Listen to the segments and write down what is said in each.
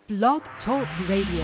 Blog Talk Radio.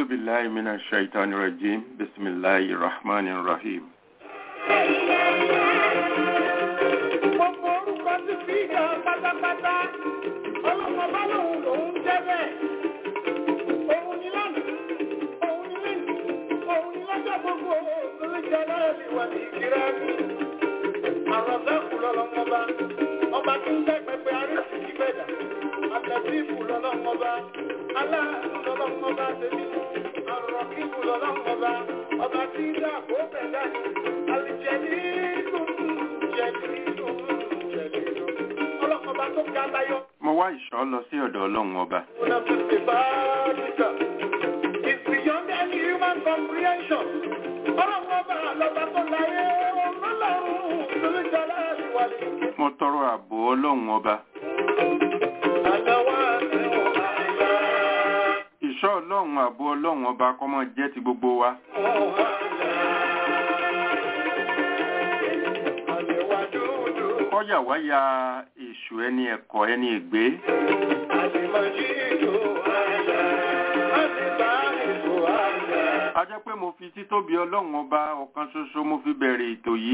أعوذ بالله من الشيطان الرجيم بسم الله الرحمن الرحيم Gbogbo orúkọ ti fi hàn pátápátá. Ọlọ́mọ bá lòun lòun jẹ́ bẹ́ẹ̀. Òun ni lánàá, òun ni lẹ́yìn, òun ni lọ́jọ́ gbogbo. Lórí jẹ́ láàrin wà ní ìkírá mi. Àrọ̀sẹ́kù lọ́lọ́mọba. Ọba tí ń tẹ́ pẹpẹ arísì kí bẹ̀dà. Àtẹ̀sífù lọ́lọ́mọba. Aláàánú lọ́lọ́mọba tèmi. Àrọ̀kíkù lọ́lọ́mọba. Ọba tí ń dá àbò bẹ̀dá ni. Àlìjẹ̀lì dùn jẹ̀lì dùn jẹ̀lì dùn. Ọlọ́mọba tó ga láyọ̀. mo wá ìṣọ́ lọ sí ọ̀dọ̀ ọlọ́run ọba It's beyond any human comprehension. Ọlọ́mọba lọ́ba tó láyé ọlọ́run lórí jọlá ìwàlẹ̀. mo tọrọ ààbò ọlọ́run ọba Àdáwà ni wọ́n máa ìṣọ́ ọlọ́run ààbò ọlọ́run ọba kó máa jẹ́ ti gbogbo wa kọ́yà wá ya èṣù ẹni ẹ̀kọ́ ẹni ègbé a jẹ́ pé mo fi títóbi ọlọ́run ọba ọ̀kan ṣoṣo mo fi bẹ̀rẹ̀ ètò yìí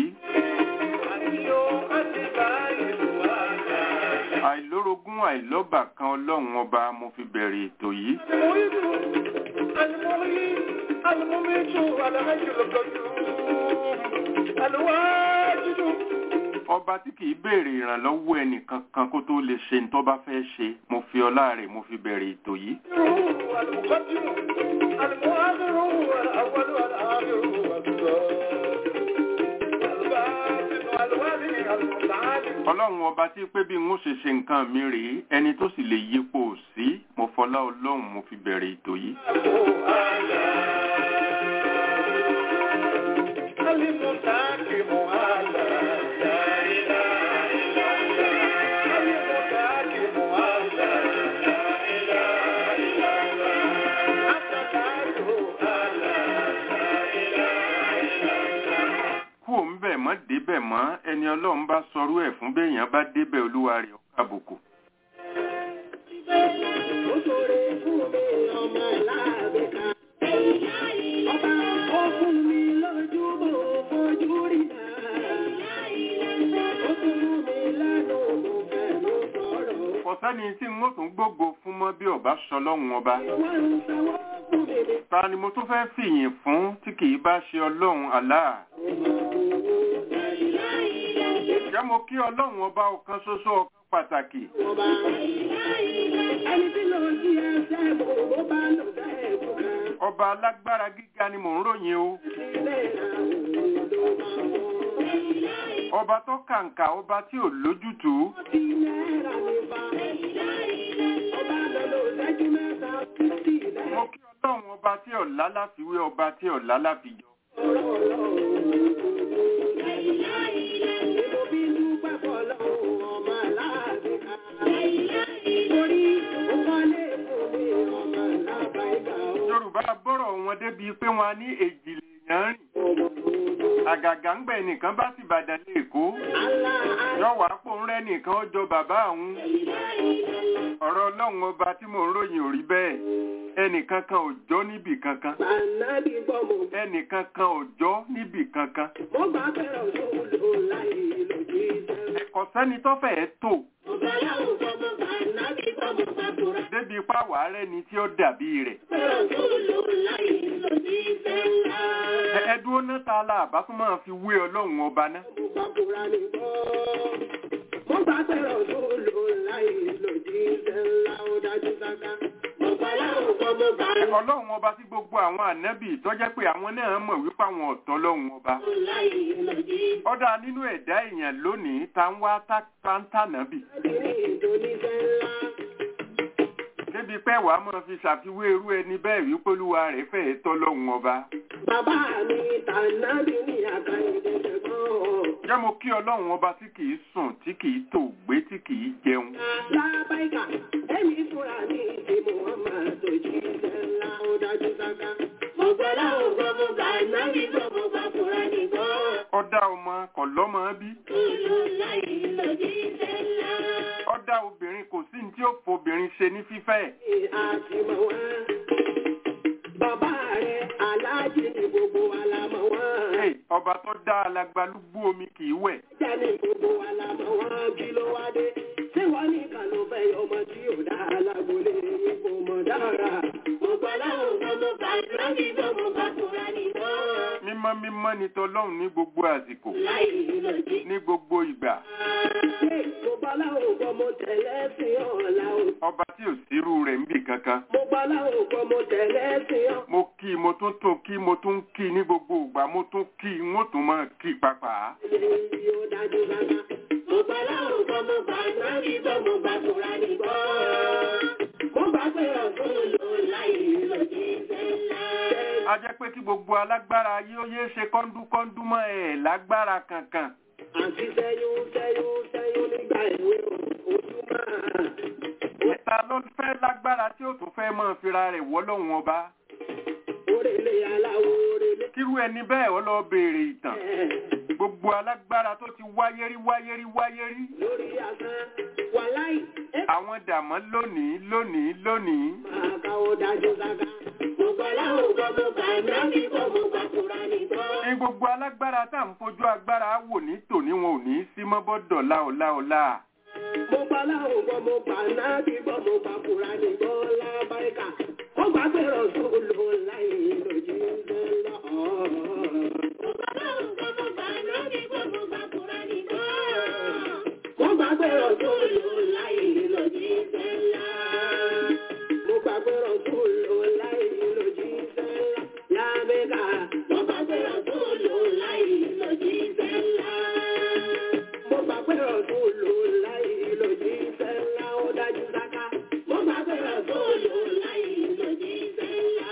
àìlórogún àìlọ́bà kan ọlọ́run ọba mo fi bẹ̀rẹ̀ ètò yìí ọba tí kìí béèrè ìrànlọ́wọ́ ẹnìkan kan kó tó lè ṣe ní tó bá fẹ́ ṣe mo fi ọlá rẹ̀ mo fi bẹ̀rẹ̀ ètò yìí ọlọ́run ọba tí pé bí n ó ṣe ṣe nǹkan mi rèé ẹni tó sì lè yípo sí mo fọlá ọlọ́run mo fi bẹ̀rẹ̀ ètò yìí kú òun bẹ̀ mọ́ débẹ̀ mọ́ ẹni ọlọ́run bá sọrú ẹ̀ fún béèyàn bá débẹ̀ olúwa rẹ̀ ó kàbùkù kò sẹ́ni tí n ó tún gbógo fún mọ́ bí ọba sọlọ́run ọba ta ni mo tún fẹ́ fìyìn fún tí kìí bá ṣe ọlọ́run Allah jẹ́ mo kí ọlọ́run ọba ọ̀kan ṣoṣo ọ̀kan pàtàkì ọba alágbára gíga ni mò ń ròyìn o ọba tó kàǹkà ọba tí ò lójútùú mo kí ọlọ́run ọba tí ọ̀lá láfiwé ọba tí ọ̀lá láfijọ yorùbá bọ́rọ̀ wọn débi pé wọn á ní èjìlèyàn rìn àgàgà ń gbẹ̀ nìkan bá sì bàdàn lé èkó yọ̀wá pò ń rẹ́ nìkan ó jọ bàbá àwọn ọ̀rọ̀ ọlọ́run ọba tí mò ń ròyìn ò rí bẹ́ẹ̀ ẹnìkan kan ò jọ́ níbì kankan ẹnìkan kan ò jọ́ níbì kankan ẹ̀kọ́ sẹ́ni tó fẹ́ẹ́ tò débi pàwọ́ rẹ̀ ni tí ó dàbí rẹ̀ Ẹ- ẹ dúró náà ta la àbá tún máa fi wé ọlọ́run ọba náà ọlọ́run ọba tí gbogbo àwọn ànábì tó jẹ́ pé àwọn náà mọ̀ wípé àwọn ọ̀tọ̀ ọlọ́run ọba ọ̀dà nínú ẹ̀dá èèyàn lónìí ta ń wá táńtànábì débi pé wàá máa fi ṣàfiwé irú ẹni bẹ́ẹ̀ wípé olúwa rẹ̀ fẹ́ẹ́ tọ́lọ́run ọba Bàbá mi tànàbí ní àkàìdé ṣẹ̀gbọ́n. jẹ́ mo kí ọlọ́run ọba tí kìí sùn tí kìí tò gbé tí kìí jẹun Lábáìkà, ẹ̀mí fúnra ní ìdí Muhammad tó jí iṣẹ́ ńlá ó dájú sáká. Mo gbọ́ láwọn gbọ́ mo gbà nábì gbọ́ mo gbà fúnra ní gbọ́. ọ̀dà ọmọ kọ̀ lọ́mọ bí Olú láyé lójú iṣẹ́ ńlá. ọ̀dà obìnrin kò sí ní tí ó fobìnrin ṣe ní fífẹ́ Ní àti mọ̀ wá. Bàbá aláàjì ní gbogbo wa la mọ̀ wọ́n. Hey, ọba tó dá alagbalúgbú omi kì í wẹ̀. Ajá ní gbogbo wa la mọ̀ wọ́n kí ló wá dé. Ṣé wọ́n ní kan ló fẹ́ ọmọ tí ò dá alágbólé yìí kò mọ̀ dára? Mo gbọ́ láwọn ọ̀gá mo bá ìrántí tó mo bá kúra nìkan. Mímọ́ mímọ́ ni tọlọ́run ní gbogbo àsìkò, Láì lòdì. ní gbogbo ìgbà. Ṣé mo gbọ́ láwọn ọ̀gá mo tẹ̀lé sí ọ̀la o? Ọba tí ò sírú rẹ̀ ń bì kankan. Mo gbọ́ láwọn ọ̀gá mo tẹ̀lé sí ọ̀. Mo kí mo tún tún kí mo tún kí ní gbogbo ìgbà mo tún kí n ó tún máa kí pàápàá. Èyí ó dájú bàbá. Mo gbọ́ láwọn ọ̀gá mo bá ìrántí tó mo bá kúra nìkan. Mo gbà pé ọ̀tún lò láì lòdì sẹ́lá. A jẹ́ pé kí gbogbo alágbára ayé ó yé ṣe kọ́ńdúkọ́ńdú mọ́ ẹ̀ lágbára kankan. Àti sẹ́yún sẹ́yún sẹ́yún nígbà ìwé ojú máa. Ta ló fẹ́ lágbára tí ó tún fẹ́ máa fira rẹ̀ wọ́ lọ́hùn ọba? Orèlé aláwo orèlé. Kírú ẹni bẹ́ẹ̀ ó lọ béèrè ìtàn. ẹ̀, Gbogbo alágbára tó ti wáyé rí wáyé rí wáyé rí. Lórí asán, wàláì, ẹ Àwọn dàmọ́ lónìí lónìí lónìí. máa káwọ́ dájú sáká. Mo gbọ́ láwọn ọgbọ́n mo gbà nábì kọ́ mo gbà kúra nìkan. Ní gbogbo alágbára tá à ń fojú agbára wò ní tòní wọn ò ní í sí mọ́ bọ́dọ̀ láòláòlá. Mo gbọ́ láwọn ọgbọ́n mo gbà nábì kọ́ mo gbà kúra nìkan lábáríkà. Mo gbà pé rọ̀sùn lò láì lòdì sẹ́lá. Mo gbọ́ láwọn ọgbọ́n mo gbà nábì kọ́ mo gbà kúra nìkan. Mo gbà pé rọ̀sùn lò láì lòdì sẹ́lá. Mo gbà pé rọ̀sùn lò láì lòdì sẹ́lá. Lámẹ́ka. Mo gbà pé rọ̀sùn lò láì lòdì sẹ́lá. Mo gbà pé rọ̀sùn lò láì lòdì sẹ́lá. Ó dájú sáká. Mo gbà pé rọ̀sùn lò láì lòdì sẹ́lá.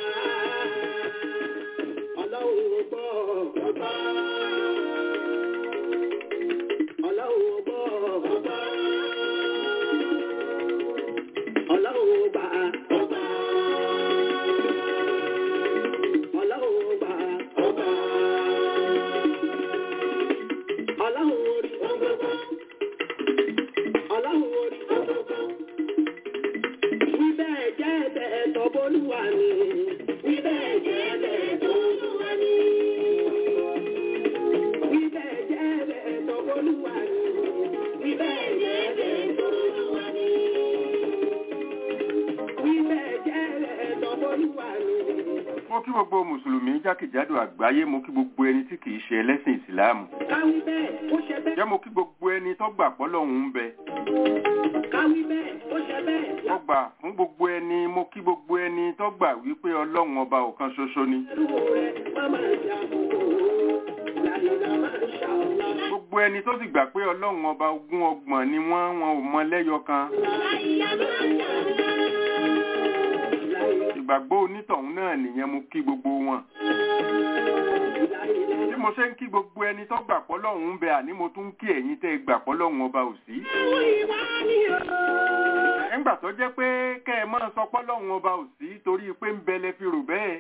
Ọlọ́run ò gbọ́. Ó gbọ́. Ọlọ́run ò gbọ́. Ó gbọ́. Ọlọ́run ò gbà. Ó gbà. Ọlọ́run ò gbà. Ó gbà. Ọlọ́run orí gbogbo. Ọlọ́run orí gbogbo. Wí bẹ́ẹ̀ jẹ́ bẹ́ẹ̀ tọ́bólúwa ni. Wí bẹ́ẹ̀ jẹ́ bẹ́ẹ̀ tọ́bólúwa ni. Wí bẹ́ẹ̀ jẹ́ bẹ́ẹ̀ tọ́bólúwa ni. Wí bẹ́ẹ̀ jẹ́ bẹ́ẹ̀ tọ́bólúwa ni. Wí bẹ́ẹ̀ jẹ́ bẹ́ẹ̀ tọ́bólúwa ni. Mo kí gbogbo Mùsùlùmí jákèjádò àgbáyé mo kí gbogbo ẹni tí kìí ṣe ẹlẹ́sìn Ìsìláàmù. Káwí bẹ́ẹ̀ ó ṣe bẹ́ẹ̀. Jẹ́ mo kí gbogbo ẹni tó gbà pọ́lọ́hún ń bẹ. Káwí bẹ́ẹ̀ ó ṣe bẹ́ẹ̀. Mo gbà fún gbogbo ẹni mo kí gbogbo ẹni tó gbà wípé Ọlọ́run ọba ọ̀kan ṣoṣo ni. Ẹrú rẹ̀ má máa jà kókó. Làyìnlá máa ń ṣàlá. Gbogbo ẹni tó sì gbà pé Ọlọ́run ọba ogún ọgbọ̀n ni wọ́n wọn ò mọ lẹ́yọ kan. Làyìnlá máa ń ṣàlá. Ìgbàgbọ́ onítọ̀hún náà nìyẹn mo kí gbogbo wọn. Làyìnlá Bí mo ṣe ń kí gbogbo ẹni tó gbà pọ́lọ́hún ń bẹ àní mo tún ń kí ẹ̀yin tẹ́ ẹ gbà pọ́lọ́hún ọba ò sí. máa ń wá ní o. Nígbà tó jẹ́ pé kẹ́ ẹ máa sọ pọ́lọ́hún ọba ò sí torí pé ń bẹ lẹ fi rò bẹ́ẹ̀.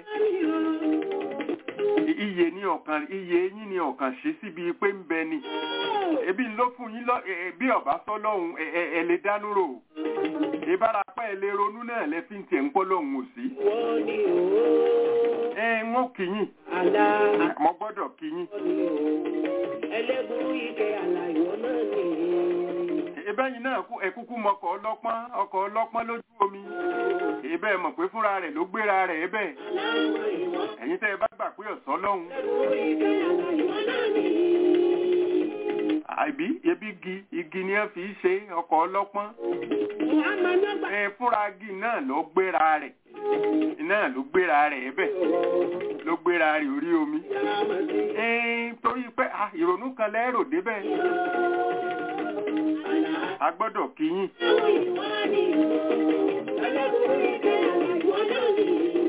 Iye ní ọ̀kan iye yín ní ọ̀kan ṣe síbi pé ń bẹ ni. Ebi ló fún yín lọ ẹ- ẹ- bí ọ̀bá sọ́lọ́hún ẹ ẹ- ẹ lè dánú rò. Ìbárapá ẹ lè ronú náà lẹ fi ń tiẹ̀ ń pọ́lọ́hún ò sí. Wọ́n ní o. Ẹ ń wọ́n kì yín. Àlá Mo gbọ́dọ̀ kì yín. ni o. Ẹlẹ́gùn ike àlàyé náà ni. Ìbẹ́yìn náà kú ẹ̀kúkú mọkọ̀ ọlọ́pọ́n ọkọ̀ ọlọ́pọ́n lójú omi. Ìbẹ́ mọ̀ pé fúnra rẹ̀ ló gbéra rẹ̀ ẹbẹ̀. Láwọn ìwọ̀n. Ẹ̀yin tẹ́ ẹ bá gbà pé ọ̀sán lọ́hùn. Ẹlẹ́gùn ike àlàyé náà ni. Àbí ebi igi igi ni ẹ fi í ṣe ọkọ̀ ọlọ́pọ́n. Muhammad Nagba. Ẹ fúnra igi náà ló gbéra rẹ̀. Náà ló gbéra rẹ̀ ẹbẹ̀. Ló gbéra rẹ̀ orí omi. Yàmàdí. Ẹ torí pé ah, ìrònú kan lẹ́rò débẹ̀. A gbọ́dọ̀ kí yín. Láwọn ìwọ̀n ni o. Ẹlẹ́gùn ike àlàyé náà ni.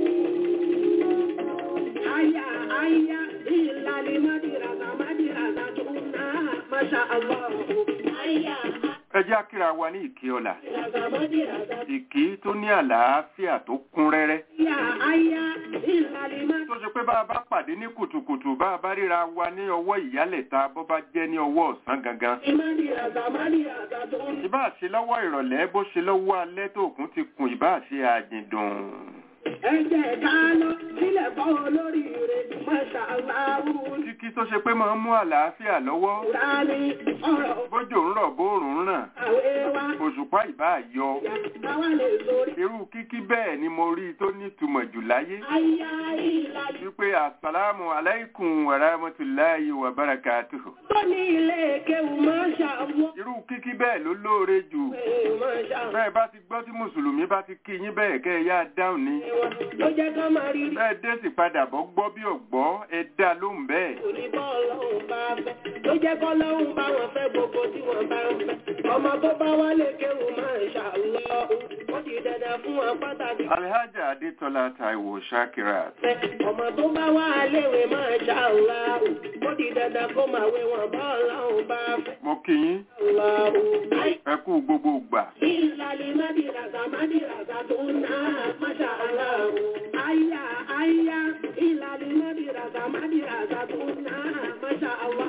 Aya aya ìlàlí mádìràdà mádìràdà tó ná. Masha Allah. Aya Ẹ jẹ́ àkíra wa ní ìkí ọ̀la. mádìràdà mádìràdà. Ìkí tó ní àlàáfíà tó kún rẹ́rẹ́. Aya aya ìlàlí mádìràdà. tó ṣe pé bá a bá pàdé ní kùtùkùtù bá a bá ríra wa ní ọwọ́ ìyálẹ̀ta bó bá jẹ́ ní ọwọ́ ọ̀sán gangan. Mádìràdà mádìràdà tó ná. ìbá ṣe lọ́wọ́ ìrọ̀lẹ́ bó ṣe lọ́wọ́ alẹ́ tó òkun ti kùn ìbá ṣe àjìndùn. Ẹ jẹ́ ká lọ sílẹ̀ fọ́ olóríire, Masha Allah. kíkí tó ṣe pé máa ń mú àlàáfíà lọ́wọ́ Kùránì ọ̀rọ̀ bójò ń rọ̀ bóòrùn ń ràn àwẹ̀ wa. òṣùpá ìbá yọ Àwa lè sórí. irú kíkí bẹ́ẹ̀ ni mo rí i tó nítumọ̀ jù láyé Ayá ìlàjì wípé asalaamu alaykum wa rahmatulahi wa barakatuhu tó ní ilé kéwù Masha Allah. irú kíkí bẹ́ẹ̀ ló lóore jù Masha Allah. bẹ́ẹ̀ bá ti gbọ́ tí mùsùlùmí bá ti kí yín bẹ́ẹ̀ kẹ́ ẹ yá dáhùn ni Ló jẹ́ ká máa rí rí. bẹ́ẹ̀ dé sì padà bọ́ gbọ́ bí ọ̀gbọ́ ẹ dá lóhùn bẹ́ẹ̀ Oníbọ̀ ọlọ́run bá fẹ́. Ló jẹ́ kọ́ lọ́run bá wọn fẹ́ gbogbo tí wọ́n bá ń fẹ́. Ọmọ tó bá wálé kéwù Masha Allah. Ó di dandan fún wọn pàtàkì. alhaja adetola taiwo shakirat Ọmọ tó bá wá léwe Masha Allah. Ó di dandan kó máa wé wọn bọ́ ọlọ́run bá fẹ́. mo kí yín Allah. ẹ kú gbogbo gbà Ìlàlí Mádìràgà Mádìràgà tó ń ná Masha Allah. Àyà àyà ìlàlí Mádìràgà Mádìràgà tó ń ná Masha Allah.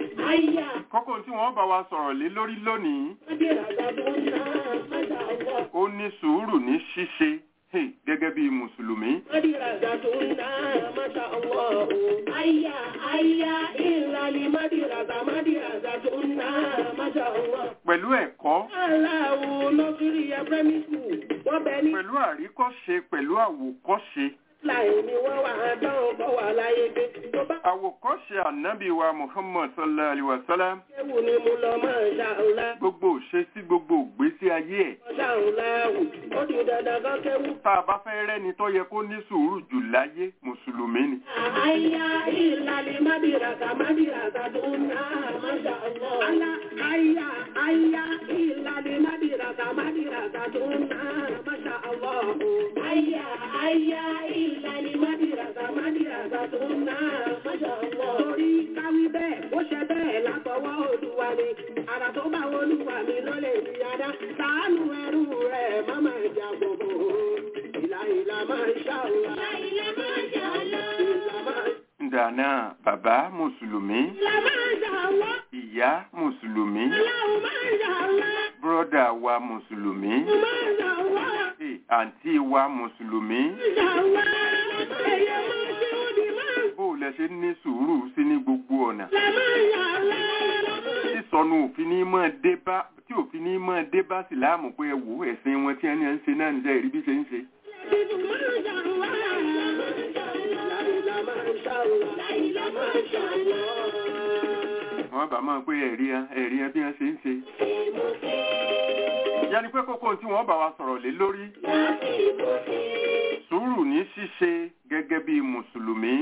Àyà kókó tí wọ́n bá wa sọ̀rọ̀ lé lórí lónìí Mádìràgà tó ń ná Masha Allah. ó ní sùúrù ní ṣíṣe hey, gẹ́gẹ́ bí mùsùlùmí Mádìràgà tó ń ná Masha Allah. Àyà àyà ìlàlí Mádìràgà Mádìràgà tó ń ná Masha Allah. pẹ̀lú ẹ̀kọ́ Aláwo lọ́sírí ẹ primary school. Wọ́n bẹ ní pẹ̀lú àríkọ́ṣe pẹ̀lú àwòkọ́ṣe láì ní wọ́n wà á dánwò bọ́ wà láyé dé. Tó bá àwòkọ́ṣe ànábì wa muhammad sallallahu alaihi wa sallam kéwù ni mo lọ máa ṣàǹlá. gbogbo òṣèṣí gbogbo ògbésí ayé ẹ̀ Ṣàǹlá wù. Ó di dandan kan kéwù. tá a bá fẹ́ rẹ́ni tó yẹ kó ní sùúrù jù láyé mùsùlùmí ni Àyà ìlàlẹ̀ Mádìràkà Mádìràkà tó ń ná Masha Allah. Àlà àyà àyà ìlàlẹ̀ Mádìràkà Mádìràkà tó ń ná Masha Allah. Àyà àyà ìlàlẹ̀ Mádìràkà Mádìràkà tó ń ná Masha Allah. Torí káwí bẹ́ẹ̀, ó ṣe bẹ́ẹ̀ látọwọ́ Olúwa ni. Àrà tó bá Olúwa mi ló lè fi adá. Ṣàánú ẹrú rẹ̀ má máa jà gbogbo. Ìlà ìlà máa ń ṣàlùwà. Ìlà ìlà máa ń ṣàlùwà. Ìlà máa ń ǹdàná bàbá mùsùlùmí ìyá mùsùlùmí bùrọ̀dà wa mùsùlùmí eh, àǹtí wa mùsùlùmí bó o lẹ ṣe ní sùúrù sí ní gbogbo ọ̀nà sísọnù òfin ní mọ́ dé bá tí òfin ní mọ́ dé bá síláàmù pé ẹ wò ẹ̀sìn wọn tí ẹni ẹ̀ ń ṣe náà níṣẹ́ ìrí bí ṣe ń ṣe. wọ́n bá máa pé ẹ̀rí ẹ ẹ̀rí ẹ bí wọ́n ṣe ń ṣe. yẹni pé kókó tí wọ́n bá wa sọ̀rọ̀ lé lórí sùúrù ní ṣíṣe gẹ́gẹ́ bí mùsùlùmí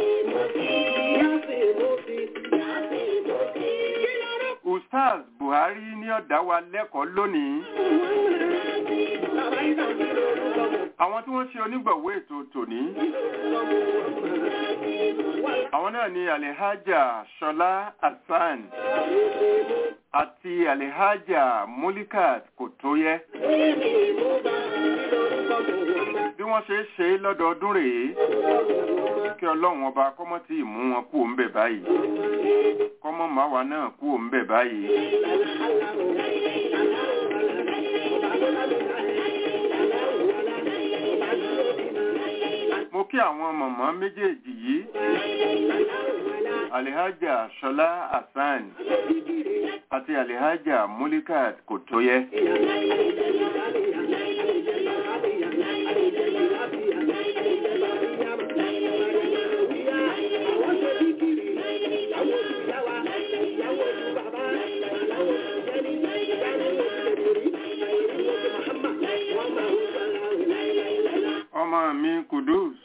ustaz buhari ní ọ̀dá wa lẹ́kọ̀ọ́ lónìí àwọn tí wọ́n ṣe onígbọ̀wọ́ ètò tòní àwọn náà ni alihaja ṣọlá hasan àti alihaja mulikat kòtóyẹ bí wọ́n ṣe ṣe é lọ́dọọdún rèé kí ọlọ́run ọba kọ́mọ́ tí ì mú wọn kú òun bẹ̀ báyìí kọ́mọ́ màwa náà kú òun bẹ̀ báyìí. mo kí àwọn mọ̀mọ́ méjèèjì yìí alihaja ṣọlá hasan àti alihaja mulikat kòtóyẹ. ọmọ mi kudus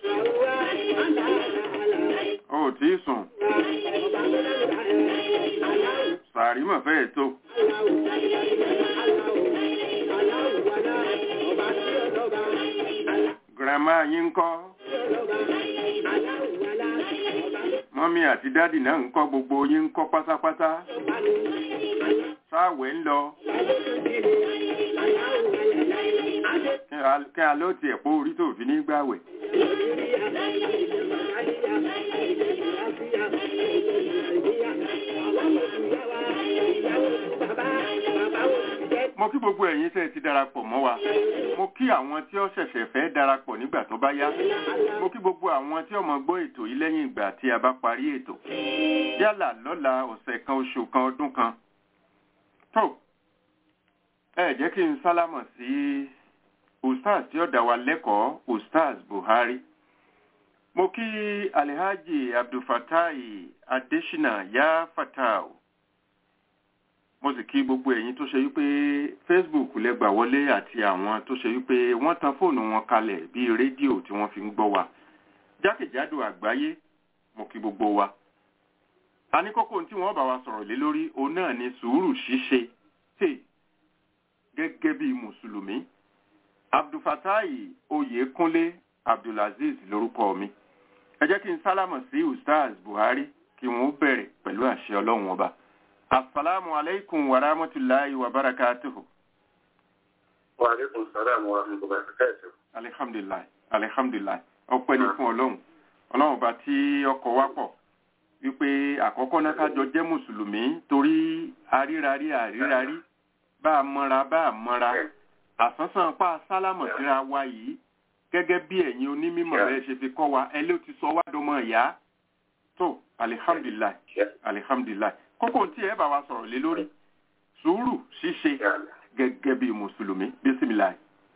ó tí ì sùn sàárì mọ̀ fẹ́ẹ̀ tó girama yín ń kọ́ mọ́mí àti dádì náà ń kọ́ gbogbo yín ń kọ́ pátápátá sáàwẹ̀ ń lọ kí a ló tiẹ̀ pó orí tó fi ní gbàwẹ̀. mo kí gbogbo ẹ̀yin tẹ́ ẹ ti darapọ̀ mọ́ wa mo kí àwọn tí ó ṣẹ̀ṣẹ̀ fẹ́ darapọ̀ nígbà tó bá yá mo kí gbogbo àwọn tí ó mọ gbọ́ ètò yìí lẹ́yìn ìgbà tí a bá parí ètò yálà lọ́la ọ̀sẹ̀ kan oṣù kan ọdún kan tó ẹ jẹ́ kí n sálámọ̀ sí ustaz tí ó dá wa lẹ́kọ̀ọ́ ustaz buhari mo kí alihaji abdulfatai adesina ya fatau mo sì kí gbogbo ẹ̀yin tó ṣe wípé facebook lẹ gbà wọlé àti àwọn tó ṣe wípé wọ́n tan fóònù wọn kalẹ̀ bíi rédíò tí wọ́n fi ń gbọ́ wa jákèjádò àgbáyé mo kí gbogbo wa a ní kókó tí wọ́n bá wa sọ̀rọ̀ lé lórí òun náà ni sùúrù ṣíṣe tè gẹ́gẹ́ bí mùsùlùmí abdulfatai oyèkúnlé abdulaziz lórúkọ mi ẹ jẹ́ kí n sálámọ̀ sí ustaz buhari kí wọ́n bẹ̀rẹ̀ pẹ̀lú àṣẹ ọlọ́run ọba asalaamu aleykum wa rahmatulahi wa barakatuhu. wa aleykum salaam wa rahmatulahi wa barakatuhu. alihamdulilayi alihamdulilayi ọpẹ́ ni fún ọlọ́run ọlọ́run ọba tí ọkọ̀ wá pọ̀ wípé àkọ́kọ́ náà kájọ jẹ́ mùsùlùmí torí arírarí àrírarí bá a mọ́ra bá a mọ́ra àsánsán pa sálámọ̀ síra wa yìí gẹ́gẹ́ bí ẹ̀yin onímọ̀ rẹ̀ ṣe fi kọ́ wa ẹ ló ti sọ wá dọmọ ìyá tó alihamdulilayi alihamdulilayi kókó tí ẹ bá wa sọ̀rọ̀ lé lórí sùúrù ṣíṣe gẹ́gẹ́ bí mùsùlùmí bísímìláì.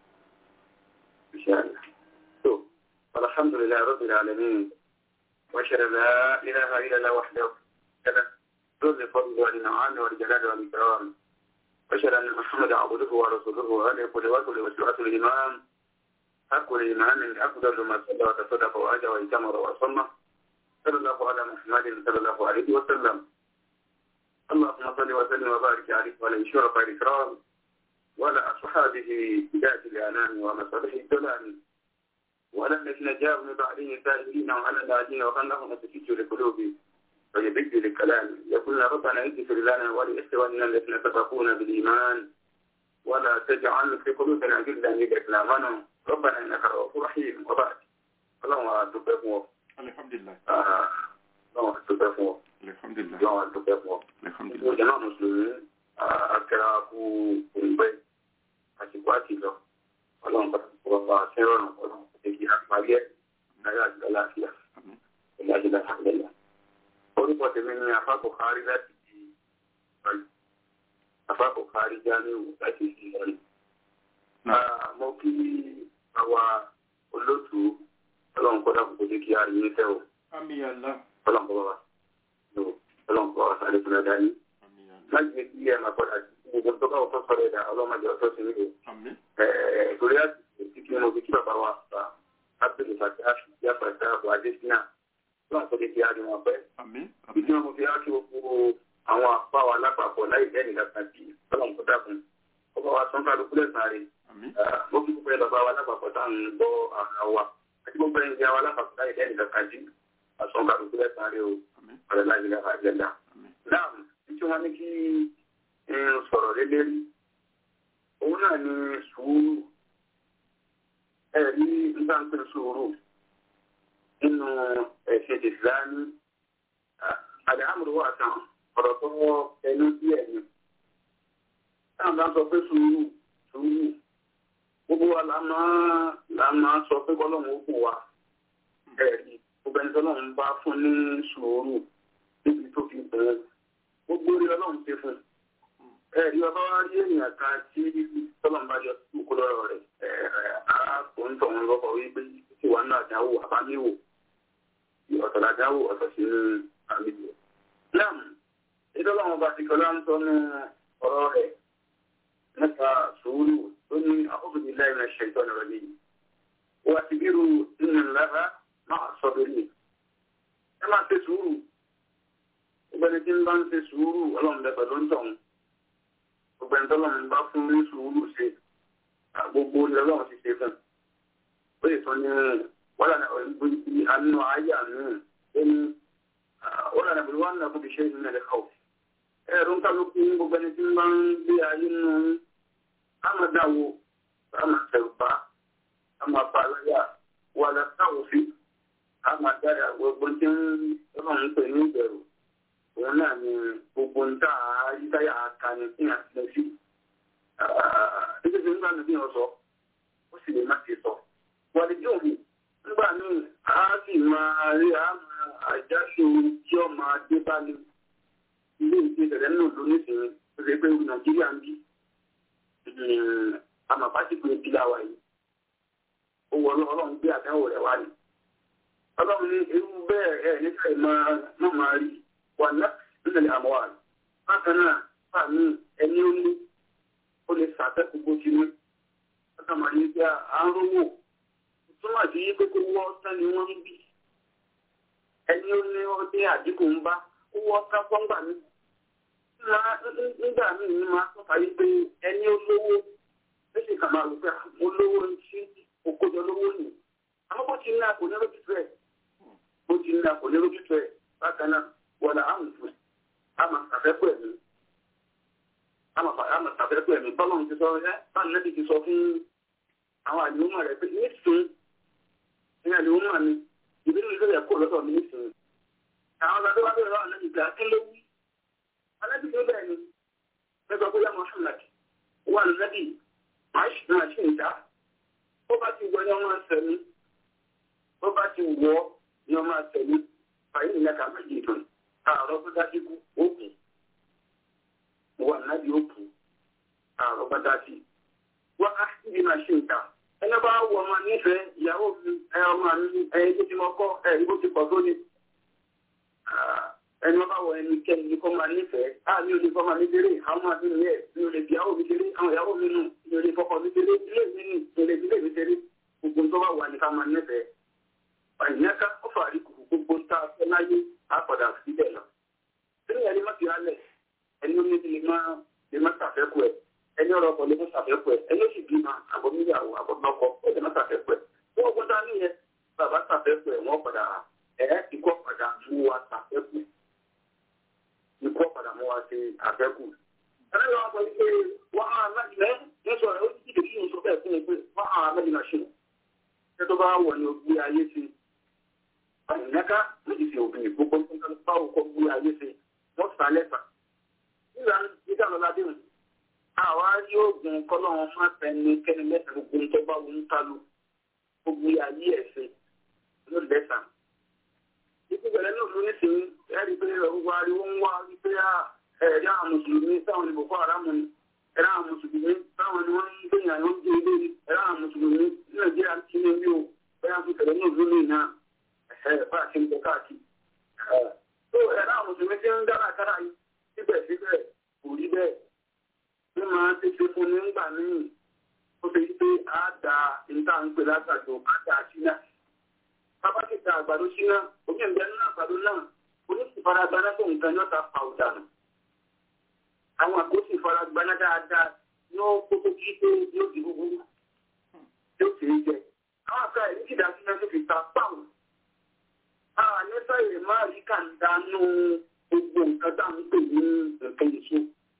alhamdulilayi rabbil alamin wa shara la ilaha illa allah wahdahu kana dole fadlu wa ni'am wa jalal wa ikram wa shara anna muhammadan abduhu wa rasuluhu wa alihi wa sahbihi wa sallam al-imam أقول الإيمان أفضل ما صلى وتصدق وأجى وإتمر وصلى صلى الله على محمد صلى الله عليه وسلم اللهم صل وسلم وبارك عليه وعلى الشرف الإكرام وعلى أصحابه ذات الأنام ومصالح الدلال وعلى الذين جاءوا من بعدهم سائلين وعلى الذين وخلهم تسج لقلوب ويبج للكلام يقولون ربنا اغفر لنا ولإخواننا الذين سبقونا بالإيمان ولا تجعل في قلوبنا غلا للذين آمنوا ربنا إنك رؤوف رحيم وبعد اللهم أتوب alihamdulilayi اللهم أتوب alihamdulilayi اللهم أتوب alihamdulilayi. ìjọba mùsùlùmí akẹ́ra kú òǹgbẹ́ àsìkò àti lọ ọlọ́run pàtàkì ọba àṣẹrọ̀rùn ọlọ́run pàtàkì àpárí ẹ̀ náírà àti àlàáfíà Àmín. ìlàjìlá àgbẹ̀lá. orúkọ tèmi ni afákò kárí láti di ìsọ̀rí afákò kárí jáníwò láti di ìsọ̀rí. Náà. mo kí àwa olóòtú ọlọ́run kọ́dà kò jẹ́ kí a rí ní tẹ́ o ami ala ọlọ́run kọ́ bá wa ọlọ́run kọ́ wa sáré fúnra dání ami ala láti lè kí ẹ máa padà sí gbogbo tó bá wọn tó sọ̀rọ̀ ẹ̀dá ọlọ́mọdé ọ̀tọ̀ sí nílò. ami torí àti kí mo fi kí bàbá wa fa ábẹ́lẹ̀ fàtí àfìyà fàtí àbọ̀ adésínà lọ́wọ́n tó lè fi àárín wọn pẹ́. ami ìdí wọn mo fi á kí gbogbo àwọn àpá wa lápapọ̀ láì bẹ́ẹ̀ nìkan kan bí ọlọ́run kó dákun. ọba wa sọ́n kálukú lẹ́sàn-án rẹ̀ ami mo fi gbogbo ẹ bàbá wa lápapọ̀ tá à ń gbọ́ àrà wa àti gbogbo ẹ̀ ń jẹ́ wa lápapọ̀ láì bẹ́ẹ̀ nìkan kan bí àsọ̀n kálukú lẹ́sàn-án rẹ̀ o ami ọ̀rẹ́ láì lẹ́ka àjẹ́dá ami náà tí wọ́n ní kí n sọ̀rọ̀ lé lérí òun náà ni sùúrù ẹ̀rí nígbà ń pè sùúrù nínú ẹ̀sìn ìsìlámù àdáhàmùrù wà tán ọ̀rọ̀ tó ẹnu sí ẹ̀yìn táwọn bá sọ pé sùúrù sùúrù gbogbo wa la máa la máa sọ pé kọ́lọ́mù ó kù wa ẹ̀rí gbogbo ẹni tọ́lọ́mù bá fún ní sùúrù níbi tó fi bẹ̀rẹ̀ gbogbo orí ọlọ́run ṣe fún un. ẹ̀rí ọba wa rí èèyàn kan tí tọ́lọ́run bá yọ kókó lọ́rọ̀ rẹ̀ arákùnrin tọ̀hún lọ́kọ̀ wípé tí wàá náà dáwò àbáníwò ọ̀tọ̀ la dáwò ọ̀tọ̀ sí ní àmìlò. náà ìtọ́lọ́run bá ti kọ́lá ń tọ́nu ọ̀rọ̀ rẹ̀ nípa sùúrù tó ní àkókò lẹ́yìn ẹ̀ṣẹ̀ ìtọ́nà rẹ̀ yìí. wà á ti bírù nínú ńlára máa sọ lórí ẹ máa ṣe sùúrù ọgbẹni tí ń bá ń ṣe sùúrù ọlọ́run bẹ pẹ̀lú ń tọ̀hún ọgbẹni tọ́lọ́run bá fún ní sùúrù ṣe gbogbo ní ọlọ́run ti ṣe fún ó lè tán ní wọ́lá ní àánú ayé àánú ó ní wọ́lá ní àbúrò wọn náà kó fi ṣe ìlú nílẹ̀ kọ́ ẹ̀rọ ń kálukú ní gbogbo ẹni tí ń bá ń gbé ayé nù ámàdáwo ámàtẹ̀rùbá ámàbàláyà wàlá táwòfin ámàdáyà gbogbo tí ń ọlọ́run pè ní ìbẹ̀rù òun náà ni gbogbo ń tà á yíkáyà aka ni kí a ti lọ sí ẹgbẹ́ nígbà níbi yẹn sọ ó sì lè má ti sọ wọ́n lè jóòmù nígbà míì á sì máa rí àmà àjáṣe tí ó máa dé bá ní ilé ìgbé tẹ̀lé náà lónìí sí rẹ̀ pé nàìjíríà ń bí àmàpásìkò ìdílé àwa yìí ó wọ ọlọ́run gbé àdáwò rẹ̀ wá ní. ọlọ́run ní irú bẹ́ẹ̀ ẹ̀ nígbà yìí máa má máa rí wà náà nílẹ̀ àmọ́ wà. bákan náà fàmí ẹni ó ní ó lè ṣàfẹ́kù bó ti ní. bákan máa ní bí à ń rówó túmọ̀ sí pé kó wọ́ tán ni wọ́n ń bí. ẹni ó ní ó dé àdínkù ń bá ó wọ́ tán fọ́ngbà mi. nígbà míì ní máa tọ́ka yí pé ẹni ó lówó ó sì kà máa rò pé mo lówó ń sí òkòjọ lówó nì àmọ́ bó ti ní àpò ní lójútù ẹ̀ bó ti ní àpò ní lójútù ẹ̀ bákan náà wọ̀là àmì fún àmà àfẹ́kù ẹ̀mí àmà àfẹ́kù ẹ̀mí bọ́lá ti sọ ẹ́ báyìí lẹ́bi ti sọ fún àwọn àlùmọ̀ rẹ̀ pé nísìn ní àlùmọ̀ mi ìbínú ìlú rẹ̀ kó lọ́dọ̀ mi nísìn àwọn ọ̀gá tó wá bẹ̀rẹ̀ lọ́wọ́ àlẹ́bi gbà kí ló wí àlẹ́bi tó bẹ́ẹ̀ ni mẹ́gbàá bóyá Muhammad wà lẹ́bi máa ṣì ń dá bó bá ti wọ ni ọmọ àṣẹmí bó bá ti wọ ni ọmọ àṣẹmí fàyè nílẹ̀ ká má jì tán àárọ̀ bá dájú kú òkú wà nábì òkú àárọ̀ bá dájú wọ́n á sì bí máa ṣe ìta ẹni bá wọ ọmọ nífẹ̀ẹ́ ìyàwó mi ẹ ọmọ mi ẹyẹ tó ti mọ kọ́ ẹ ìbò ti pọ̀ tó ni ẹni bá wọ ẹni kẹ́ni ní kọ́ máa nífẹ̀ẹ́ á mi ò lè fọ́ máa ní déré àwọn máa nínú yẹ mi ò lè fi ìyàwó mi déré àwọn ìyàwó mi nù mi ò lè fọkọ mi déré ilé mi nù mi ò lè fi ilé mi déré gbogbo tó bá wà ní ká máa nífẹ̀ẹ́ àyìnká ó fà rí kùkù gbogbo tá a fẹ́ láyé á padà síbẹ̀ lọ. sínú ẹni má fi hálẹ̀ ẹni omi lè má lè má ṣàfẹ́kù ẹ̀ ẹni ọ̀rọ̀ ọkọ̀ lè má ṣàfẹ́kù ẹ̀ ẹni ó sì bímọ àbọ̀ níyàwó àbọ̀ nọkọ ó lè má ṣàfẹ́kù ẹ̀ wọ́n gbọ́dọ̀ níyẹn bàbá ṣàfẹ́kù ẹ̀ wọ́n padà ẹ̀ ikọ́ padà mú wa ṣàfẹ́kù ikọ́ padà mú wa ṣe àfẹ́kù. ẹni lọ́wọ́ sọ wípé wọ́n á mẹ́jìlẹ́ ní sọ̀rọ̀ ó ti dèjì ní sọ bẹ́ẹ̀ fún mi pé wọ́n á mẹ́jìlẹ́ ṣe ṣé tó bá wọ̀ ní ogbé ayé ti àyìnká méjì sí obìnrin gbogbo nǹkan báwo kọ́ gbé ayé ṣe wọ́n sá lẹ́fà. nígbà nígbà lọ́la dé wọn àwa yóò gun kọ́lọ́run má fẹ́ni kẹ́ni lẹ́sẹ̀ gbogbo ń tọ́gbà wọn kálu gbogbo ayé ẹ̀ ṣe ló lẹ́sà. ikú bẹ̀rẹ̀ náà ló ní sí ẹ̀rí pé gbogbo ariwo ń wá wípé ẹ̀rí àwọn mùsùlùmí táwọn ní Boko Haram ni ẹ̀rí àwọn mùsùlùmí táwọn ni wọ́n ń gbìyànjú àwọn oúnjẹ ilé ni ẹ̀rí àwọn mùsùlùmí ní Nàìjíríà ti ní bí o bẹ́ẹ̀ fi tẹ̀lé náà lónìí náà ẹ̀ bá a ṣe ń bọ̀ káàkiri. tó ẹ̀rí àwọn mùsùlùmí ti ń dára kára yìí síbẹ̀síbẹ̀ kò rí bẹ́ẹ̀ ní máa ń tètè fún ní ńgbà míì ó fi pé á da níta ń pè látàjọ á da síná bàbá ti da àgbàdo síná ojú ìgbẹ́ nínú àgbàdo náà oníṣìfaragbaná tó nǹkan ní ọ̀tá pa ọ̀dànù àwọn àkóso ìfaragbaná dáadáa yóò kókó kí pé yóò di gbogbo yóò fi ń jẹ àwọn àgbà yìí ti dá síná tó fi ta pàwọn àwọn àyẹ́sọ̀ yìí máa rí kàńdá nù gbogbo nǹkan tá à ń pè ní nǹkan èso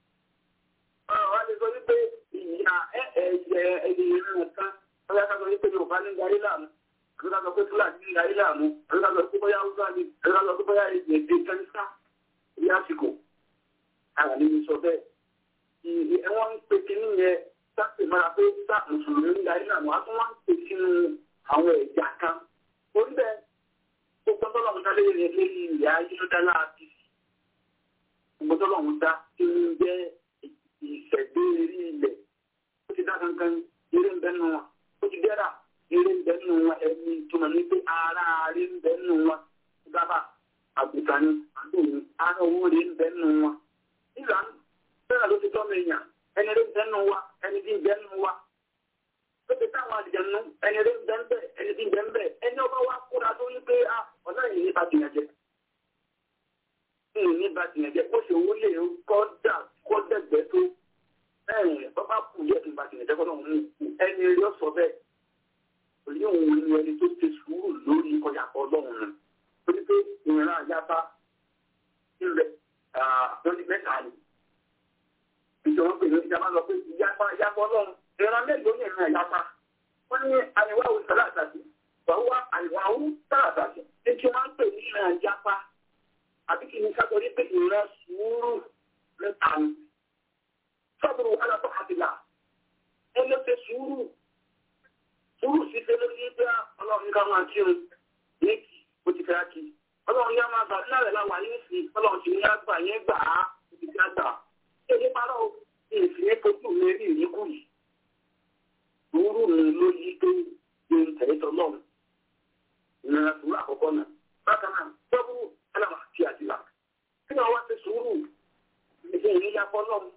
ọ̀rọ̀ lè sọ wípé ìyá ẹ̀ẹ̀jẹ̀ ẹ̀yẹ ìrìn kan ọ̀rọ̀ ká sọ wípé yorùbá ní darí láàmú ọ̀rọ̀ ká sọ pé fúlàní ní darí láàmú ọ̀rọ̀ ká sọ pé bóyá húsá ni ọ̀rọ̀ ká sọ pé bóyá èdè kẹ́ńsà ní àsìkò àwọn ènìyàn sọ bẹ́ẹ̀ wọ́n ń pe kínní yẹn sápè mára pé sá mùsùlùmí ní darí láàmú a tún wá ń pè sínú àwọn ẹ̀yà kan orí bẹ́ẹ̀ gbogbo tọ́lọ́mù dá lórí ilẹ̀ ayé ló dá láàbí gbogbo tọ́lọ́mù dá tí ń jẹ́ ìṣẹ̀dé eré ilẹ̀ ó ti dá kankan eré ń bẹ́nu wọn ó ti dẹ́ra eré ń bẹ́nu wọn ẹni túmọ̀ ní pé ara eré ń bẹ́nu wọn gábà àgùntàn ni àdóhùn ara owó eré ń bẹ́nu wọn. ìlà bẹ́ẹ̀ ló ti tọ́ mi yàn ẹni eré ń bẹ́nu wa ẹni tí ń bẹ́nu wa. ó ti táwọn àdìjẹnu ẹni eré ń bẹ́ ń bẹ́ ẹni tí ń bẹ́ ń bẹ́ ẹni ọba wa kóra tó ní pé ọ̀nà yìí ní bá tìyàn jẹ. ní bá tìyàn jẹ kó ṣe owó lè kọ́ dà kó dẹ̀gbẹ́ tó ẹ̀yìn bàbá kù yẹ kí n bá ti nìjẹ́ kọ́nà òun ẹni rí ọ̀sọ̀ bẹ́ẹ̀ òní òun ni ẹni tó ti sùúrù lórí ọjà ọlọ́run nù torí pé ìrìn àyàbá ilẹ̀ wọn ni mẹ́ta ni ìjọba pè ní ìjọba lọ pé ìyapa ìyapa ọlọ́run ìran mélòó ní ìrìn àyàbá wọn ní àyẹ̀wò àwòrán sálà àtàkì wàhùwà àyẹ̀wò àwòrán sálà àtàkì ní kí wọ́n pè ní ìrìn àyàpá àbí kí ni ká sọ ní pé ìrìn sùúrù mẹ́ta ni sọ́bùrù alábọ̀ àdìlà ẹ ló ṣe sùúrù sùúrù sí ṣe ló ní pé ọlọ́run ká máa kírun méjì bó ti fẹ́ kí ọlọ́run yá máa gbà nílẹ̀ rẹ̀ láwà yín sí ọlọ́run ti ní àgbà yẹn gbà á ti fi àgbà ṣé ní parọ́ ní ìfìyẹ́ fojú mi rí ìyíkú yìí sùúrù mi ló yí pé ní tẹ̀lé tọ́lọ́run ìrìnà sùúrù àkọ́kọ́ náà bákan náà tọ́bù ẹlẹ́wọ̀n àti àtìlá kí ni wọ́n ti sùúrù ìdí ìníyàpọ̀ lọ́mù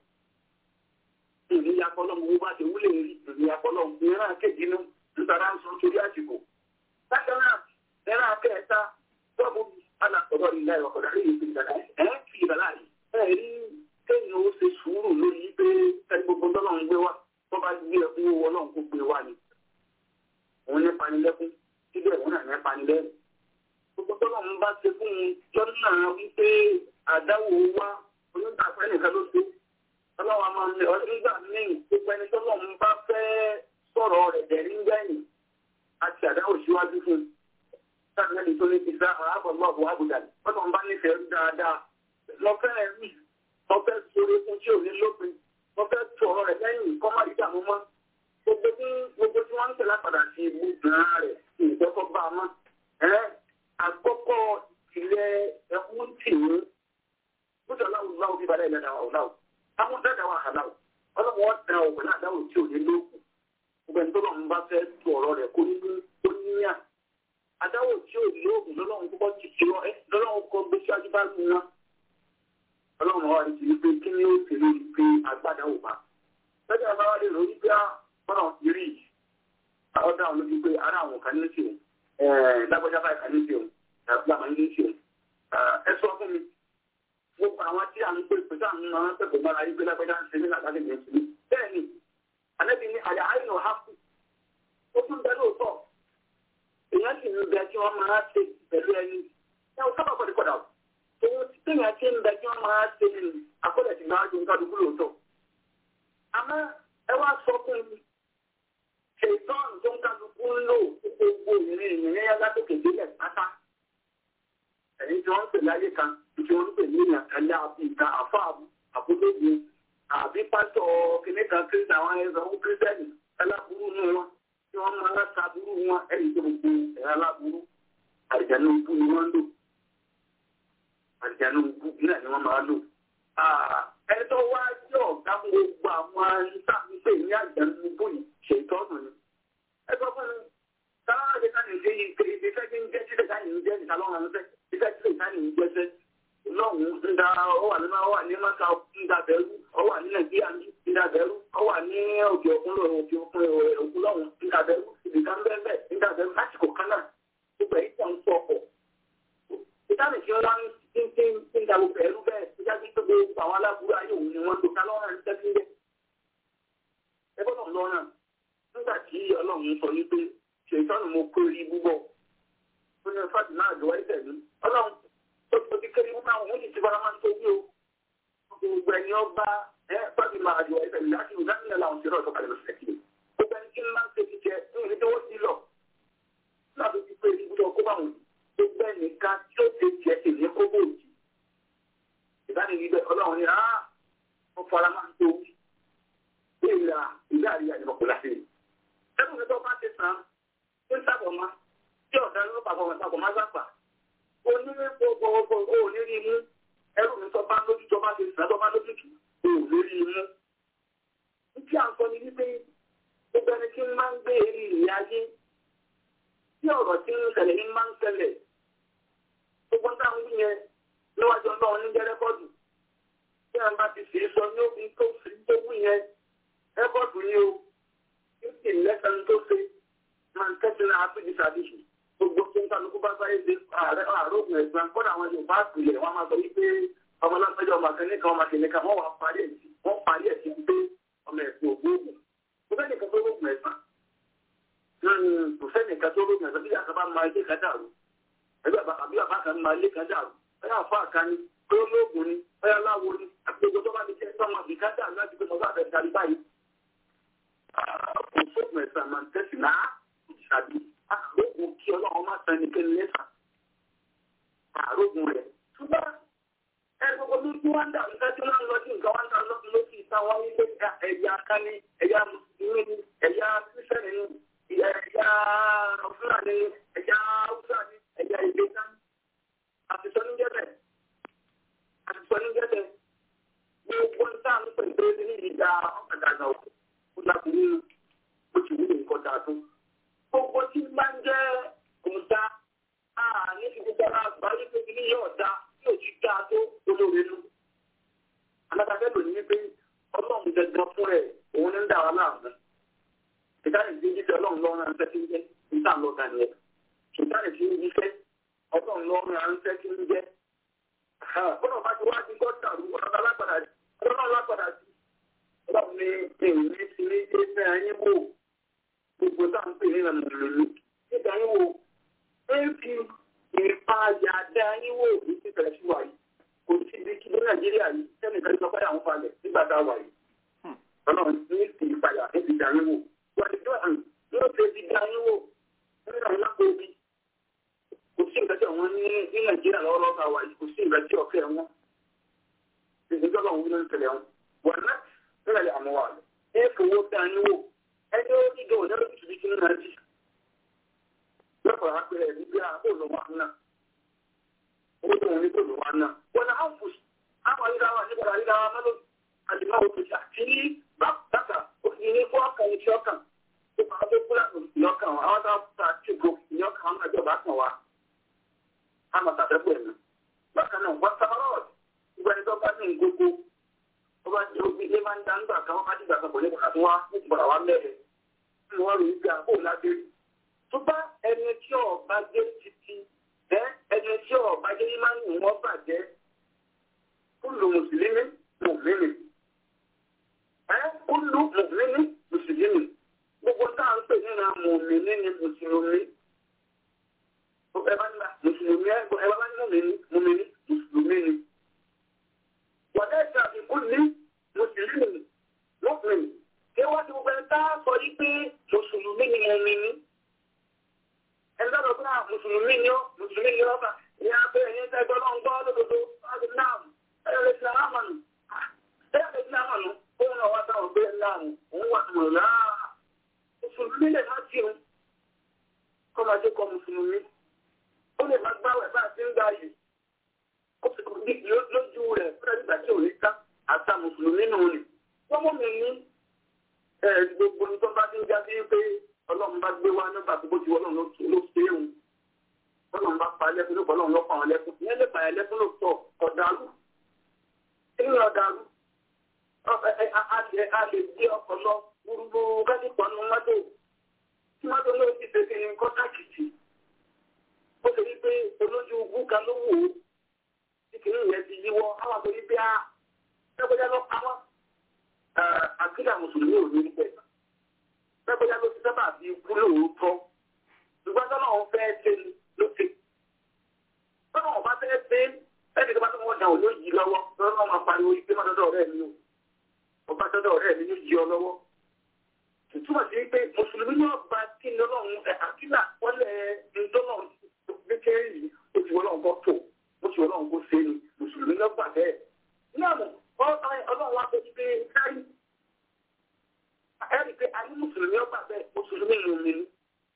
ìníyàpọ̀ lọ́mù wo bá ti wúlé rí ìníyàpọ̀ lọ́mù ìran kejì inú nítorí à ń sọ torí àsìkò bákan náà ìran kẹta tọ́bù alàkọ̀dọ̀ ìlà ìwọ̀kọ̀dà rí ìpín ìdàgbà ẹ̀ ń fi ìdàgbà rí ẹ̀ rí kéèyàn ó ṣe sùúrù lórí pé ẹni gbogbo tọ́lọ́run gbé wá tó bá gbé ẹkún owó ọlọ́run kó gbé wá ni òun ní panilẹ́kún síbẹ̀ òun náà ní panilẹ́rìn gbogbo tọ́lọ̀ ń bá ṣe fún un lọ́nà wípé àdáwò wá onígbàfẹ́ nìkan ló ṣe ọlọ́wà máa ń lè nígbà míì gbogbo ẹni tọ́lọ̀ ń bá fẹ́ sọ̀rọ̀ rẹ̀ dẹ̀rí ń gbẹ̀yìn àti àdáwò síwájú fún un sáà nẹ́ni tó ní ti sá àbọ̀lọ́ọ̀bù àbùdá tọ́lọ̀ ń bá nífẹ̀ẹ́ rí dáadáa lọ́fẹ́ rí lọ́fẹ́ sórí fún tí ò ní lópin lọ́fẹ́ tu ọ̀rọ̀ rẹ̀ lẹ́yìn kọ́ má rí dààmú mọ́ gbogbo tí gbogbo tí wọ́n ń tẹ̀lé padà sí ibú gan-an rẹ̀ ìjọkọ̀ bá a mọ́ àkọ́kọ́ ilẹ̀ ẹkún tì ní bóṣọ aláwọ̀ láwọ̀ bí balẹ̀ ilẹ̀ dáwà ọ̀láwọ̀ àwọn dáadáa wà hàláwọ̀ ọlọ́wọ́ wọn tẹ ọ̀pẹ̀ náà dáwọ̀ tí ò ní lókù gbogbo ẹni tó lọ́n bá fẹ́ tu ọ̀rọ̀ rẹ̀ kó nínú ó níyà adáwọ̀ tí ò ní lókù lọ́lọ́run kọ́kọ́ ti ti rọ ẹ lọ́lọ́run kọ́ gbé síwájú bá lu wọn ọlọ́run wa ti rí pé kí ni ó ti rí pé agbádá ò bá lọ́jọ́ àbáwá lè rò wípé ọ̀nà ìrì ọ̀dà àwọn lójú pé ara àwọn kan ní tiwọn lágbájá báyìí kan ní tiwọn ẹgbẹ́ àwọn ilé iṣẹ́ ẹ sọ fún mi gbogbo àwọn tí à ń pè pé sáà ń ná wọn pẹ̀lú mọ́ra yìí pé lágbájá ń ṣe ní làkàtà ìgbẹ́ sí bẹ́ẹ̀ ni àlẹ́bí ní àyà àìnà hápù ó tún bẹ lóòótọ́ èèyàn sì ń bẹ tí wọ́n máa ṣe pẹ̀lú ẹni ẹ ò sábà pọ̀dé pọ̀dà òun ti téèyàn ti ń bẹ tí wọ́n máa ṣe ní akọ́lẹ̀ ti máa dùn kádùkú lóòótọ́ àmọ́ ẹ wá sọ fún mi ṣètọ́n tó ń kálukú ń lò gbogbo ìrìn ìrìn yẹn látòkè délẹ̀ pátá. Ẹ̀yin tí wọ́n ń pè láyé kan, tí wọ́n ń pè ní ìyàn kálẹ̀ àbí ìta àfọ́ àbúlógún àbí pásọ̀ kìnní kan kírísítà àwọn ẹ̀rọ kírísítẹ́nì aláburú nù wọn tí wọ́n máa ń sa burú wọn ẹ̀yìn tó gbogbo ẹ̀rọ aláburú àrìjànú ibú ni wọ́n ń lò. Àrìjànú ibú náà ni wọ́n máa lò. Ẹni tó wá jẹ́ ọ̀gá fún gbogbo àwọn ìsàmúpè ní àrìjànú ibú yìí ṣètọ́nù ni. Ẹ sọ fún mi, táwọn àti ká nìyí yìí pé ibi fẹ́ kí ń jẹ́ sílẹ̀ ká nìyí jẹ́ níta lọ́wọ́ àwọn fẹ́, ibi fẹ́ sílẹ̀ ká nìyí jẹ́ fẹ́. Lọ́hùn ń da ọ wà nínú ọ wà ní Mọ́ta ń da bẹ̀rù, ọ wà ní Nàìjíríà ń da bẹ̀rù, ọ wà ní òkè òkun lọ́rùn òkè òkun òkun lọ́hùn ń da bẹ̀rù, ibi kan bẹ́ẹ̀ bẹ́ẹ̀ ń da bẹ̀rù lásìkò kan náà. Gbogbo ẹ̀yìn tó ń sọ ọkọ̀. Ìtàlẹ̀ tí wọ́n ń ń da gbogbo ẹ̀rú bẹ́ẹ̀, ìjà sí pé gbogbo àwọn aláburú ayé òun ni wọ́n lò ká lọ́rùn ń tẹ́kí ń Ẹ gbọ́dọ̀ lọ́rùn nígbà tí ọlọ́run sọ yí pé ṣètọ́nù mo kó rí búbọ̀ ó ní fàtí náà lọ́wọ́ ẹ̀sẹ̀ mi ọlọ́run tó tó ti kéré búbọ̀ àwọn oúnjẹ ti fara máa ń tó wí o gbogbo ẹni ọba ẹ fàtí máa lọ́wọ́ ẹ̀sẹ̀ mi láti ìgbà nílẹ̀ làwọn ṣe lọ́ọ̀tọ̀ kalẹ̀ lọ́sẹ̀ kí gbogbo ẹni tí ń máa ń ṣe jíjẹ ní ìlú tó wọ́n ti lọ láti fi pé ibùdó kó bá wọn gbogbo ẹnìkan tí ó ti jẹ èmi kó bò jì ìdánilíbẹ̀ ọlọ́run ni á wọ́n fara máa ń tó wí ìlà ìlà àríyá ìbọ̀kúlá sí i ẹnu mi tó bá ti sàn ń sábọ̀ ma tí ọ̀dà ló pàpọ̀ wọn sábọ̀ má sábà onílé gbogbogbò ó ní rí mú ẹrù mi tó bá lójú tó bá ti sàn tó bá lójú tù ó ní rí mú. Tí à ń sọ ni wípé gbogbo ẹni tí ń máa ń gbé eré ìrìn ayé tí ọ̀rọ̀ tí ń ṣẹlẹ̀ ní máa ń ṣẹlẹ̀ gbogbo táwọn wí yẹn níwájú ọlọ́run ní jẹ́ rẹ́kọ́dù tí à ń bá ti sì sọ ní òfin tó fi tó wí yẹn rẹ́kọ́dù ni o fifty lẹ́sàn tó ṣe máa ń tẹ́sí náà ápèjì sàdíṣì gbogbo tó ń kálukú bá sáyé ṣe ààrẹ àrògùn ẹ̀gbọ́n kọ́dà àwọn yorùbá àpìlẹ̀ wọn máa sọ wípé ọmọ lọ́sọ̀jọ́ ọmọ akẹ́ni kan ọmọ akẹ́ni kan wọ́n wà parí ẹ̀ sí wọ́n parí ẹ̀ sí pé ọmọ ẹ̀sìn ògbóògùn kò fẹ́ nìkan tó lóògùn ẹ̀sán kò fẹ́ nìkan tó lóògùn ẹ̀sán bí yàtọ̀ bá máa ilé kan dàrú ẹgbẹ́ àbí bàbá kan máa ilé kan dàrú ẹ̀yà àfọ àkànni tó lóògùn ni ẹ̀yà láwo ni àti gbogbo tó bá ti jẹ́ sọ́mọ àbíká dàrú láti gbé mọ́ bá fẹ́ darí báyìí òfóògùn ẹ̀sán máa ń tẹ̀sí náà ìṣàbí àrògùn kí ọlọ́run má san ẹnikẹ́ni lẹ́sà àrògùn rẹ̀ ṣùgbọ́n ẹni gbogbo omi tí wọ́n ń dà nígbà tí wọ́n ń lọ sí nǹkan wọ́n ń dà lọ́sùn ló sì ta wọ́n nílé ẹ̀yà kání ẹ̀yà mùsùlùmí ni ẹ̀yà kírísítẹ́nì ni ẹ̀yà fúlàní ẹ̀yà haúsá ni ẹ̀yà ìgbésà àtìsọ́ ní jẹ́bẹ̀ àtìsọ́ ní jẹ́bẹ̀ gbogbo ń tà ń pèsè ní ìdá ọ̀kadà náà ó lákùnrin ó ti wúlò nǹkan dáa tó gbogbo tí máa ń jẹ́ kòńtà ní gbogbo ara àgbáyé pé kí ní yóò dá yóò ti dá tó olóore nù. alábàáfẹ́ lò ní wípé ọlọ́run gẹ́gẹ́ fún ẹ̀ òun ní ń dà wá láàmú. ìdáhùn ìdí jíjẹ ọlọ́run lọ́rùn à ń fẹ́ kí ń jẹ́ níta lọ ga nìyẹn. ìdáhùn ìdí jíjẹ ọlọ́run lọ́rùn à ń fẹ́ kí ń jẹ́. bọ́lá bá ti wá sí gọ́tà rú ọlọ́run alágbàdà ọlọ́run alágbàdà sí. ọlọ́run ní ìrìn ti ní ẹgbẹ́ ayé wò gbogbo táwọn pè ní ìlànà ìlú nígbà yín wo éèkì ìpayà dá yín wò ní títẹ̀ sí wa yìí kò sí ibi kí ní nàìjíríà yìí sẹ́nìkan sọ pé àwọn falẹ̀ nígbà tá a wà yìí ọlọ́run ní ti ìpayà ní ti dá yín wò wà ní tó hàn yóò ṣe ti dá yín wò nínú àwọn lápò omi kò sí nǹkan tí àwọn ní ní nàìjíríà lọ́wọ́lọ́wọ́ tá a wà yìí kò sí nǹkan tí ọ̀fẹ́ wọn ìdíjọba òun ló ń tẹ̀lé wọn wà ní nílẹ̀ àmọ́ wà lọ éèkì owó dá yín wò ẹni ó dídò ní ọdún tuntun tí nínú ẹbí lọ́pọ̀ àpẹẹrẹ níbi àbò ló wà náà owó tó wọn ní kò ló wà náà wọn náà ń fòsì àwọn àyíká wa nígbà àyíká wa mẹ́lò àdìmọ́ òfìsì àti bàtà òfìsì ní fún ọkàn ìṣe ọkàn tó máa tó kúrò àgbò ìyọkàn wa àwọn táwọn ta tí ìgò ìyọkàn àwọn àjọba kan wa á máa tàbẹ́pọ̀ ẹ̀mí bákan náà wọ́n sábà rọ̀ ìgbà ẹni tó bá ní gbogbo wọ́n bá jẹ́ omi ilé máa ń dá nígbà kan wọ́n bá dìgbà kan kò ní kàtà tó wá ní ìgbà wa mẹ́rin tí wọ́n rí ibi àbò lábẹ́ rí. tó bá ẹni tí ọba jẹ́ títí ẹ ẹni tí ọba jẹ́ yín máa ń wọ́n bàjẹ́ kúlù mùsùlùmí mùmíní ẹ kúlù mùmíní mùsùlùmí gbogbo tá à ń pè nínú mùmíní ni mùsùlùmí ẹ bá ní mùsùlùmí ẹ bá ní mùmíní mùmíní mùsùlùmí ni. وليس بكل مسلم مؤمن kí wọ́n ti gbogbo ẹ̀ta sọ yí pé mùsùlùmí ni mo mi ní. ẹ̀ńdá lọ bá mùsùlùmí ni ó mùsùlùmí ni ó bá ní abẹ́ ẹ̀yìn ẹ̀ńdá náà ń gbọ́ lódodo láti náà ẹ̀yọ́ lè sinmi àmàlù. ẹ̀yọ́ lè sinmi àmàlù òun náà wá sáwọn gbé ńlá òun òun wà tó rà á. mùsùlùmí lè má ti òun kọ́ máa dé kọ́ mùsùlùmí. ó lè má gbáwẹ̀ bá a ti ń gbà yìí lójú rẹ̀ fúnra nígbà tí ò ní ká àtà mùsùlùmí nù ni. wọ́n mú mi ní gbogbo ní tó bá ti ń já sí pé ọlọ́run bá gbé wá nígbà tó bó ti wọ́n ló ṣe é wù. ọlọ́run bá pa ẹlẹ́kùn ló ọlọ́run ló pa àwọn ẹlẹ́kùn. ìyẹn lè pa ẹlẹ́kùn ló tọ̀ ọ̀dàlú. inú ọ̀dàlú. a lè gbé ọkọ̀ lọ gbúrúgbúrú kájí pọ̀ nínú mọ́tò. tí mọ́tò náà ti fẹ́ kí ni kọ́tàkìtì. ó ṣe wí pé olójú búka ló wò ó ìkìlì yẹn ti yíwọ́ àwọn àgbẹ̀ bí a ẹgbẹ́jà lọ pamọ́ àkílà mùsùlùmí ò ní bẹ̀. ẹgbẹ́jà ló ti sábà fi kú lóòótọ́ ṣùgbọ́n tọ́nà òun fẹ́ ṣe ló ṣe. tọ́nà òun bá fẹ́ ṣe ẹni tó bá tó wọ́n dà òun ló yí lọ́wọ́ lọ́nà máa pariwo ìgbé má dọ́dọ̀ ọ̀rẹ́ mi o ọba dọ́dọ̀ ọ̀rẹ́ mi ló yí ọ lọ́wọ́. túmọ̀ sí pé mùsùlùmí náà gba kí ni ọlọ́run àkílà wọlé ńdọ́nà kékeré yìí ó ti wọlé ọ̀gọ́ tó ó ti ọlọ́run kó ṣe ni mùsùlùmí lọ gbà bẹ́ẹ̀. náà mọ̀ ọlọ́run wa tó ti pé káyì. ẹ̀rí pé a ní mùsùlùmí ọgbà bẹ́ẹ̀ mùsùlùmí ló mi ní.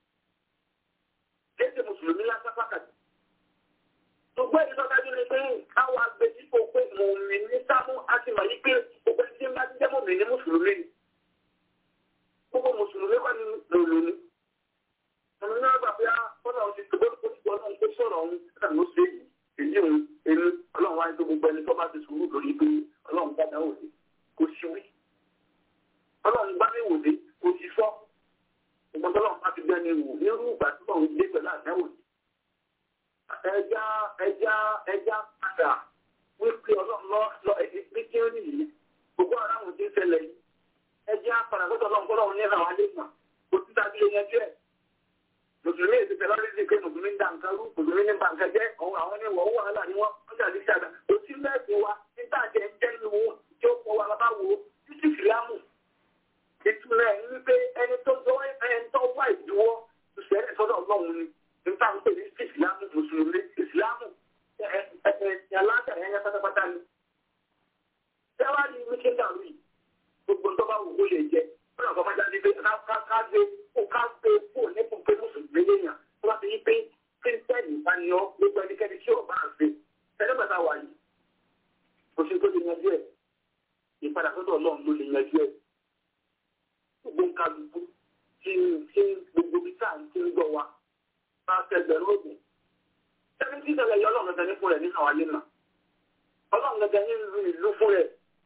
kéde mùsùlùmí lásán pàtàkì. ṣùgbọ́n èyí tó dájú ni pé káwọn agbẹjìpọ̀ pé mò ń mi ní sámú a ti mọ̀ yí pé gbogbo ẹni tí ń bá jẹ́ mọ̀ mí ní mùsùlùmí ni. gbogbo mùsùlùmí wà ní lòlù ọmọ náà gbà pé ọlọ́run ti tòbó tó ti gbọ́ ọlọ́run tó sọ̀rọ̀ ọ̀hún náà ló ṣe yìí èyí òun ẹni ọlọ́run wáyé tó gbogbo ẹni tó bá ti sùúrù lórí pé ọlọ́run bá dáwò dé kò sí wí. ọlọ́run bá mi wò dé kò sí sọ. ìgbọ́n tọ́lọ́run bá ti gbẹ́ni wò nírú ìgbà tí wọ́n dé pẹ̀lú àdáwò dé. ẹja ẹja ẹja padà wípé ọlọ́run lọ lọ ẹni tí ó nìyí gbogbo ara àwọn tí ń ṣẹlẹ̀ yìí. ẹja padà gbọ́dọ̀ ọlọ́run kọ́lọ́run ní àwọn alẹ́ mọ̀ kò sí tàbí ẹyẹ jẹ́ mùsùlùmí èsì tẹ̀lé ọdún sí pé mùsùlùmí ń da nǹkan rú mùsùlùmí ní bàǹkà jẹ́ òun àwọn ní wọ́n wàhálà ni wọ́n ń jà ní ṣàdá kò sí mẹ́sìn wa nígbà jẹ́ ń jẹ́ nínú wọn tí ó kọ́ wa bàbá wo títí fìlámù ìtumọ̀ ẹ̀ ní pé ẹni tó jọ ẹni tó wá ìdíwọ́ ìṣẹ̀lẹ̀ sọ́dọ̀ ọlọ́run ni nípa ń pè ní ìsìlámù mùsùlùmí ìsìlámù aláṣà ẹ̀yẹ pátápátá ni yanjú ẹ̀ ìpadà sọ́dọ̀ ọlọ́run ló lè yanjú ẹ̀ gbogbo nǹkan gbogbo tí tí gbogbo bí sáà ń tí ń gbọ́ wa bá tẹgbẹ̀rún ògùn ẹni tí ìṣẹ̀lẹ̀ yọ ọlọ́run gẹ́gẹ́ ní fún rẹ̀ nínú àwọn ayé náà ọlọ́run gẹ́gẹ́ ní ìlú ìlú fún rẹ̀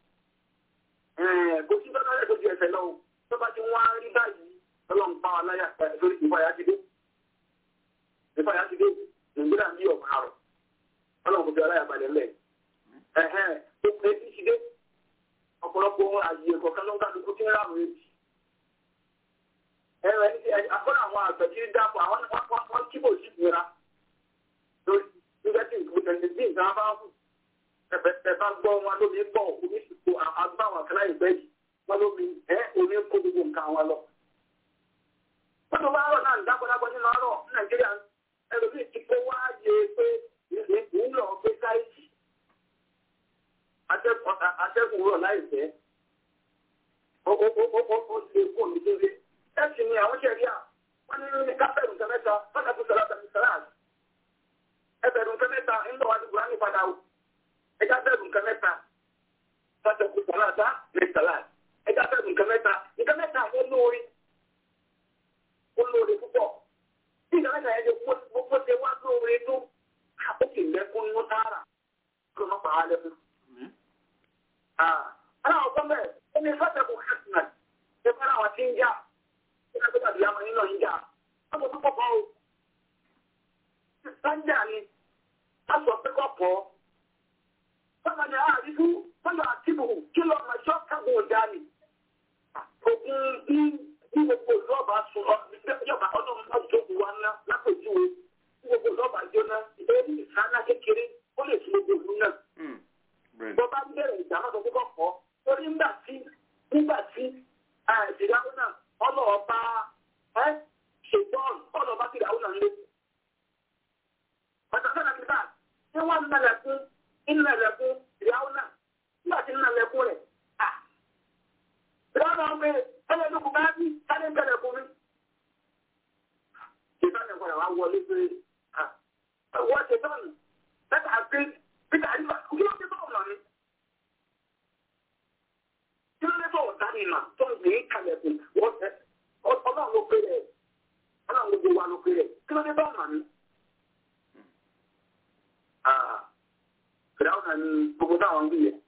kò sí tọ́lá rẹ̀ tó ju ẹsẹ̀ lọ́wọ́ tó bá ti wọ́n á rí báyìí ọlọ́run pa wa láyà sórí ìfọyà ti dé ìfọyà ti dé nàìjíríà ní ọ̀pá rọ̀ ọlọ́run kò fi aláyà balẹ̀ lẹ̀ ẹ̀hẹ́n tó pé tí ti dé ọ̀pọ̀lọpọ̀ àyè kọ̀ọ̀kan ló ń kálukú tí ń rà mí ẹ̀rọ ẹni tí akọ́nà àwọn àgbẹ̀ tí ń dáàbò àwọn wọn kíbò sí ìnira lórí nígbà tí nǹkan tẹ̀lé bí nǹkan bá kù ẹ̀fẹ̀ bá gbọ́ wọn lómi pọ̀ omi sì kó agbáwọn kan láì bẹ́ẹ̀ yìí wọn lómi ẹ̀ omi kó gbogbo nǹkan wọn lọ. wọ́n tó bá rọ̀ náà dákọ̀dákọ̀ nínú ọ̀rọ̀ nàìjíríà ẹlòmíì ti kó wá yé pé ìlú lọ gbé sáìtì atẹ́kùn rọ̀ láìpẹ́ ó lè kó omi kéré ẹ̀sìn ni àwọn ṣẹ̀rí à wọ́n ní ní kápẹ́rù nǹkan mẹ́ta fọ́nà tó sọ̀rọ̀ àtàkùn sọ̀rọ̀ àti ẹbẹ̀rù nǹkan mẹ́ta ńlọ wá dùgbò láti padà o ẹja bẹ̀rù nǹkan mẹ́ta fọ́tẹ̀kù sọ̀rọ̀ àtà ní sọ̀rọ̀ ẹja bẹ̀rù nǹkan mẹ́ta nǹkan mẹ́ta ó lóore ó lóore púpọ̀ bí nǹkan mẹ́ta yẹn ti gbogbo ṣe wá lóore tó ó sì lẹ́kún ní tààrà kó má pa á lẹ́kún. aláwọ̀ kọ́mẹ̀ ó ní fọ́tẹ̀kù kẹ́sìnà ṣe fẹ́ràn àwọn tí ń jà ìgbà tó dàbí àwọn nínú ìjà ọmọ tó pọ̀ o. Sáńjà ni a sọ pé kọ́ pọ̀. Bọ́lá ni a rí fún bọ́lá àtìbù kí lọ máa ṣọ́ kágun ọjà ni. Ògùn bí bí gbogbo ìlọ́ọ̀bà sùn yọ̀bà ọdún náà tó kù wá ná lápèjúwe. Bí gbogbo ìlọ́ọ̀bà jóná ìbéèrè ìsáná kékeré ó lè fi gbogbo ìlú náà. Bọ́lá ń bẹ̀rẹ̀ ìjà náà sọ pé kọ́ pọ̀. Torí nígbà tí nígbà tí ìdáwó náà ọlọ́ọ̀bá ẹ́ ṣètọ́n ọlọ́ọ̀bá ti dàwọn náà lé. Ọ̀tọ̀ sọ́nà ti bá ṣé wọ́n ń nàlẹ̀kún ìnàlẹ̀kún ìyàwó náà nígbà tí ń nàlẹ̀kún rẹ̀. Ìyàwó náà ń pè ẹlẹ́dùkú bá bí sáré bẹ̀rẹ̀ kú mi. Ṣètọ́n ẹ̀kọ́ rẹ̀ wá wọlé pé wọ́n ṣètọ́n lẹ́tà pé Peter Àdìbà kí ló dé bọ́ọ̀ lọ́ni? Kí ló dé bọ́ọ̀ dání mà tó ń gbé kalẹ̀kùn wọ́n tẹ́ ọlọ́run ló pé rẹ̀ ọlọ́run gbogbo wa ló pé rẹ̀ kí ló dé bọ́ọ̀ mà ní? Fìdáwọ̀n náà ni gbogbo táwọn ń gbìyẹ.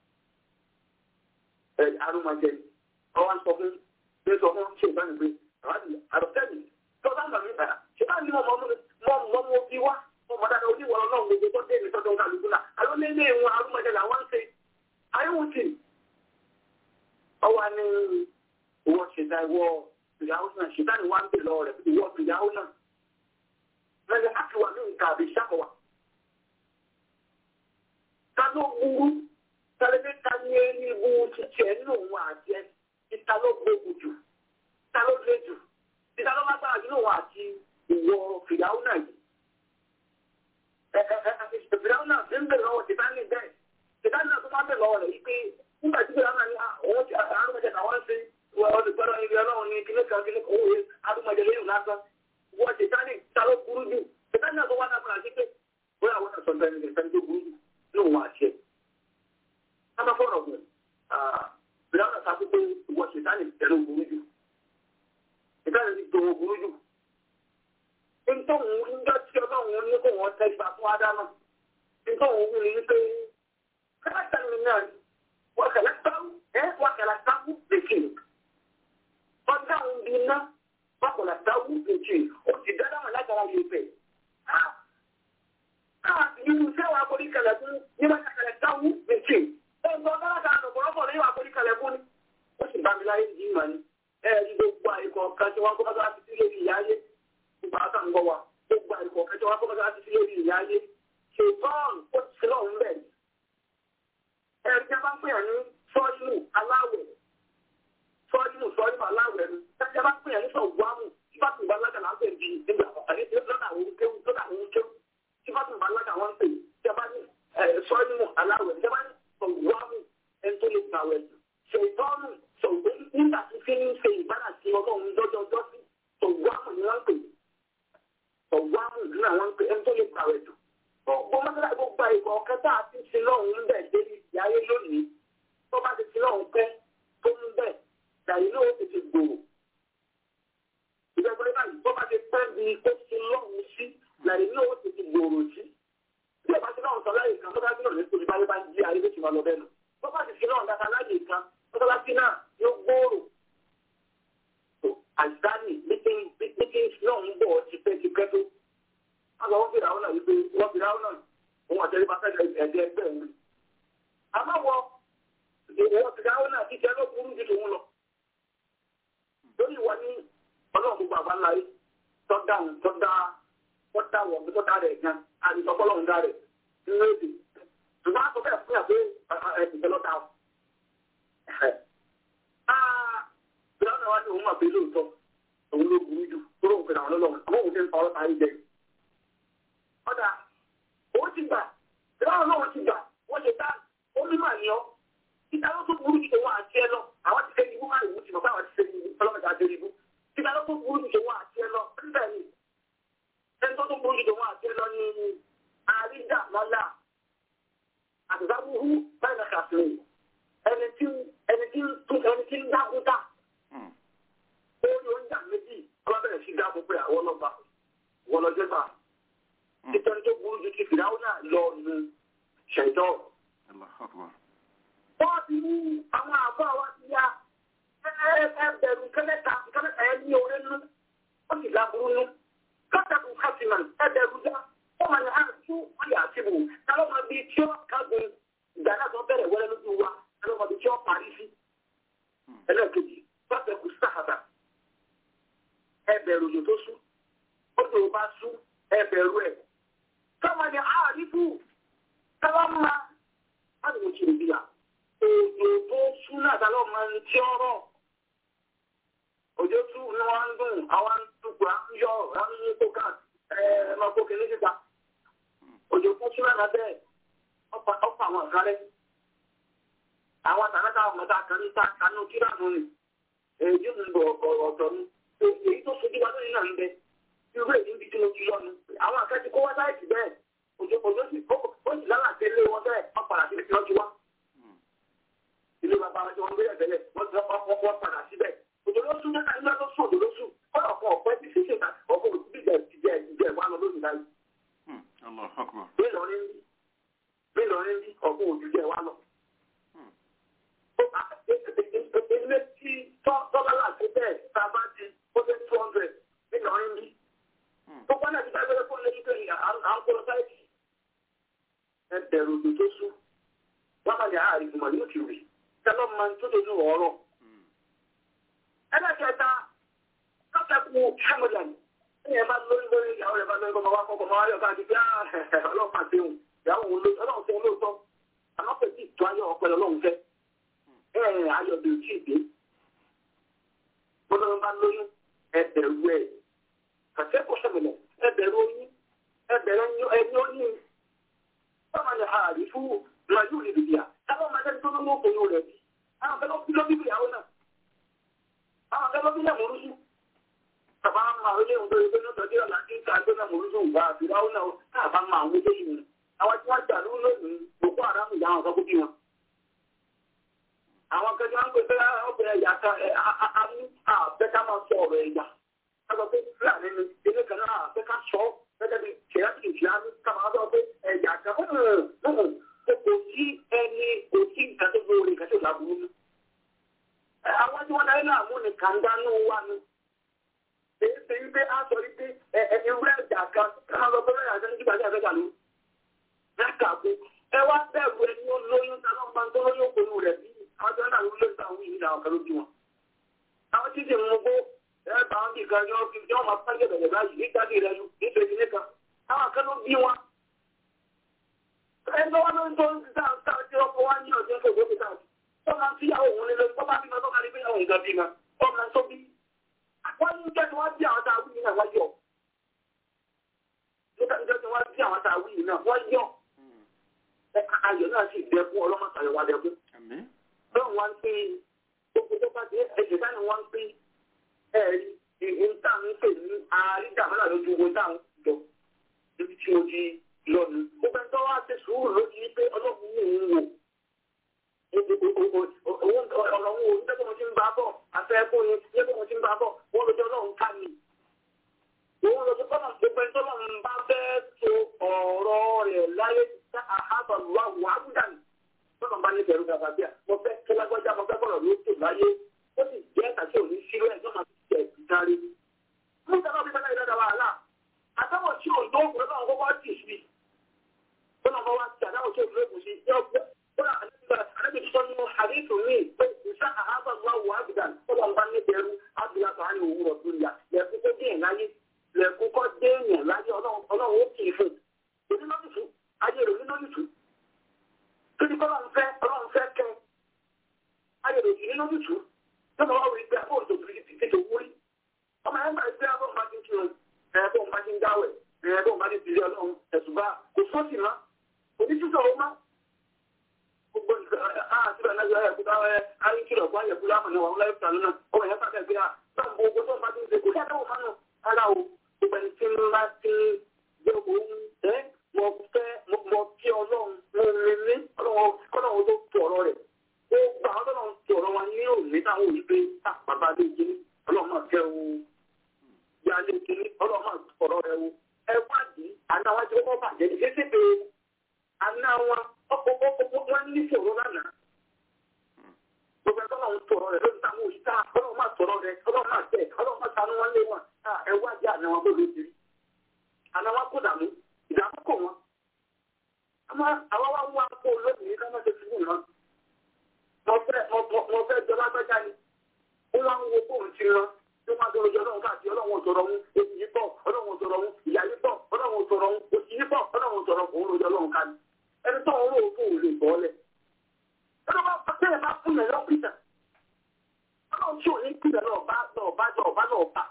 Ẹ arúmọjẹ ọwọ́ ń sọ fún ṣé sọ fún ṣé ìbánu pé àdọ̀tẹ́ni tó bá ń bà mí bàrà ṣé bá ní mọ̀ mọ́ mọ́ mọ́ bí wá mọ́ mọ́ dáadáa oníwọ̀ ọlọ́run gbogbo tó dé ní sọ́dọ̀ kálukú náà àlọ́ lé ní ìwọ̀n arúmọjẹ làwọn ń ṣe ayéwùtì ọwọ́ ni ìwọ ṣẹ̀dá ìwọ ìyàwó náà ṣẹ̀dá ni wọ́n ń bè lọ́wọ́ rẹ̀ ìwọ ìyàwó náà lẹ́yìn àtiwà ní nǹkan àbí ṣàkọwà. ta ló burú tàlẹ́bí ta ní ẹni ibu títẹ̀ nínú òun àti ẹ ìta ló gbógun jù ta ló lé jù ìta ló lágbára nínú òun àti ìwọ ìyàwó náà yìí. ìyàwó náà ń bè lọ́wọ́ ṣẹ̀dá ní bẹ́ẹ̀ ṣẹ̀dá náà tó máa bè lọ́wọ́ rẹ̀ yìí pé nígbà tí ìyàwó náà ní àwọn ti àrùn mẹ́jẹ̀ náà wọ́n ń ṣe ọdùgbọ́dọ̀ ibi ọlọ́run ní kílé kan kílé kan òwe arúgbọ́dọ̀ lẹ́yìn lásán wọ́n ṣe tání ta ló burú jù ṣètàn náà tó wá náà fúnra sí pé bóyá àwọn náà sọ̀tàn ẹni nìkan tó burú jù ní òun àṣẹ. ká má fọ̀rọ̀ gùn bìrì àwọn àti àkókò wọ́n ṣe tání tẹ̀lé burú jù ṣètàn ti tó burú jù. nítorí níjọ́ tí ọlọ́run ní kó wọ́n tẹ́ ibà fún ádámà nítorí òun ní pé káàkiri mi náà wọ́n kẹ̀lẹ́ sáwù ẹ́ wọ́n kẹ̀lẹ́ sáwù lèkì ọjà òun bí iná bákọ̀lá sáwù lèkì ó ti dáadáa wọn látara yìí pẹ̀. Irú iṣẹ́ wa kò ní kẹlẹ̀ fún ní wọ́n kẹlẹ̀ sáwù lèkì. Ẹ̀gbọ́n dáadáa lọ̀pọ̀lọpọ̀ lórí wa kò ní kẹlẹ̀ fún ni. Ó sì bá mi láyé yìí mà ní. Ẹ ẹ gbogbo àìkọ̀ kan tí wọ́n kọ́ bá ti sílé ìyá ayé. Ìgbà kan ń gbọ́ wa. Gbogbo àìkọ̀ kan tí wọ́n kọ́ bá ti sílé ìyá ayé. Ṣètọ́n ó ti sílọ̀ ń bẹ̀. Ẹ̀rí jẹ́ bá ń pè ní sọ́ọ̀lù aláwẹ̀ sọ́ọ́dínù sọ́ọ́dínù aláwẹ̀ ni tẹ́jẹ́ bá pè é ní sọ̀gbọ́n sífàtì ìbálágà là ń pè ní ìgbà àti lọ́dà àwọn kéwù lọ́dà àwọn kéwù sífàtì ìbálágà wọn pè tẹ́bá ní sọ́ọ́dínù aláwẹ̀ tẹ́bá ní sọ̀gbọ́n ẹni tó lè gbà wẹ̀ ṣètọ́nù sọ̀gbọ́n nígbà tí fi ń ṣe ìbára sí ọlọ́run lọ́jọ́ ọjọ́ sí sọ̀gbọ́n ni wọ́n pè sọ̀gbọ́n ní àwọn pè ẹni tó lè gbà wẹ̀ jù gbogbo mọ́tàlá gbogbo ìgbà ọ̀kẹ́ta àti ìṣe lọ́hùn-ún bẹ̀ dé ìyáyé lónìí kan mọ́tàlásí náà nítorí báyé bá ń jí ayé ló ti máa lọ bẹ́ẹ̀ nù. wọ́n bá ti fi náà dáta láyè kan mọ́tàlásí náà yóò gbòòrò. àìsánì meeting náà ń bọ̀ tipẹ́tipẹ́ tó. wọ́n sọ wọ́n fi ràwọn náà wípé wọ́n fi ràwọn náà òun àtẹ̀lé bá fẹ́ ẹ̀dẹ̀ ẹgbẹ́ òun. àmọ́ wọ ìwọ ti ràwọn náà kíkẹ́ ló burú ju tòun lọ. lórí ìwọ ní ọlọ́run gbogbo àgbáńlá yìí tọ́dá tọ́dá tọ́dá wọ̀ tọ́dá rẹ̀ gan àdìsọ́kọ́lọ́run dá rẹ̀ nínú èdè ṣùgbọ́n a sọ bẹ́ẹ̀ fún yà pé ẹ̀sìn lọ́ta o. Ìjọba náà wá ní òun máa bẹ lóòótọ́ òun ló burú jù tó lóun pèrè àwọn ọlọ́run àmọ́ òun ti ń fa ọlọ́ta ayé jẹ. Ọ̀dà òun ti gbà ìjọba náà ti gbà wọ́n ṣe dá omi mà ní ọ́. Ìta ló tó burú jù tó wọ́n àti ẹ lọ àwọn ti fẹ́ ibú máa ìwú ti mọ̀ báwọn ti fẹ́ ibú ọlọ́mọdé àti ibú. Ìta ló tó burú jù tó wọ́n àti ẹ lọ níbẹ̀ ni ẹni tó tó burú jù tó wọ́n àti ẹ lọ ní àríjà mọ́lá àtìsáwúhú báyìí náà kàfin ẹni tí ẹni tí ń tún ẹni tí ń dákúta ó ní oúnjẹ méjì ọlọ́bẹ̀rẹ̀ sí dáàbò pé àwọn ọlọ́ba wọn lọ jẹ́gbà títẹ́ni tó burú ju ti fìdáwó náà lọ nu ṣẹ̀dọ́. wọ́n ti mú àwọn àbọ̀ wa ti ya ẹbẹ̀rù kẹ́lẹ́ta kẹ́lẹ́ta ẹ ní orí nú ó sì láburú nú kọ́tàkùn kásìmọ̀ ẹbẹ̀rù dá wọ́n máa ní àtú ọ̀yà àtìbù táwọn máa bí tí ó kágun ìgbà náà tó bẹ̀rẹ̀ wẹ́rẹ́ lójú wa táwọn máa bí tí ó parí sí. ẹlẹ́ẹ̀kejì bàbá kù sáhàbà ẹbẹ̀rù òjò tó sú òjò bá sú ẹbẹ̀rù ẹ̀. táwọn ní àrífù táwọn máa láti wọ́n ti rí bíyà òjò tó sú náà táwọn máa ń tí ọ̀rọ̀ òjò tú ni wọ́n ń dùn àwọn ń dùgbà ń yọ àwọn ń yí kó káàkiri ẹ̀ẹ́mọ̀ kó kìíní síta òjò fún súnmọ́ náà bẹ́ẹ̀ ọ̀pọ̀ àwọn ọ̀gá rẹ̀. àwọn àtàkàtà ọmọdé kan ní kanú kíra nù ni èyí ń bọ̀ ọ̀tọ̀ ni èyí tó sojú wa lónìí náà ń bẹ irú èyí ń bi tí mo ti lọ́nu àwọn akẹ́kọ̀ọ́ kó wá sáyẹ̀tì bẹ́ẹ̀ òjò òjò sì ó sì lálàtẹ ilé wọn bẹ́ẹ̀ wọ́n padà síbi tí wọ́n ti wá. ilé bàbá wọn tí wọ́n gbé ẹ̀bẹ̀lẹ̀ wọ́n padà síbẹ̀ òjò ló sún mẹ́ta nígbà tó sún òjò ló sún kọ́nà kan ọ̀pẹ́ ti ṣe ṣèta ọ̀pọ̀ òbí jẹ́ ìwà lọ lónìí báyìí Bílọ̀rin bí Bílọ̀rin bí ọ̀pọ̀ òjújẹ wa lọ. Ilé tí tọ́lá láti bẹ́ẹ̀ tá a bá di ó dé two hundred Bílọ̀rin bí. Tó bá náà ti bá gbẹ́rẹ́ fún lẹ́yìn pé à ń kó lọ sáyẹ̀tì. Ẹ bẹ̀rù òjò tó sú. Wọ́n máa ní àárín ìgbìmọ̀ ní òkè rè. Tẹ́lọ̀ máa ń tó dé ní ọ̀rọ̀. Ẹlẹ́kẹ̀ẹ́ta, kọ́kẹ́kù Hamilton ẹ máa lórí lórí ìyàwó rẹ̀ máa lórí ọmọ wa kọ́kọ́ máa yọ̀ káàkiri bí ọlọ́pàá ṣe hùn ìyàwó òun ló ọlọ́run fẹ́ lóòótọ́ àmọ́ pé tí ìtọ́ ayọ̀ ọ̀pẹ ọlọ́run fẹ́ ẹ ẹ ayọ̀ bí ojú ìdè bọ́lá bá lóyún ẹbẹ̀rù ẹ̀ kàṣẹ́ kó sọ̀mìnà ẹbẹ̀rù oyún ẹbẹ̀rù ẹni oyún báwa ni ààrí fún màjú ìdìbìyà táwọn máa tẹ́lẹ̀ tó ló mú òkòyò rẹ̀ bí àwọn fẹ́ lọ́ bí ìyàwó náà àwọn fẹ́ lọ́ bí ìyàwó rúṣù tàbá máa ń lé ohun tó yẹ pé nítorí ọ̀la tí ń ta ẹgbẹ́ náà mọ̀lúdùn ìgbà àfihàn náà káàbá máa ń wọlé yìí àwọn tí wọ́n jà lórí lónìí Boko Haram ìyá àwọn ọ̀sán bí wọn. àwọn akẹ́kọ̀ọ́ ń pè pé ọbẹ̀ ẹ̀yà kan àmú àbẹ́ká máa sọ ọ̀rọ̀ ẹ̀yà kájọ pé fúlàní ni ilé kan náà àbẹ́ká sọ gẹ́gẹ́ bí kẹ̀yàtì ìsìlámù káwọn sọ pé ẹ̀yà kan kò sí ẹni kò sí nǹkan tó gbóore nǹkan tó láburú. àwọn tí wọ́n darí láàmú ni kàńdánù wà ní èyí ṣe wípé a sọ wípé ewúrẹ́ ẹ̀dà kan káwọn lọ bẹ́rẹ̀ àti nígbà tí a fẹ́ gàlú. Lákàkú ẹ wá bẹ̀rù ẹni ó lóyún táwọn máa ń tó lóyún òkòlù rẹ̀ bí àwọn tí wọ́n dà lóyún lóyún àwọn yìí làwọn kan ló bí wọn. Àwọn tí ti mú gbó ẹ bá wọn kì kan yọ kí wọ́n máa pàjẹ́ bẹ̀rẹ̀ báyìí nígbà tí ìrẹ́lu nígbà tí nìkan àwọn kan ló bí wọn. Ẹgbẹ́ wọn ló ń tó ń dá sáà tí ọkọ̀ wá ní ọ̀dẹ́ kò gbókè sáà. Wọ́n máa ń fíyàwó òun lé lórí, wọ́n máa ń bí wọn tó kárí bí àwọn ìgbà bí wọn. Wọ́n máa ń tó bí wọ́n ní jẹ́ tí wọ́n bí àwọn tàwí yìí náà wọ́n yọ. Nígbà tí wọ́n bí àwọn tàwí yìí náà wọ́n yọ. Ayọ̀ náà sì dẹkún ọlọ́mọ̀tàyọ̀ wá dẹkún. Bẹ́ẹ̀ wọ́n ń pín gbogbo tó bá dé ẹ̀jẹ̀ báyìí wọ́n ń pín ẹ̀rí ìhìntà ń pè ní àrídàmọ́là lójú owó táwọn jọ níbi tí mo ti lọ nù. Gbogbo ẹni tó wá ṣe sùúrù lójú pé ọlọ́run mú òun wò ọ̀rọ̀ wo nígbà mo ti ń bá bọ̀ àfẹ́kùn ni nígbà mo ti ń bá bọ̀ wọ́n lọ́jọ́ ọlọ́run ká mi. Òun lọ́jọ́ kọ́nà gbogbo ẹni tọ́lọ́run bá fẹ́ so ọ̀rọ̀ rẹ̀ láyé àhá àhábà wà wà ábúdàn tọ́nà bá ní bẹ̀rù gàgà bíà mo fẹ́ kí lágbájá mo fẹ́ kọ̀rọ̀ ló tò láyé ó sì jẹ́ àtàkì òní sílò ẹ̀ tó máa fi jẹ́ ìdarí. mú sábà bí sábà ìdájà wàhálà àtàwọn tí ò lóògùn náà wọ́n wá tì sí tọ́nà bá wá ti àdáwọ̀ tí ò lóògùn sí àdébí sọ nínú àdéhùn mi pé ìṣá àhábà wà wà ábúdàn tọ́nà bá ní bẹ̀rù ábúdàn tó á ní òwúrọ̀ tó yà lẹ́kún kó dé ìláyé lẹ́kún kó dé èèyàn láyé ọlọ́run ó kì í fún òní lọ́dún ayé rẹ̀ òní lọ́dún Kíni kọ́ lọ́n fẹ́ ọlọ́run fẹ́ kẹ́ ayọ̀dọ̀ sí nínú tútù tó máa wá wí pé àbọ̀ òjò kìí ti tètè wúrí. Ọmọ ẹ̀ ń gbà pé àbọ̀ máa ti ń kírun ẹ̀ bọ̀ máa ti ń dáwẹ̀ ẹ̀ bọ̀ máa ti tìlẹ̀ ọlọ́run ẹ̀sùn bá kò sọ́ọ̀tì má. Òní sísọ ọmọ gbogbo àti bẹ̀rẹ̀ náà yẹ kúta ẹ̀ ayé kìlọ̀ fún ayẹ̀kú láàmú ni wọ́n láyé fìtà lónà ọmọ yẹn pàṣẹ gbé à náà gbogbo tó máa ti ń ṣe kò sí àdáwò fánà ara o gbogbo ẹni tí ń bá ti gbé òun ẹ́ mo fẹ́ mo kí ọlọ́run mo lè ní ọlọ́run ọlọ́run tó tu ọ̀rọ̀ rẹ̀ ó gba ọlọ́run tu ọ̀rọ̀ wa ní òní táwọn òní pé bàbá lè jí ọlọ́run máa fẹ́ o ìyá lè jí ọlọ́run máa tu ọ̀rọ̀ rẹ̀ o ẹ wádìí àná wájú ọkọ̀ bàjẹ́ ní ṣéṣe pé àná wọn ọkọ̀ ọkọ̀ wọn ní ìṣòro lánàá gbogbo ẹgbẹ́ ọlọ́run tu ọ̀rọ̀ rẹ̀ lórí táwọn òní tá ọlọ́run máa tu ọ̀rọ̀ rẹ̀ ọlọ́run máa tẹ̀ ọlọ́run máa tanú wọn lé wọn ẹ wádìí àná wọn bó lè jí àná wọn kó dàmú ìdààmú kò wọn. Àwọn wá wá kó lónìí ká má ṣe fi wù wọn. Mo fẹ́ jọ lágbájá ni. Ó wá ń wo bóun ti rán. Tí wọ́n á tó lójú ọlọ́run káàkiri ọlọ́run òtòrọ̀ wọn. Oṣù yìí pọ̀, ọlọ́run òtòrọ̀ wọn. Ìyá yìí pọ̀, ọlọ́run òtòrọ̀ wọn. Oṣù yìí pọ̀, ọlọ́run òtòrọ̀ wọn. Òun lójú ọlọ́run ká ní. Ẹni tó ń rò ó fún òun lè bọ́ lẹ̀. Ẹni bá tẹ́lẹ̀ bá fún yẹn lọ́pìtà. Ọlọ́run tí ò ní pìtà náà bá náà bá náà bá náà bá.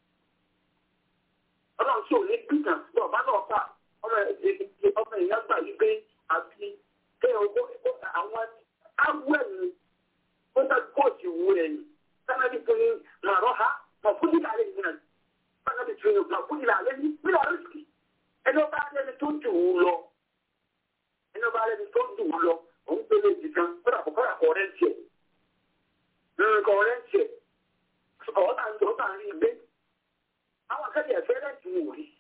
Ọlọ́run tí ò ní pìtà náà bá náà bá ọmọ ìyá gbà yí pé àti pé owó àwọn awọ ẹ̀yìn ó ń tàbí kóòtù wú ẹ̀yìn sábàbí tó ní màrọ́ ha mà fúdí làálẹ̀ yìí náà sábàbí tó ní mà fúdí làálẹ̀ yìí bí làálẹ̀ sì ẹni ọba alẹ́ni tó jù ú lọ ẹni ọba alẹ́ni tó jù ú lọ òun pélé ìdí kan kódà kó kódà kó ọ̀rẹ́ ń tiẹ̀ nǹkan ọ̀rẹ́ ń tiẹ̀ ọ̀ọ́ta ń tọ́ rí gbé àwọn akẹ́kẹ̀ẹ́ ẹ̀fẹ́ rẹ̀ ti wù rí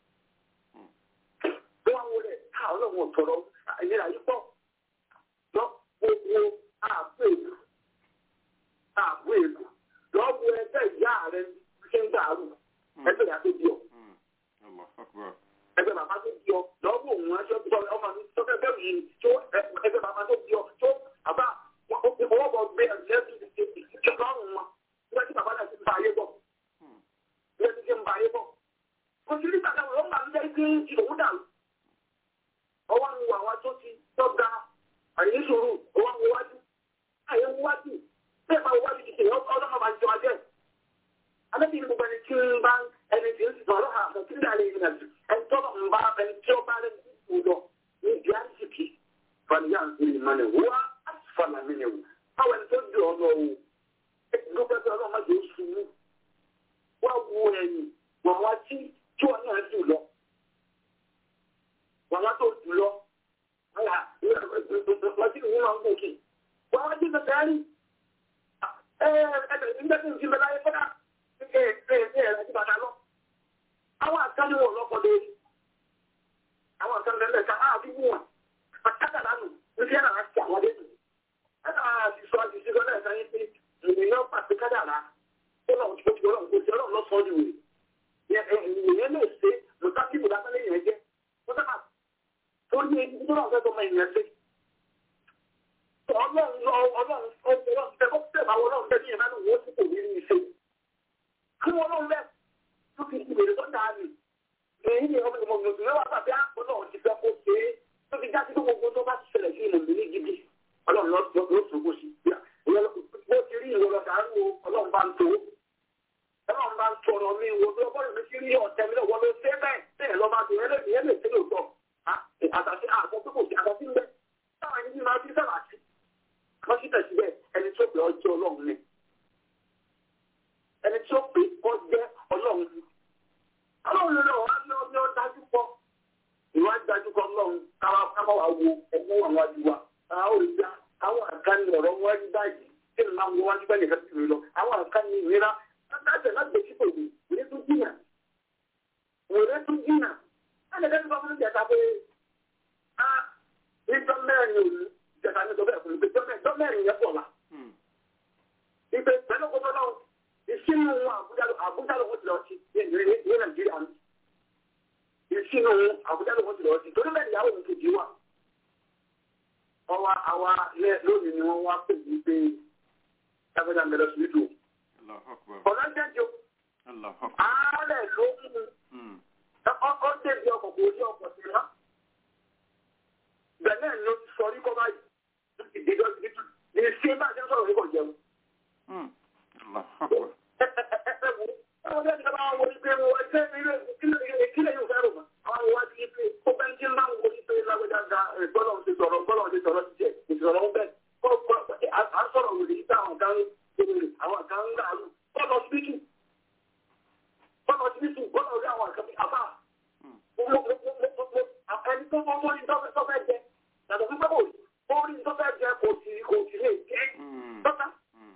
wọ́n wọlé ká ọlọ́run ọ̀tọ̀rọ̀ ìlera yìí pọ̀ lọ gbogbo ààbò èlò ààbò èlò lọ́wọ́ ẹgbẹ́ ìyá rẹ̀ ṣe ń dàrú ẹgbẹ́ ìyá tó di ọ. ẹgbẹ́ bàbá tó di ọ lọ́wọ́ òun aṣọ tó ọmọ mi tó fẹ́ bẹ́ẹ̀ yìí tó ẹgbẹ́ bàbá tó di ọ tó bàbá ọwọ́ bọ̀ gbé ẹ̀jẹ̀ ìjọba ọ̀run wọn nígbà tí bàbá náà ti ń ba ayé bọ̀ nígbà tí ti ń ba ayé bọ̀ kò sí nígbà táwọn ọmọ mi jẹ́ kí ìdòwú dàrú ọwọ́ ń wo àwọn tó ti tọ́ga àyè sòrò ọwọ́ ń wo wájú àyè ń wájú bẹ́ẹ̀ máa wájú ti tèèyàn ọlọ́mọ máa jọ ajẹ́. Alẹ́bí ni gbogbo ẹni tí ń bá ẹni tí ń sọ̀rọ̀ àmọ́ tí ń dà lè yìnbọn jù ẹni tó ń bá ẹni tí ó bá lẹ́nu kú lọ ní ìdí àìsíkì fàníyà ìmọ̀lẹ̀ wá àfàlà mi ni wò. Báwo ẹni tó ju ọ̀nà o gbogbo ẹgbẹ́ ọlọ́mọ yóò ṣubú wá wo ẹ̀yìn wọ́n wá tí tí wọ́n náà jù lọ wàá tó jù lọ lọ́sí ìwé máa ń gòkè wàá wá jí bẹ̀rẹ̀ rí ẹ̀ẹ́dẹ̀ nígbà tí ń jí bẹ̀rẹ̀ ayé fọ́nà ẹ̀ ẹ̀ ẹ̀ ẹ̀ bàtà lọ. àwọn àkànní wọn lọ́kọ̀ lórí àwọn àkànní lẹ́lẹ̀ ká á bí wọn àkàtà lánàá ní kí ẹ̀ náà ti àwọn lẹ́nu ẹ̀ náà ti sọ àti sísọ náà sáyé pé ènìyàn pàṣẹ kádàrá ọlọ́run tó ti ọlọ́run kò sí ọlọ́run lọ́sọ̀ọ́ ni wèrè ènìyàn lè ṣe mùtákìbù lábẹ́lẹ́ yẹn jẹ́ mùtákà tó ní ẹni tó náà fẹ́ tó máa yẹn ṣe. ọlọ́run lọ ọlọ́run ọlọ́run tẹ́kọ̀ tẹ́ bá ọlọ́run tẹ́ ní ìyẹn náà wọ́n sì kò ní ní ṣe. kí wọ́n lọ́run bẹ́ẹ̀ tó fi ìbèrè tó dáa nì. èyí ni ọmọ ìmọ̀ ìmọ̀ ìmọ̀ àgbà bí ọlọ́run ti fẹ́ kó ṣe é tó fi jáde tó gbogbo tó bá ṣẹlẹ̀ sí ìmọ̀ ìmọ̀ gidi ọlọ́run ló sọ̀kò sí. bó ti rí ìwọ lọ́dà ń wo ọlọ́run bá ń tó ọlọ́run bá ń tọrọ mi wo bí ọgbọ́n mi ti rí ọ̀tẹ̀ mi lọ́wọ́ ló ṣe bẹ́ẹ̀ bẹ́ẹ̀ lọ́ bá ti ẹlẹ́mìí ẹlẹ́mìí tí ló sọ àtàtì àgbọ̀ tó kò sí àtàtì ń bẹ́ táwọn ẹni máa fi sábà sí wọ́n sì tẹ̀sí bẹ́ẹ̀ ẹni tó pè ọjọ́ ọlọ́run ni ẹni tó pè ọjẹ́ ọlọ́run ni ọlọ́run ló wá ní ọjọ́ dájú pọ̀ ìwà dájú pọ̀ ọlọ́run káwá wá wo ẹgbẹ́ wọn wájú wa àwọn òrìṣà àwọn àkànní ọ̀rọ̀ wọn rí báyìí kí ni máa ń wọ wájú bẹ́ẹ̀ nìkan sì rí lọ àwọn àkànní ìrira láti láti sípò yìí ìrẹ́ tún jìnnà ìrẹ́ tún jìnnà láti lẹ́nu bá fún ìjẹta pé a nígbà ní olú ìjẹta ní sọ bẹ́ẹ̀ fún mi pé dọ́mẹ́rin yẹn pọ̀ la. ìpè pẹ̀lú kótó náà ìṣínú àbújá àbújá ló wọ́n ti lọ sí ní nàìjíríà ní. ìṣínú àbújá ló wọ́n ti lọ sí torí bẹ́ẹ̀ ìyàwó mi kejì wà. ọwọ́ àwa lónìí ni wọ́n wá pè mí pé lágbàdá ń bẹ̀rẹ̀ sùúrù. ọ̀nà jẹ́jọ́ àárẹ̀ ló mú ọkọ̀ débi ọkọ̀ kò ní ọkọ̀ sí wọn. bẹ́ẹ̀ náà ló ti sọ orí kọ́ báyìí ìdíjọ́ ti tún ní ṣé bá a ṣe ń sọ̀rọ̀ orí kọ̀ jẹun. Àwọn ọ̀dọ́ ìjọba àwọn wọlé pé wọ́n ṣe ìkílẹ̀ yóò fẹ́ rò mọ́. Àwọn wá sí pé ó bẹ́ ń kí máa ń wọlé pé lágbèjà ga gbọ́dọ̀ ti sọ̀rọ̀ gbọ́dọ̀ ti sọ̀rọ̀ ti jẹ́ ìsọ̀rọ̀ ń bẹ̀. À ń sọ̀rọ̀ wòlé yìí táwọn kan ń àwọn kan ń dàrú. Bọ́lọ̀ síbítù. Bọ́lọ̀ síbítù gbọ́dọ̀ rí àwọn àkàbí àbá. Ẹni tó mọ́ mọ́rí tó fẹ́ jẹ. Yàtọ̀ fún pẹ́pọ̀ orí tó fẹ́ jẹ kò sí kò sí lè jẹ́. Tọ́ta.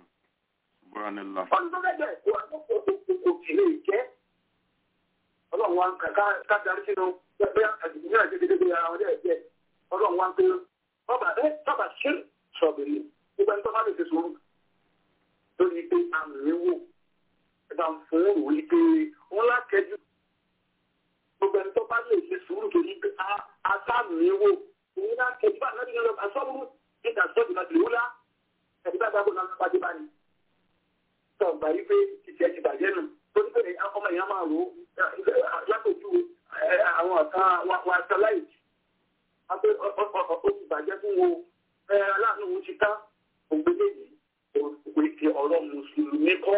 Ọdún tó fẹ́ jẹ kò sí lè jẹ́. Ọlọ́run wa ń ká darí sínú bẹ́ẹ̀ àdìgbò ní àjẹ́ dédé ara wọn dẹ́ jẹ́. Ọlọ́run wa ń pé ọba ẹ bàbá ṣe sọ̀bìrì. Gbogbo ẹni tó bá lè ṣe sùúrù. Lórí pé àmì wò. Ẹ bá ń fún òun wí pé wọ́n lákẹ́jú. Gbogbo ẹni tó bá lè ṣe sùúrù torí pé àtàmì wò. Òun lákẹ́jú bá náà nínú àsọ́wọ́rú nígbà sọ́ọ̀dì máa dìrú lá. Ẹ̀dí bá gbàgbọ́ náà bá dé bá ní. Sọ̀ gbà yí pé ìṣẹ́ ti bàjẹ́ nù. Torí pé ọmọ ìyá máa rò ó látòjú àwọn ọ̀kan wa sáláìtì. Abẹ́ ó ti bàjẹ́ fún wo aláàánú wo ti ká ògbélé yìí. Òwe ti ọ̀rọ̀ Mùsùlùmí kọ́.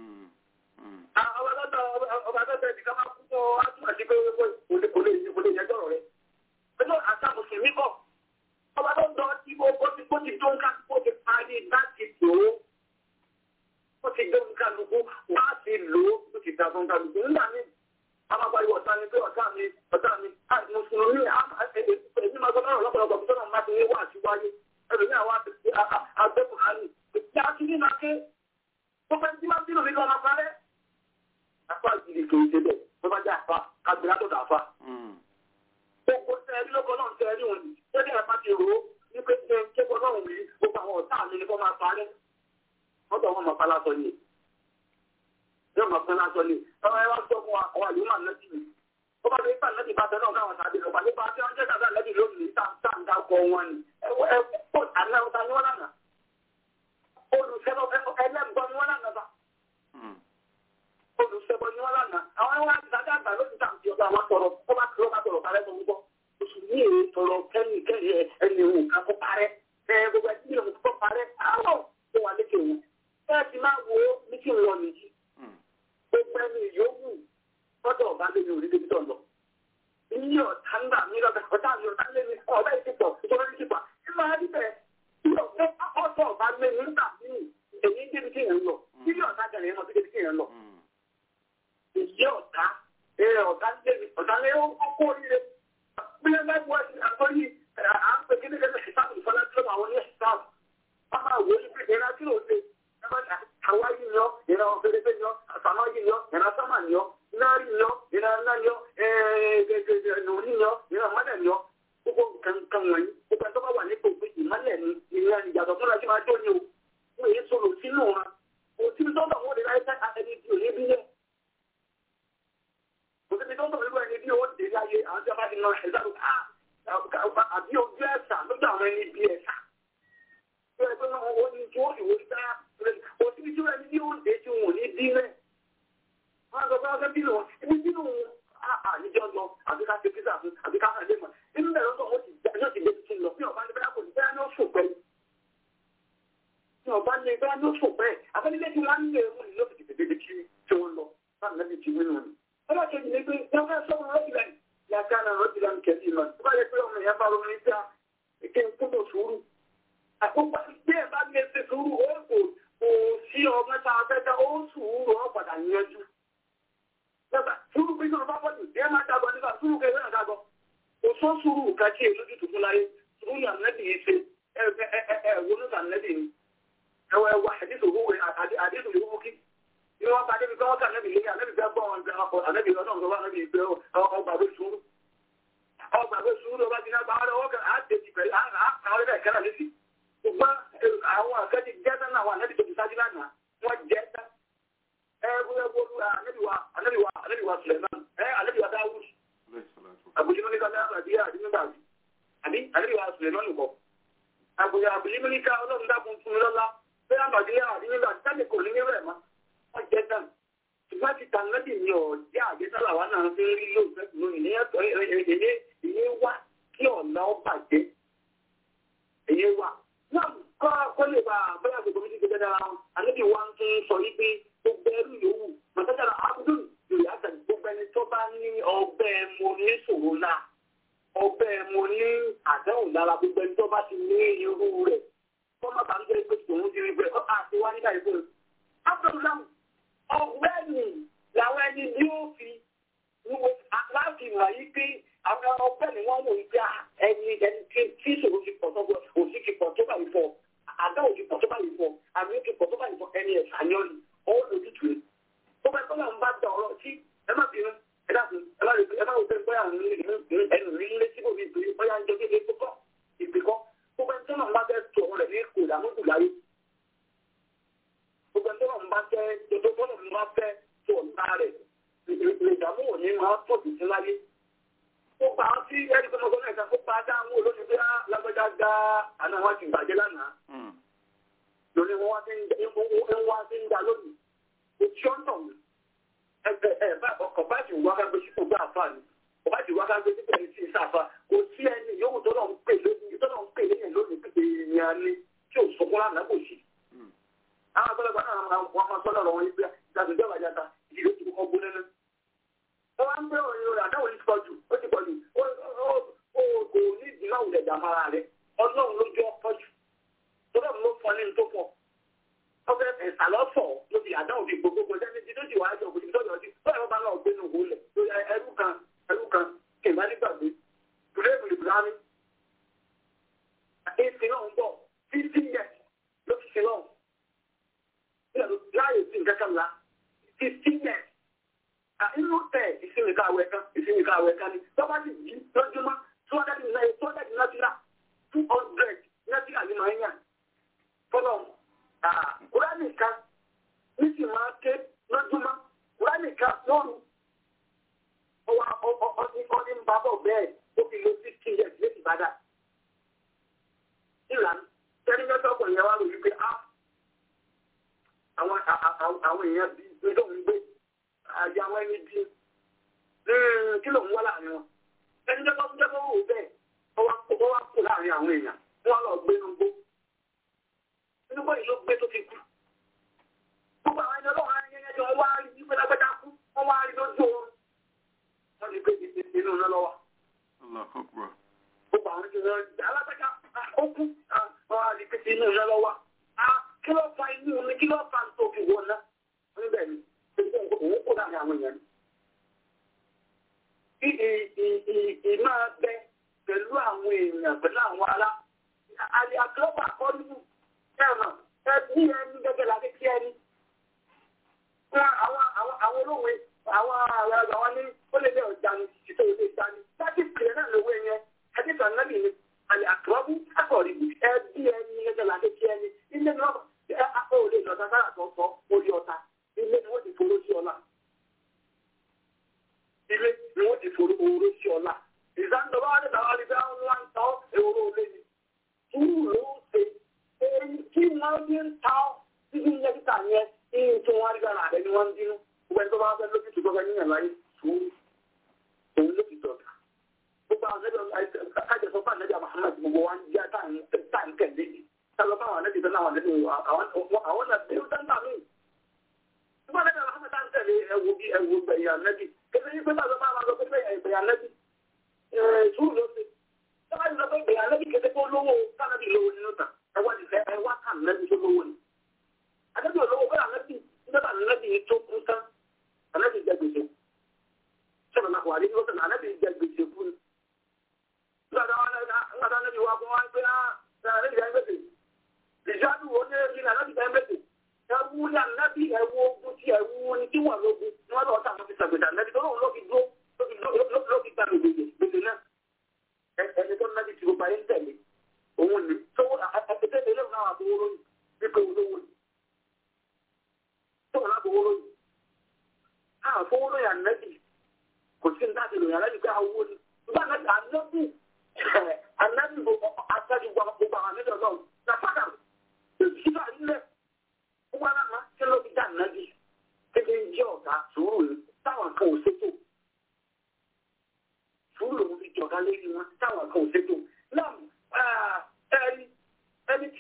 Ọba tẹ́tẹ́ ti ká máa kú tọ́ átúmọ̀ sí pé kò lè yẹ jọ̀rọ̀ rẹ̀. Ẹjọ́ àṣà Mùsùlùmí kọ́ ọba tó ń dọ́ tí ó ti kó ti tó ń ká kó ti parí láti lò ó ó ti gbé nǹkan lùkú wá sí lò ó ó ti dà fún kálukú nígbà míì amábáyé ọ̀tá ni pé ọ̀tá mi ọ̀tá mi mùsùlùmí èmi máa gbọ́dọ̀ lọ́pọ̀lọpọ̀ bí sọ́nà máa ti wá àti wáyé ẹ̀rọ ní àwọn àgbẹ̀kùn àlè ìdí àti ní máa ké tó fẹ́ tí máa bínú mi lọ́nà parẹ́ apá ìdílé kìí ṣe bẹ́ẹ̀ tó bá jẹ́ àfa kábìlá tó dà fa gbogbo tẹ́ẹ̀rí lọ́kọ̀ náà tẹ́ẹ̀rí wọn ni tẹ́ẹ̀rí àpá ti rò ó ní pé ṣe ń kéko náà wí gbogbo àwọn ọ̀tá mi ni kò máa parẹ́ wọ́n tọ́ wọn máa pa lásọ ni yóò máa pín lásọ ni ọmọ ẹ wá sọ fún wa àwọn àlè máa lẹ́jì mi ó bá lè pa lẹ́jì bá tẹ náà káwọn tàbí ọ̀pá nípa tí wọ́n jẹ́ kàdá lẹ́jì lónìí táǹkà kọ wọn ni ẹ kó àná ọ̀tá ni wọ́n lànà olùsẹ́bọ̀ ẹlẹ́gbọ́n ni wọ́n lànà bá olùsẹ́bọ̀ ni wọ́n lànà àwọn ẹwà ìdájọ́ àgbà lónìí táǹkì ọ̀gá wọn tọrọ ó bá tọrọ bá tọrọ kárẹ́ tó ń gbọ́ oṣù ní èrè tọrọ kẹ́ni kẹ́ni ẹni òun kan kó parẹ́ ẹ gbogbo ẹtí ní òun kó parẹ́ àárọ̀ tó wà lékè wọn ẹ ti máa wo lékè wọn nìyí gbogbo ẹni yòówù tọ́jọ́ ọ̀gá lé ní orí débi tó lọ. Iye ọ̀tá ń gbà mí lọ́bẹ̀ ọ̀tá mi ọ̀tá lé mi ọ̀bẹ ìdìpọ̀ ìjọba ìdìpọ̀ ẹ máa rí bẹ́ẹ̀ ọ̀tọ̀ ọ̀gá lé mi nígbà míì èyí débi tí yẹn ń lọ. Iye ọ̀tá gẹ̀rẹ́ yẹn mọ̀ sí débi tí yẹn ń lọ. Iye ọ̀tá ọ̀tá lé mi ọ̀tá lé ó kó oríire bí ẹ bá wọ àtọ́yí à ń pè kíni kẹ́kẹ́ ìsáàbù ìfọlá tí wọ́n àwọn oníṣẹ́ ìsáàbù wọ́n máa wọ ní pé ìran tí ò ṣe àwa yìí yọ ìran ọ̀fẹ́rẹ́fẹ́ yọ àfàmọ́ yìí yọ ìran sọ́mà yọ iná rí yọ ìran ńlá yọ nùní yọ ìran mọ́lẹ̀ yọ gbogbo nǹkan wọ̀nyí gbogbo ẹ̀tọ́ bá wà nípò pé ìmọ́lẹ̀ ni ìran ìyàtọ̀ fúnra tí máa jó ni o wọ́n èyí sọ̀rọ̀ sínú wọn òtí tó bá wọn lè láyé fẹ́ ẹni tí ò ní bí yẹn òtí tó ń bọ̀ ẹni bí ó dé láyé àwọn tí a bá ti lọ ẹ̀dá ló ká àbí ojú ẹ̀sà lójú àwọn ẹni bí ẹ̀sà. Bí ẹgbẹ́ náà ó ní tí wọ́n ìwé dá òtí tí ó ẹni bí ó dé tí wọn ò ní dín náà. Wọ́n á sọ pé wọ́n fẹ́ bínú wọn. Ibi bínú àníjọ́ lọ àbí ká ṣe písà fún àbí ká hàn lé mọ̀. Inú bẹ̀rẹ̀ lọ́sọ̀ wọ́n ti yóò ti débi tí ń lọ. Bí ọba ní bẹ́ẹ̀ kò ní bẹ́ẹ̀ ní ó sùn pẹ́. Bí ọba ní bẹ́ẹ̀ ní ó sùn pẹ́. Àbẹ́nilé tí wọ́n á nílé ẹ̀rú ni ló fi tètè débi tí wọ́n lọ. Báwo ni ti wínú ni? Ọlọ́ kejì ni pé wọ́n fẹ́ sọ́run rọ́bìlẹ̀ yàtọ̀ náà rọ́bìlẹ̀ kẹ́lí mọ̀. Tó bá yẹ pé ọmọ yẹn bá ronú ní bíà èké ń kúndò sùúrù. Àkókò bí ẹ bá lè ṣe sùúrù ó kò kò sí ọmọ tá a fẹ́ dá ó sùúrù ó padà yanjú. Lọ́gbà sùúrù bí sọ̀rọ̀ bá pọ̀ jù díẹ̀ máa dàgbọ́ nígbà sùúrù kẹ́lẹ́ náà dàgbọ́. Kò sọ sùúrù kàkí èlú ti tùkú láyé sùúrù ní ànẹ́bì yìí ṣe ẹ ẹ ẹ ẹ wọnú ànẹ́bì ni. Ẹ wọ ẹ wọ àdìsù òwúwe àdìsù ìwúwo kí ni wọ́n bá débi kọ́wọ́ kànẹ́bì lé ànẹ́bì fẹ́ gbọ́ wọn gan ọkọ̀ ànẹ́bì ọlọ́run tó wà ànẹ́bì ìgbẹ́ ọgbàgbé sùúrù ọgbàgbé sùúrù ọba jìnnà bá wọn lọ́wọ́ kan á dèjì pẹ̀lú àwọn ọ̀rẹ́ bẹ̀ àbòyà àbìlímílíkà ọlọ́run dákun fún mi lọ́lá pé àmàdíyà àdínnílò àti tábìlì kò ní ní rẹ̀ mọ́ wọ́n jẹ́ tán ṣùgbọ́n ti tàn lẹ́bì ní ọ̀jẹ́ àjẹsálà wa náà fi ń rí lóòótọ́ lónìí ní ẹ̀tọ́ èyí èyí wá kí ọ̀nà ọ bàjẹ́ èyí wá náà kọ́ kọ́ lè bá bóyá gbogbo mi ti gbé dára wọn àlejò wa ń tún sọ yí pé gbogbo ẹrú yòówù màtájára abdul yorùbá àtàlù gbogbo ẹni tó bá ní ọgbẹ́ mo ní ṣòro náà ọgbẹ́ mo ní àdáhùn lára gbogbo ẹni tó bá ti ní irú rẹ̀ kọ́ má bàa ń jẹ́ pé tòun ti rí bẹ́ẹ̀ ọ́ àti wá nígbà yìí fún un. abdullam ọgbẹ́ni làwọn ẹni bí ó fi wúwo láti mọ̀ yí pé àwọn ọgbẹ́ni wọ́n wò yí pé ẹni ẹni tí ìṣòro ti pọ̀ tọ́gbọ́ òsì ti pọ̀ tó báyìí fọ́ àdáhùn ti pọ̀ tó báyìí fọ́ àmì ti pọ̀ tó báyìí fọ́ ẹni ẹ̀sà ni ọ́ ni ọ́ lójútùú rẹ̀. tó bá tọ́lá ń bá da ọ̀rọ̀ tí ẹ má bínú ẹ dàbí ẹ má rí ẹ má wò pé bóyá ẹnu rí lé síbò mi ìpè bóyá ń jẹ kéde kókọ́ ìpè kọ́ tó bá tọ́lá ń bá fẹ́ tó ọ̀rọ̀ rẹ̀ ní kò ìdààmú láyé gbogbo ẹni tọ́lá ń bá fẹ́ tó tọ́lá ń bá fẹ́ tó ọ̀nà rẹ̀ ìdààmú òní máa pọ̀ jù sí láyé ó pa á sí ẹni tó mọ́tò náà ó pa á dá àwọn olóṣèlú bí lágbájá gbá àná wọn ti bàjẹ́ lánàá lórí wọn wá sí ń wá sí ń dá lónìí kò tí ó ń tọ̀ mí ẹgbẹ́ ẹ̀ bá ọkọ̀ bá ti wá ká gbé sípò gbá àfa ni kò bá ti wá ká gbé sípò ní sí ìsáfà kò sí ẹni yòówù tó náà ń pè lónìí tó náà ń pè lẹ́yìn lónìí pé èèyàn ni tí ò sọkún lánàá kò sí. àwọn àgbàlagbà náà wọn máa sọ́nà lọ́wọ́ yìí pé ìdàgbẹ́jọ́ àjàta ìdílé ti kọ́kọ́ gbóná náà wọ́n wá ń gbé òyìn rẹ̀ àdáwò ní ti pọ̀ jù ó ti pọ̀ jù ó kò ní ìdìmọ̀ àwùjọ ìjàmára rẹ̀ ọlọ́run ló jọ pọ̀ jù tó bẹ́ẹ̀ ló fọ́ ní tó pọ̀ ọbẹ̀ ẹ̀sà lọ́fọ̀ ló fi àdáwò fi gbogbo gbogbo ẹni tí tó ti wà á jọ òkùnjì tó yọ sí bẹ́ẹ̀ ló bá náà gbé nù wọlé lórí ẹrú kan ẹrú kan kì í má ní gbàgbé bùrẹ́bù lè bùrá mi. èsì náà ń bọ̀ fífi yẹ ló fi ṣe náà láàyè sí nǹkan kan la fífi yẹ inú tẹ ìsinmi káwé kan ìsinmi káwé kan ni tọ́ba ti jí lójúmọ́ two hundred nine two hundred náírà two hundred náírà ni màá yàn fọlọ́ kúránì kan ní sì máa ké lójúmọ́ kúránì kan lóru ọwọ́ ọdí ń bá bọ̀ bẹ́ẹ̀ ó fi lo sixty years lé ìbàdàn ìlànà tẹ́lẹ̀ mẹ́tọ́ ọkùnrin yẹn wá lórí pé àwọn èèyàn bíi gbé lóun gbé àyà àwọn ẹni bí kí ló ń wá láàrin wọn ẹni jẹ́ kó jẹ́ kó wò bẹ́ẹ̀ ó wá kó láàrin àwọn èèyàn wọ́n lọ gbé inú gbó inú gbó yìí ló gbé tó fi kú gbogbo àwọn ẹni ọlọ́run á yẹn jọ wá rí pé lágbẹ́dá kú wọ́n wá rí lójú oorun wọ́n ti gbé inú iná lọ́wọ́ gbogbo àwọn ẹni ọlọ́run alágbẹ́dá ó kú wọ́n wá rí pé inú iná lọ́wọ́ kí ló fa inú mi kí ló fa tó fi wọ̀ ná níbẹ̀ ni òun kó láàrin àwọn èèyàn. Ìmọ̀ abẹ pẹ̀lú àwọn èèyàn pẹ̀lú àwọn ará. Àlè àkọ́bà kọ́ nínú ẹ̀rọ ẹbí ẹni gẹ́gẹ́ la kékeré ẹni. Àwọn olóòwe àwọn àwọn àwọn ní ó lè lé ọjà ní ìṣètò ìṣe ìta ní. Láti pèlè náà lówó ẹyẹ ẹbí kan náà nìyí. Àlè àkọ́bù akọ̀rì ẹbí ẹni gẹ́gẹ́ la kékeré ẹni. Ilé náà ó lè lọ sára tó sọ orí ọ̀tá ilé ni wọ́n ti foró sí ọlá. Ilé ni wọ́n ti foró oró sí ọlá. Ìsáńdọ̀bá wà nígbà wà nígbà wọn ń ta ọ́ ewúro olé ni. Túrú ló ń ṣe. Èyí tí wọ́n bí ń ta ọ́ títí ń lẹ́kítà yẹn ní tí wọ́n rí gbára rẹ̀ ni wọ́n ń dínú. Gbogbo ẹni tó bá fẹ́ lókìtì gbọ́gbẹ́ níyàn láyé sùúrù. Òun lókìtì ọ̀gá. Gbogbo àwọn ẹgbẹ́ kájọsọ fún àlejò Muhammad gbogbo wa ń jẹ́ táǹkẹ̀ léyìí. Sálọ fún àwọn àlejò tó náà wà nínú àwọn náà bí ó dáńtà míì nígbà tí àwọn ọmọ táwọn tẹ̀lé ẹwù bí ẹwù gbẹ̀yìn ànẹ́bí kẹfẹ́ yí pé bàbá máa máa lọ pé gbẹ̀yìn ànẹ́bí sùúrù ló ṣe tọ́ba ti sọ pé gbẹ̀yìn ànẹ́bí kẹfẹ́ kó lówó kánẹ́bí lówó nínú ta ẹwà nílẹ̀ ẹwà kánẹ́bí tó lówó ni. ànẹ́bí olówó kọ́ ànẹ́bí nígbà ànẹ́bí yìí tó kú tán ànẹ́bí jẹ gbèsè sọ̀rọ̀ náà wà nínú ọ̀sán ànẹ́bí jẹ gbèsè fún un. nígbà tí ànẹ́bí wà fún wa pé ànẹ́bí jẹ gbèsè ìjọ́dún wo ní ànẹ́bí jẹ gbèsè ẹwu ní ànábì ẹwu ogun tí ẹwu ní tí wọn lógun ní wọn lọ sí àwọn fi sàgbèsà ànábì tó lóun ló fi dúró ló fi gba gbèsè gbèsè náà ẹni tó nábì tí gbogbo ayé ń tẹ̀lé òun ni tó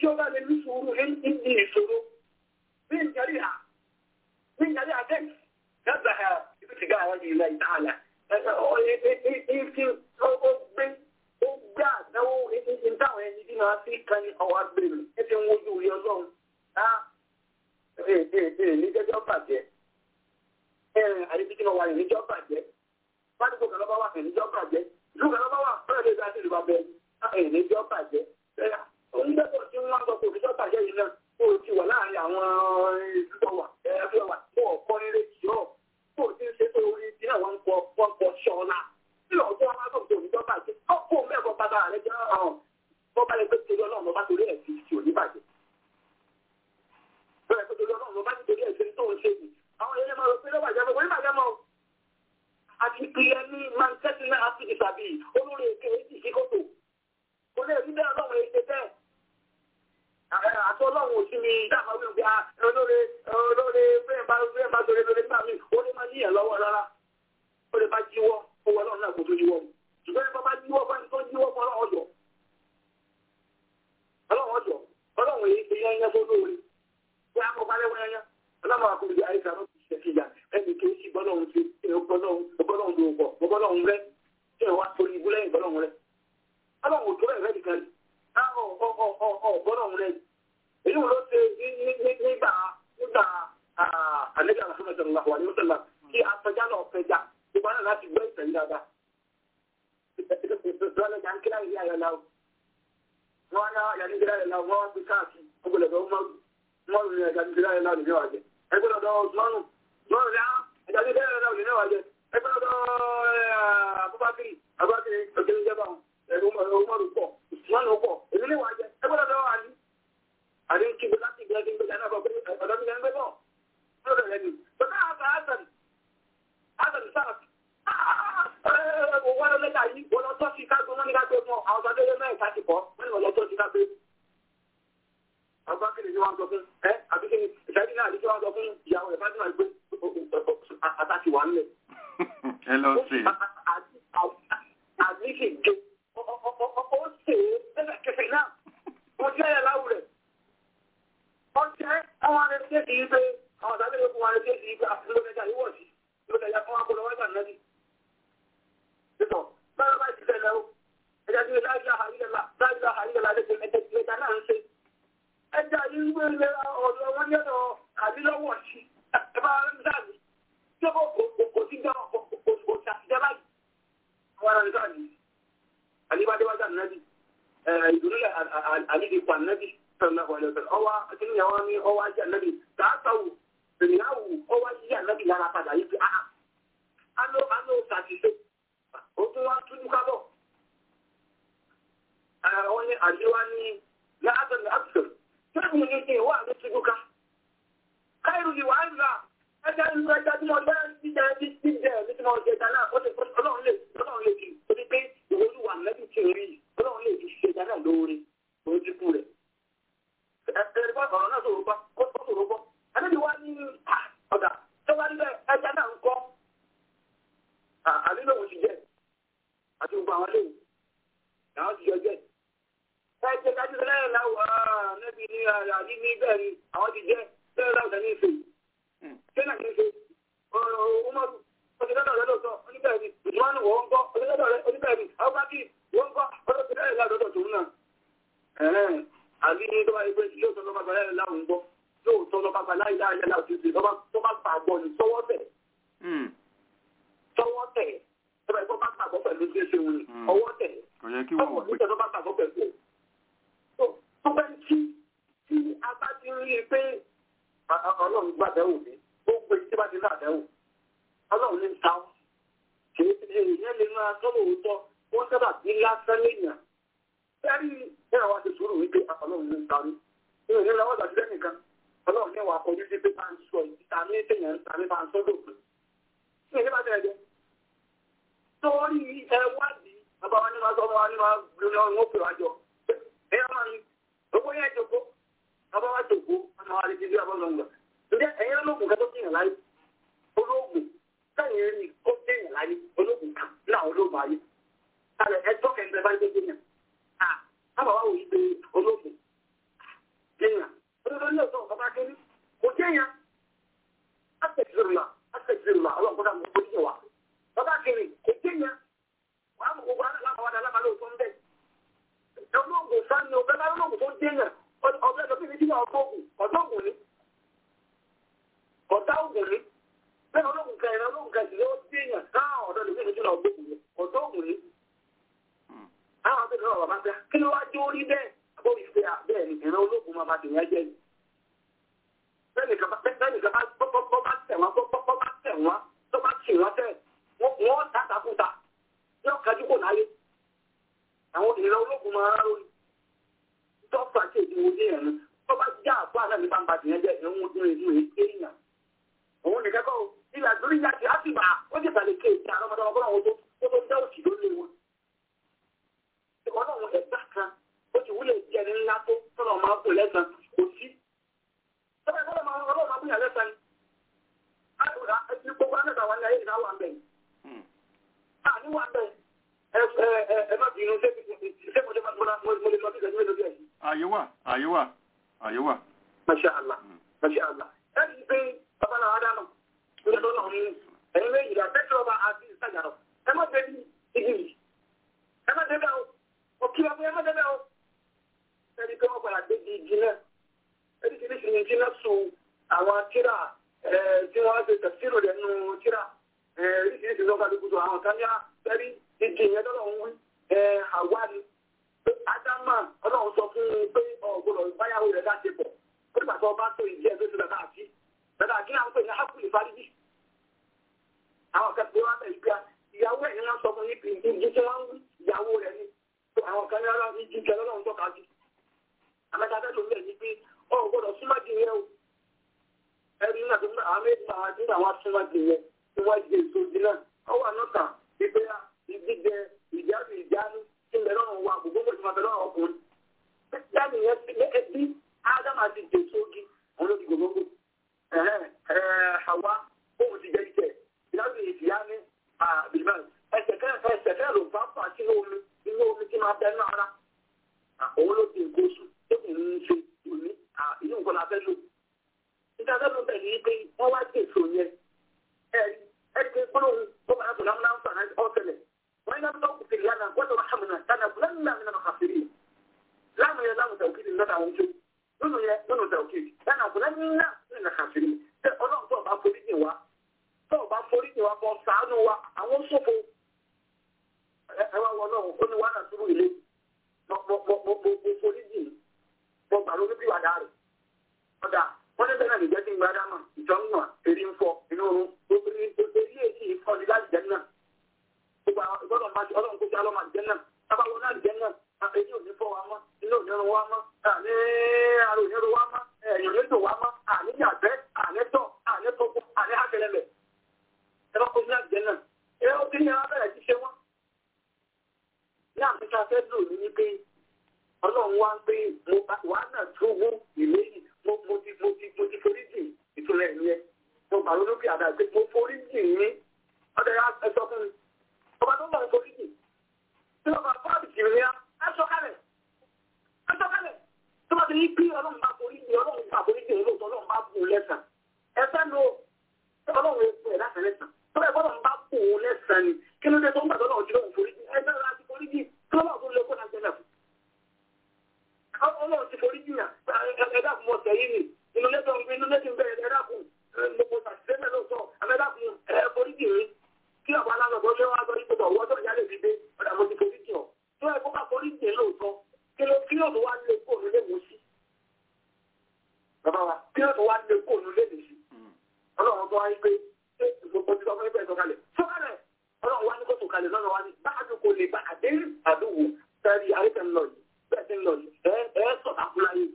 tí ó bá lè ní sùúrù ní ìṣòro ní ìjẹ́rìí à ní ìjẹ́rìí àtẹ́kì yàtọ̀ ìfìtìgá àwọn ìlà ìtàlà ó gbé àdáwó ìtàwọn ẹni tí máa fi kan ní ọwọ́ agbèrè ẹ ti ń wojú orí ọlọ́run á èdè èdè níjẹ́jọ́ bàjẹ́ ẹ̀rìn àdébí tí mo wà ní níjọ́ bàjẹ́ fádùkù kan lọ́ba wà ní níjọ́ bàjẹ́ ìlú kan lọ́ba wà fẹ́rẹ̀ lè dá sí ìlú bàbẹ́ ẹ̀rìn níjọ́ bàjẹ́ onígbẹ́sọ̀ tí wọ́n sọ pé òṣìṣẹ́ bàjẹ́ yìí náà kó o ti wà láàrin àwọn ìlú wà ẹ̀rọ wà kó o kọ́ nílé jọ́ kó o ti ń ṣe pé orí ti náà wọ́n ń kọ́ wọ́n kọ́ ṣọ́ọ́lá tí ọjọ́ wọn sọ pé òṣìṣẹ́ bàjẹ́ ọkọ̀ mẹ́kọ̀ọ́ bàbá rẹ̀ jẹ́ ọ̀hún bọ́bá lè pé torí ọlọ́run lọ́ba torí ẹ̀ fi ti òní bàjẹ́ bẹ́ẹ̀ pé torí ọlọ́run lọ́ba torí ẹ̀ fi tó ń ṣe yìí àwọn ilé máa rò pé lọ́wọ́ àjẹmọ́ wọ́n bàjẹ́ mọ́ àti ìpìlẹ̀ ní manchester náà àti ìsàbí olórí èké èjì sí kòtò kò lè rí bẹ́ẹ̀ ọlọ́run èké bẹ́ẹ̀ àti ọlọ́run òsì ni dáàmà wí pé olóore olóore bẹ́ẹ̀ bá bẹ́ẹ̀ bá torí lórí nígbà míì ó lè má níyàn lọ́wọ́ rárá ó lè bá jíwọ́ owó ọlọ́run náà kò tó jíwọ́ mu ṣùgbọ́n nípa bá jíwọ́ bá ní tó jíwọ́ fún ọlọ́run ọjọ́ ọlọ́run ọjọ́ ọlọ́run èyí ti yán yán fún olóore bí a kọ́ balẹ̀ wọ́n yán yán ọlọ́run àkùnrin àìsàn ló ti ṣe kíyà ẹnì kì í sí bọ́lọ́run ti bọ́lọ́run ló pọ̀ bọ́lọ́run rẹ tí wọ́n wá torí ibú lẹ́yìn bọ́lọ́run rẹ ọlọ́run òjò rẹ̀ rẹ̀ nìkan ni bọ́lọ́run rẹ èyí ló ṣe nígbà nígbà àlejò àlàfíà sọ̀rọ̀ wà ní mọ́tàlá kí afẹjá náà fẹjá gbogbo àná láti gbọ́ ìtẹ̀lé dáadáa lọ́lẹ́jà ń kíláyìí ní àyọ̀ náà wọ́n á yà ní kíláyìí náà wọ́n wá gbé káàkiri ọgbọ̀lọ̀dọ̀ mọ́rù ní ẹja ní kíláyìí náà nìyẹn wà jẹ́ ẹgbẹ́ lọ́dọ̀ mọ́rù mọ́rù ní ẹja ní kíláyìí náà nìyẹn wà jẹ́ ẹgbẹ́ lọ́dọ̀ abúbákiri abúbákiri òkèlè jẹba ẹgbẹ́ mọ́rù pọ̀ mọ́rù pọ̀ èmi ní wà jẹ́ ẹgbẹ́ lọ́dọ̀ àdí àdí ń kígbe láti gbẹ́ gbẹ́ gbẹ́ náà bọ̀ pé ọ̀dọ́ mi lẹ́nu bọ̀ lọ́dọ̀ lẹ́nu bọ́dọ̀ àgbà àgbà àgbà sáà wọ́n lọ lẹ́tà yìí wọ́n lọ tọ́ sí kágbó wọ́n ní kágbó fún àwọn ọ̀sán tẹ́lẹ̀ mẹ́rin ká ti kọ́ wọ́n ní wọ́n lọ tọ́ sí kágbó. àgbákìrì ni wọ́n sọ fún ẹ àbíkìrì ìṣẹ́jú náà ní kí wọ́n sọ fún ìyàwó rẹ̀ fásitì máa gbé àtàkì wà nílẹ̀. ẹ lọ sí. àdìsí gé ó ṣe é lẹ́sẹ̀kẹsẹ̀ náà wọ́n jẹ́ ẹ̀ láwù rẹ̀. wọ́n jẹ́ àwọn arẹ́sẹ̀ kì í pé àwọn ọ̀sán tẹ́lẹ̀ fún wọn arẹ́sẹ̀ kì í pé àti lómẹ́ta yìí wọ̀ sí lómẹ́ta fún akọlọ́wọ́ta náà Títọ̀, bára bá ti fẹ́lẹ̀ ó, ẹja tí ó láìsí àhàrílẹ̀lá, láìsí àhàrílẹ̀lá lẹ́gbẹ̀ẹ́ mẹ́tẹ̀ẹ̀ta náà ń ṣe. Ẹja yìí ń gbé ilẹ̀ ọ̀dọ̀ wọn yẹ́dọ̀ àdílọ́wọ̀ sí, ẹbá rẹ̀ ń sáàbì, tí ó kò sí jẹ́ òṣìṣẹ́ báyìí. Àwọn ará nìkan ni, àlébádéwájà nàbì, ìdúrílẹ̀ àlídìpọ̀ ànábì, ọwá akínúyàwó ní ọwá ajá nàbì, tààtàwù, ìrìnàwó ọwá jíjà nàbì lára padà yìí fi, ah, alo alo ṣàṣìṣe ó tún wá túnú kábọ̀. Àwọn ní àjíwá ní láàbẹ̀ láàbẹ̀. Tẹ́kùn ní ṣe wà ní túnú ká. Káìrù ni wà ń rà. Ẹja ń rẹ̀ jáde mọ́ bẹ́ẹ̀ ti jẹ́ ti ti jẹ́ ní tí wọ́n jẹ dáná. Ó lè ọlọ́run lè ọlọ́run lè fi torí pé ìwé olúwa lẹ́bí ti rí. Ọlọ́run lè fi ṣe dáná lóore. Òun ti kú rẹ̀. Ẹ̀ẹ́dẹ̀ bá ọ̀rọ̀ náà sọ̀rọ̀ bá ó sọ̀rọ̀ bọ́. Adébí wá ní ọ̀dà tó bá níbẹ̀ ẹja náà ń kọ́. Àdínlòwò ti jẹ́ àti gbogbo àwọn léwu làwọn ti jọ jẹ. ẹ jẹ kájú lẹ́yìn láwọ̀ níbi ní àdí ní bẹ́ẹ̀ ni àwọn ti jẹ bẹ́ẹ̀ láwùjọ ní ìfẹ́. sẹ́nà ní ìfẹ́ ọmọdún ọdún rẹ lóòótọ́ oníbẹ̀rẹ̀ ni ìtumọ̀nù wọ́n ń kọ́ oníbẹ̀rẹ̀ rẹ oníbẹ̀rẹ̀ ni àwọn bá kí wọ́n ń kọ́ ọdún lẹ́yìn láwùjọ tòun náà. àbí ní tọ́ba ẹgbẹ́ lóòótọ́ lọ́ba gba lẹ́yìn láwùn gbọ́ lóòótọ́ lọ́ba gba láyé láyé láwùjọ tọ́ba gbàgbọ́ ni tọwọ́ tẹ̀ tọwọ́ tẹ̀ tọ́ba ẹ̀kọ́ bá gbàgbọ́ pẹ̀lú tí ó ṣe wù ọwọ́ tẹ̀. kò yẹ kí wọ́n ọwọ́ gbé. nígbà tó bá gbàgbọ́ pẹ̀lú ẹ̀. tó bá ń tí tí a bá ti rí i pé ọlọ́run gbàdẹ́wò mi ó gbé tí bá ti ní àdẹ́wò ọlọ́run ní ta ọ́. kì í ṣe èèyàn lè máa sọ́wọ́ òótọ́ wọ́n sábà bí lásán léèyàn. sẹ́rí ẹ̀rọ wa ti sùúrù wípé ọlọ́run ní ta rí. mi ò ní lọ́wọ́ ìgbàdúrà nìkan ọlọ́run ní wàá kọjú sí pé bá ń sọ ìta ní èèyàn ń ta ní bá ń sọ́dọ̀ pé. mi ò ní bá tẹ̀lé jẹ́ torí ẹwádìí bàbá wa ní máa sọ wọn ní máa gbé wọn wọn pè wá jọ ẹ yá máa ń owó yẹn jòkó bàbá wa jòkó wọn máa rí títí àbọ̀ lọ́nà ǹjẹ́ ẹ̀yin olóògùn kan tó kéèyàn láyé olóògùn sẹ́yìn rí ó kéèyàn láyé olóògùn kan náà olóògùn ayé kálẹ̀ ẹjọ́ kẹ́ńtẹ́ bá dé kéèyàn à bàbá wa wò yí pé olóògùn déèyàn ọbẹ̀ tó fi ní kí wọ́n gbóògùn ọ̀dọ́ ògùn ni ọ̀dá ògùn ni bẹ́ẹ̀ ológun kan ìran ológun kan ìdílé ó déèyàn náà ọ̀dọ́ lè fi ní kí wọ́n gbóògùn ni ọ̀dọ́ ògùn ni. àwọn àti ìran bàbá fẹ́ kí ló wá jó orí bẹ́ẹ̀ àbórí fẹ́ bẹ́ẹ̀ ni ìran ológun máa bá tèèyàn jẹ́ ni. bẹ́ẹ̀ nìkan bá tẹ̀ wọ́n bọ́ bá tẹ̀ wọ́n tó bá tì wọ́n tẹ̀ wọ́n tàkàkùtà yóò kájú kò láyé àwọn ìran ológun máa ń rárá tọ́pù àti èdè wo dé ẹ̀rù tó bá já àpò àná ní bàbá tìyẹn jẹ́ ẹ̀rù ojú ìlú èyí èèyàn. òun nìkan kọ́ ilà lórí ìyá ti àti bá ó ti bàlẹ̀ kéèké àwọn ọmọdé ọgbọ́n àwọn tó tó dá òsì lórí wọn. ọlọ́run ẹ̀gbá kan ó ti wúlò jẹ́ ní ńlá tó tọ́lọ̀ máa bù lẹ́sàn kò sí. tọ́lá ìfọ́lọ́ máa ọlọ́run máa bù yà lẹ́sàn ni. gbogbo àná ìgbà wà ní ayé ìgbà wà ń bẹ̀. àní wà ń bẹ̀ ẹ má bínú ṣé mo lè lọ bí ìgbà tí mo lè àyè wà àyè wà àyè wà. Masha Allah, Masha Allah. Ẹni pé babaláwa dáná, ní ọdún náà ní ẹ̀yin méjì rà bẹ́ẹ̀ tí ọba àti ìsàjàrọ̀. Ẹ má débi igi yìí. Ẹ má débẹ̀ o. Òkè ọmọ ẹ má débẹ̀ o. Ẹni pé wọ́n padà débi igi náà. Ẹni kìíní sì ní igi náà sùn àwọn tíra tí wọ́n ṣe tẹ̀síìrò rẹ̀ nù tíra. Ẹni kìíní sì lọ́ka lókùtù àwọn kan yá ẹni igi yẹn lọ́wọ́ ń wí. Àwa ni Ádámà ọlọ́run sọ fún un pé ọ̀gbọ́dọ̀ báyàwó rẹ̀ láti pọ̀. Ó nígbà tó bá tó ìdí ẹ̀ tó ti bẹ̀rẹ̀ àti bẹ̀rẹ̀ àti náà ń pè ní Hákùlì Fárídì. Àwọn kan tí wọ́n bẹ̀ yí pé ìyàwó ẹ̀ ní wọ́n sọ fún yín ìdí tí wọ́n ń wí ìyàwó rẹ̀ ni. Àwọn kan ní ọlọ́run ìdí ìjẹ lọ́lọ́run tọ́ka jù. Àmẹ́ta fẹ́ ló ń bẹ̀ ní pé ọ̀gbọ́dọ̀ súnmọ́ di yẹn o. Ẹni nígbà tó àwọn méjì máa dín àwọn súnmọ́ di yẹn tí wọ́n jẹ èso di náà. Ó wà nọ́ta ìgbéra ìdíje ìjáde ìjánu ilẹ̀ lọ́rùn wa gbogbo gbogbo ìfúnma bẹ̀rẹ̀ ọkùnrin. Yáni yẹn ti lé ẹbí Ádámà ti dè sógi òun ló ti gbogbo. Àwa bóun ti jẹ́ ìjẹ́ ìdájọ́ ìfìyà ní àbìlímẹ̀. Ẹsẹ̀ kẹ́ ẹsẹ̀ kẹ́ ló bá fà sínú omi inú omi tí máa bẹ náà rárá. Òun ló ti nǹkan oṣù tó kì í ṣe òní inú nǹkan la fẹ́ lò. Níta fẹ́ ló bẹ̀ ní pé wọ́n wá dè so yẹn. Ẹ̀rí ẹ̀rí pé gbólóhùn tó bá yàtọ̀ lámúná ń fà náà ọ̀sẹ̀lẹ̀. وإن لم تغفر لنا وترحمنا لنكونن من الخاسرين لام يا لام توكيد لنا وجود nínú yẹ nínú tẹ̀wọ̀kì lẹ́nu àbúrẹ́ nínú nínú kàfìrí ṣé ọlọ́run tó bá forí jìn wá tó bá forí jìn wá bọ́ sàánú wa àwọn ṣòfò ẹ wá wọ náà ó ní wàhálà túbú ilé mo forí jìn mo gbà lórí bí wàdà rẹ̀ ọ̀dà wọ́n ní bẹ́ẹ̀ náà lè jẹ́ kí n gbádá mọ̀ ìjọ ń wà èrí ń fọ inú oorun gbogbo èrí èyí ìfọ́ ni láti jẹ́ náà gbogbo àwọn ìgbọ́dọ̀ máa ṣe ọlọ́run kó ṣe alọ́mọ àjẹ́ náà tábà wọn náà jẹ́ náà èyí ò ní fọ́ wa mọ́ inú òní ọrùn wa mọ́ àní ara òní ọrùn wa mọ́ ẹ̀yìn òní tò wa mọ́ àní yàgbẹ́ àní tọ̀ àní tọ́kù àní hákẹ́lẹ́lẹ̀ ẹ bá kó ní àjẹ́ náà ẹ ó bí yẹn abẹ́rẹ́ ti ṣe wọ́n. ní àfikà fẹ́ lò ní ní pé ọlọ́run wá ń pé wà á náà túbú ìléyìí mo ti mo ti mo ti forí jì ìtura ẹ̀ yẹn mo pàrọ̀ lókè àdá pé mo forí jì ní ọdẹ ẹ sọ fún mi ọba tó ń bọ̀ forí jì tí ọba fáàbì jì ní ẹ sọ kalẹ̀ ẹ sọ kalẹ̀ tó bá ti ní pé ọlọ́run bá forí jì ọlọ́run bá forí jì olóòótọ́ ọlọ́run bá bù lẹ́sàn ẹ fẹ́ lo ọlọ́run epo ẹ̀ láti lẹ́sàn tó bá ọlọ́run bá bù lẹ́sàn ni kí ló dé tó ń gbàdọ́ ọlọ́run tí lóun forí jì ẹ fẹ́ láti forí jì kí lọ́wọ́ tó lè kó náà jẹ́lẹ̀ fún. ọlọ́run ti forí jì yàn ẹ dákun mọ̀ sẹ́yìn ni inú lẹ́sàn inú lẹ́sàn bẹ̀rẹ̀ ẹ dákun gbogbo tàṣíṣẹ́ lọ́sọ̀ ẹ dákun ẹ forí jì mí kí ọ̀pọ̀ alágbàgbọ́ ṣé wọ́n á gbọ́ ipò ọ̀wọ́ tó yálè fi dé ọ̀dà mo ti forí jì ọ́ tó ẹ̀ kó bá forí jì lóòótọ́ kí ló kí ló tó wá lé kóònù lé mú sí. bàbá wa kí ló tó wá lé kóònù lé mú sí. ọlọ́run tó wá yí pé ṣé gbogbo ti sọ fún ẹgbẹ́ ìsọkalẹ̀ sọkalẹ̀ ọlọ́run wá ní kó sọkalẹ̀ lọ́nà wá ní báàdù kò lè bá àdé àdúgbò sẹ́rí àríkẹ́ ńlọ yìí bẹ́ẹ̀ ti ń lọ yìí ẹ ẹ sọ̀tà kú láyé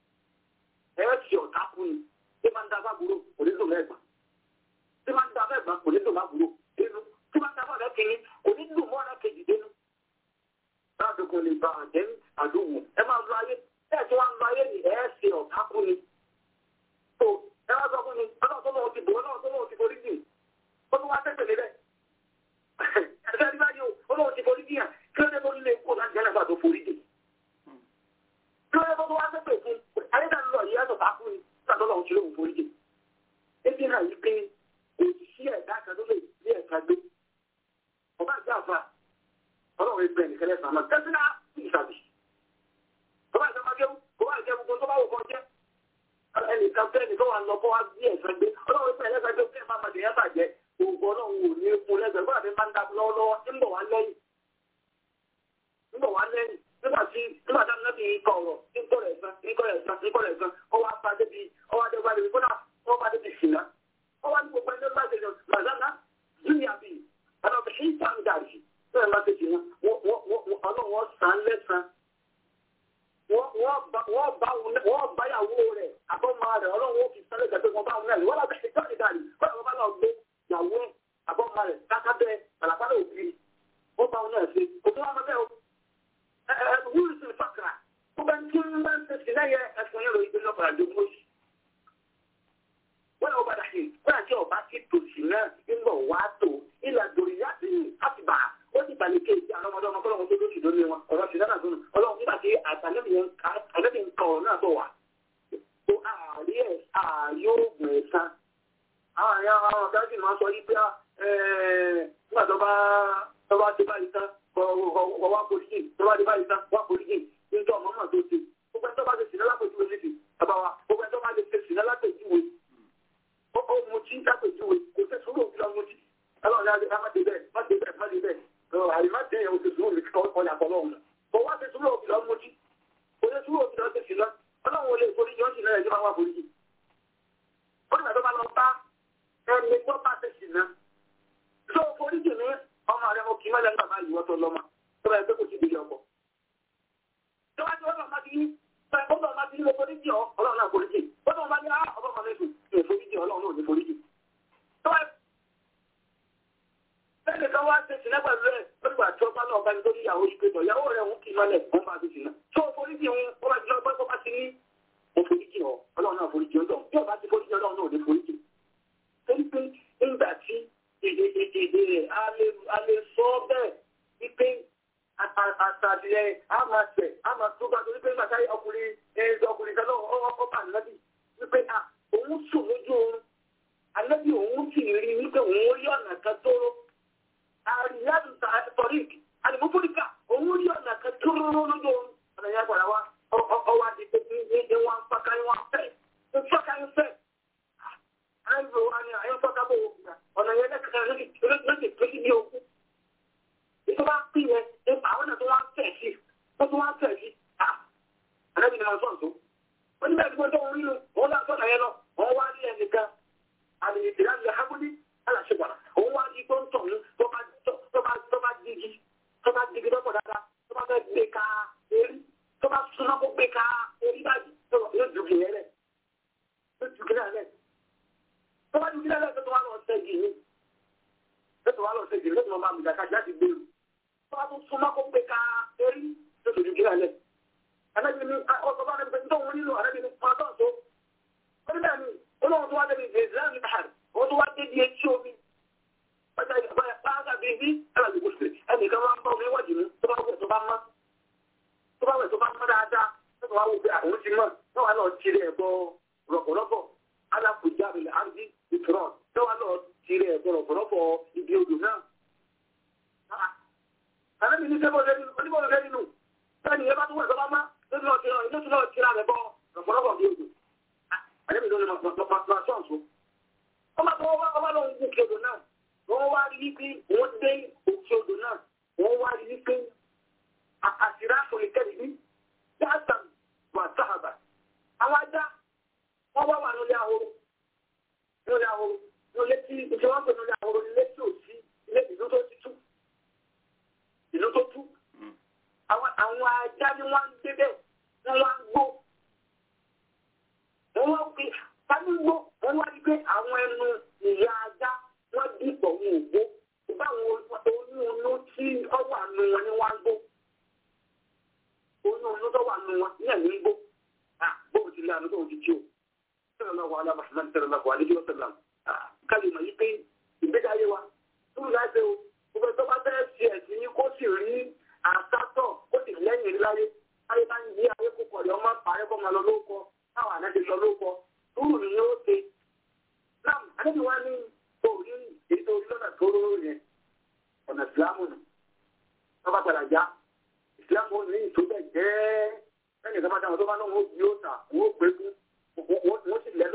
ẹ ṣì ọ̀tá kú ni ṣé máa ń da fábúrò kò ní dùn mẹ́gbàá ṣé máa ń da mẹ́gbàá kò ní dùn mábúrò dénú tí máa ń da fábúrò kìíní kò ní dùn mọ́ ọ̀rẹ́ kejì dénú. báàdù kò lè bá àdé àdúgbò ẹ máa lọ ayé ẹ tí wọ́n ń lọ ayé ni ẹ ṣe ọ̀tá kú ni. tó ẹ wá sọ fún mi ọlọ́run tó lọ́wọ́ ti bò ọlọ́run tó lọ́wọ́ ti forí jì ó tún wá tẹ̀sẹ̀ níbẹ̀. ẹ̀sẹ̀ ní báyìí ọlọ́run ti forí jì yàn kí ló dé tó nílé kó láti jẹ́ náà tó forí jì. kí ló dé tó wá tẹ̀sẹ̀ fún ayédáni lọ yìí ẹ̀sọ̀ tákù ni sàtọ́ lọ́wọ́ ti lóhùn forí jì. ebi náà yí pé kò sí ẹ̀dá kan tó lè ní ẹ̀ka gbé. ọba àti àfa ọlọ́run ẹgbẹ́ nìkan lẹ́sàn-án náà tẹ́sí náà ìsàbí. ọba àti ọmọdé ọba nǹkan fẹ́ nìkan wà lọ kọ́ wá bí ẹ̀sán gbé ọlọ́run fẹ́ ẹlẹ́sàn gbé fún ẹ̀ máa mọ̀ nìyẹn bàjẹ́ gbogbo ọlọ́run ò ní fún lẹ́sẹ̀ bọ́lá mi máa ń dá lọ́wọ́lọ́wọ́ ń bọ̀ wá lẹ́yìn ń bọ̀ wá lẹ́yìn nígbà tí nígbà tí a ti kọ̀ ọ̀rọ̀ ń kọ̀ rẹ̀ gan ń kọ̀ rẹ̀ gan ń kọ̀ rẹ̀ gan ó wá bá débi ó wá débi débi kódà ó wá débi sìnà ó wá ní gbogbo ẹni bá ṣe màzánà júlíà bì ọ̀nà bí ṣe ń tàn dàrí bẹ́ẹ̀ má ṣe sìnà ọlọ́run wọ́n sàn lẹ́sàn wọ́n báyàwó rẹ̀ àbọ̀mọ rẹ̀ ọlọ́run ó fi sáré gẹ̀gẹ́ wọn bá wọn náà wọ́n lábẹ́ ìjọ ìdàrí kọ́lá wọn bá lọ gbé ìyàwó ẹ̀ àbọ̀mọ rẹ̀ kákábẹ́ pàlàpàlà òbí wọ́n bá wọn náà ṣe òbí wọn bẹ́ẹ̀ o wúlù sí fàkàrà ó bẹ tí ń bá ń tẹ̀sí lẹ́yẹ ẹ̀fọn yẹn lórí ìgbésọ̀ padà dé mọ́sí. wọ́n yóò padà sí wọ́n àti ọba ti tòsí náà ń bọ̀ wá tó ilà dòrí yá sí àtìbà ó ti balẹ̀ kéèké àwọn ọmọdé ọmọ kọ́lọ́mọ tó lóṣù lónìí wọn ọ̀rọ̀ sí dáná sónù ọlọ́run nígbà tí àtàlẹ́bí ń kọ̀ ọ̀ náà bọ̀ wá. ó ààrí ẹ̀ ààrí oògùn ẹ̀sán. àwọn àyà àwọn ọ̀gá sì máa sọ yí pé nígbà tó bá tó bá ti báyìí tán wá polisi tó bá ti báyìí tán wá polisi nítorí ọmọ náà tó ṣe gbogbo ẹni tó bá ti sìn lápèjúwe níbi bàbá wa gbogbo ẹni tó bá ti ṣe sìn lápèjúwe ó mutí lápèjúwe kò tẹ̀ sùúrù òfin lọ mutí ọlọ́run yára ká má dé bẹ́ẹ̀ má dé bẹ́ẹ̀ má dé bẹ́ẹ̀ àyìnbá tẹ ẹ̀ oṣù sùúrù nìkan ọ̀nà àkọlọ́hùn kò wá ti sùúrù òfin lọ mutí kò tẹ̀ sùúrù òfin lọ ṣe sìn lọ ọlọ́run ò lè forí jọ́ sí náà ẹ̀jẹ̀ máa wá forí jì ó nígbà tó bá lọ bá ẹni tó bá ṣe sìn náà tó forí jì ní ọmọ rẹ mo kì í mọ́lẹ̀ nígbà máa yíwọ́ tó lọ́mọ tó bá yẹ pé kò sí ìdílé ọkọ̀ tó bá ti wọ́n bá ti ní ó bá máa ti ní mo forí jì ọ́ ọlọ́run náà forí jì ó bá máa ní á ọba máa mẹ́sùn ní ìforí jì ọlọ́run náà ní forí jì tó bá bẹ́ẹ̀ kan wá ṣe sílẹ̀ pẹ̀lú ẹ̀ nígbà tí ọba náà bá ní lórí ìyàwó yìí pẹ̀tọ̀ ìyàwó rẹ̀ ń kì í mọ́lẹ̀ wọ́n bá ti sìn náà tó forí jì ń ó bá ti lọ pẹ́ kó bá ti ní mo forí jì ọ́ ọlọ́run náà forí jì ọjọ́ bí ọba ti forí jì ọlọ́run náà ò ní forí jì torí pé nígbà tí èdè èdè rẹ̀ a lè sọ bẹ́ẹ̀ wípé àtàdìrẹ àmàṣẹ àmàtúgbà torí pé nígbà táyé ọkùnrin ẹ̀ẹ́dọ̀ ọkùnrin kan náà ọkọ̀ bá nínábì wípé òun sùn lójú oorun anábì òun sì rí wípé òun rí ọ̀nà kan tóró àríyájú tọ́rík àdìmúfúríkà òun rí ọ̀nà kan tóró lójú oorun ọ̀nà yẹn padà wá ọwọ́ àti pé ní wọn fọ́ká ní wọn fẹ́ ní fọ́ká ní fẹ́ àìrò wa ni àyẹ̀ fọ́ká bò ọ̀nà yẹn lẹ́kẹ̀kẹ́ lókè tó sí ní okú ìjọba pín yẹn nípa àwọn náà tó wá ń fẹ̀ sí tó tó wá ń fẹ̀ sí à àdàbí ni wọn sọ̀ tó wọ́n ní bẹ́ẹ̀ tí wọ́n tó ń rí nu wọ́n lọ sọ̀nà yẹn lọ wọ́n wá rí ẹnìkan àmì ìdílé àti àhábùdí aláṣẹwàrà òun wá rí tó ń tọ̀ ní tó bá tó bá tó bá digi tó bá digi lọ́pọ̀ dáadáa tó bá fẹ́ gbé ka erí tó bá súná kó gbé ka erí báyìí tó yóò dùgì yẹn lẹ̀ yóò dùgì náà lẹ̀ tó bá dùgì náà lẹ̀ tó wá lọ sẹ́gi ní tó wá lọ sẹ́gi ní tó máa mú ìdàkà jáde gbèrú tó bá tún súná kó gbé ka erí tó dùgì náà lẹ̀ alábìnrin ọ̀sọ̀ bá rẹ̀ tó ń nílò alábìnrin pàtó tó ó ní bẹ́ẹ̀ ni olóhùn tó wá débi ìzẹ́rẹ́ bàárì wọ́n tó wá débi etí omi ọjà ìbáyà pàápàá bíi bí alábì kò sí ẹnìkan máa ń bá omi wájú mi tó bá wẹ̀ tó bá mọ́ tó bá wẹ̀ tó bá mọ́ dáadáa tó bá wù pé àwọn ti mọ́ tó wà lọ tirẹ̀ ẹ̀bọ rọ̀pọ̀rọ̀pọ̀ alákùjá mi àǹdí ìtura tó wà lọ tirẹ̀ ẹ̀bọ rọ̀pọ̀rọ̀pọ̀ ibi odò náà. Àlẹ́bí ní sẹ́kọ̀ọ́ lẹ́nu oníbọ̀lù lẹ́nu nù bẹ́ẹ̀ ni ẹ bá tó wẹ̀ tó bá mọ́ lóṣù náà tira rẹ̀ bọ rọ̀pọ̀rọ̀pọ̀ bí odò. Àlẹ́bí ló ní ma sọ̀nsọ̀ ọmọ tó wọ́n wá lọ ń gòkè odò náà wọ́n wá rí wípé wọ́n dé òkè odò náà wọ́n wá rí wípé àṣírá fòlìkẹ́rì ní dáàtà wà sáàbà àwọn ajá wọ́n wá wà nílé ahoro nílé ahoro nílé tí ìjọ wọn pè nílé ahoro nílé tí ò sí ilé ìlú tó ti tú ìlú tó tú àwọn ajá ni wọ́n ń gbé bẹ́ẹ̀ wọ́n wá ń gbó wọ́n wá ń pè Fánígbó wọ́n wá rí pé àwọn ẹnu ìyá ajá wọ́n dìpọ̀ wọn ò gbó. Báwọn oyún onú tí ó wà nù wọn ni wọ́n ń gbó. Oyún onú tó wà nù wọn ní ẹ̀mí ń gbó. À bóun ti lé àná tóun ti jí o. Sẹ́nu náà wà á lábàá náà sẹ́nu náà wà á lé ọ̀sẹ̀ náà. Káyọ̀ mọ̀ yí pé ìgbéga ayé wa túrú láti o. Gbogbo tó bá fẹ́ ṣe ẹ̀sìn ní kó sì rí àsátọ̀ kó sì lẹ́yìn láyé. Ayé bá ń yí ayé kó kọ̀ lọ́ máa parẹ́ kọ́ máa lọ lóko. Táwọn àná ti lọ lóko túrù ni yóò ṣe. Náà, àdébí wá ní orí ètò ìlọ́nà tó róró yẹn, ọ̀nà ìsìlámù nù. Wọ́n bá padà já. Ìsìlámù ní ìtòbẹ̀ jẹ́ ẹnì kan bá dáhùn tó bá náà wọ́n yóò tà, wọ́n gbé fún, wọ́n sì lẹ́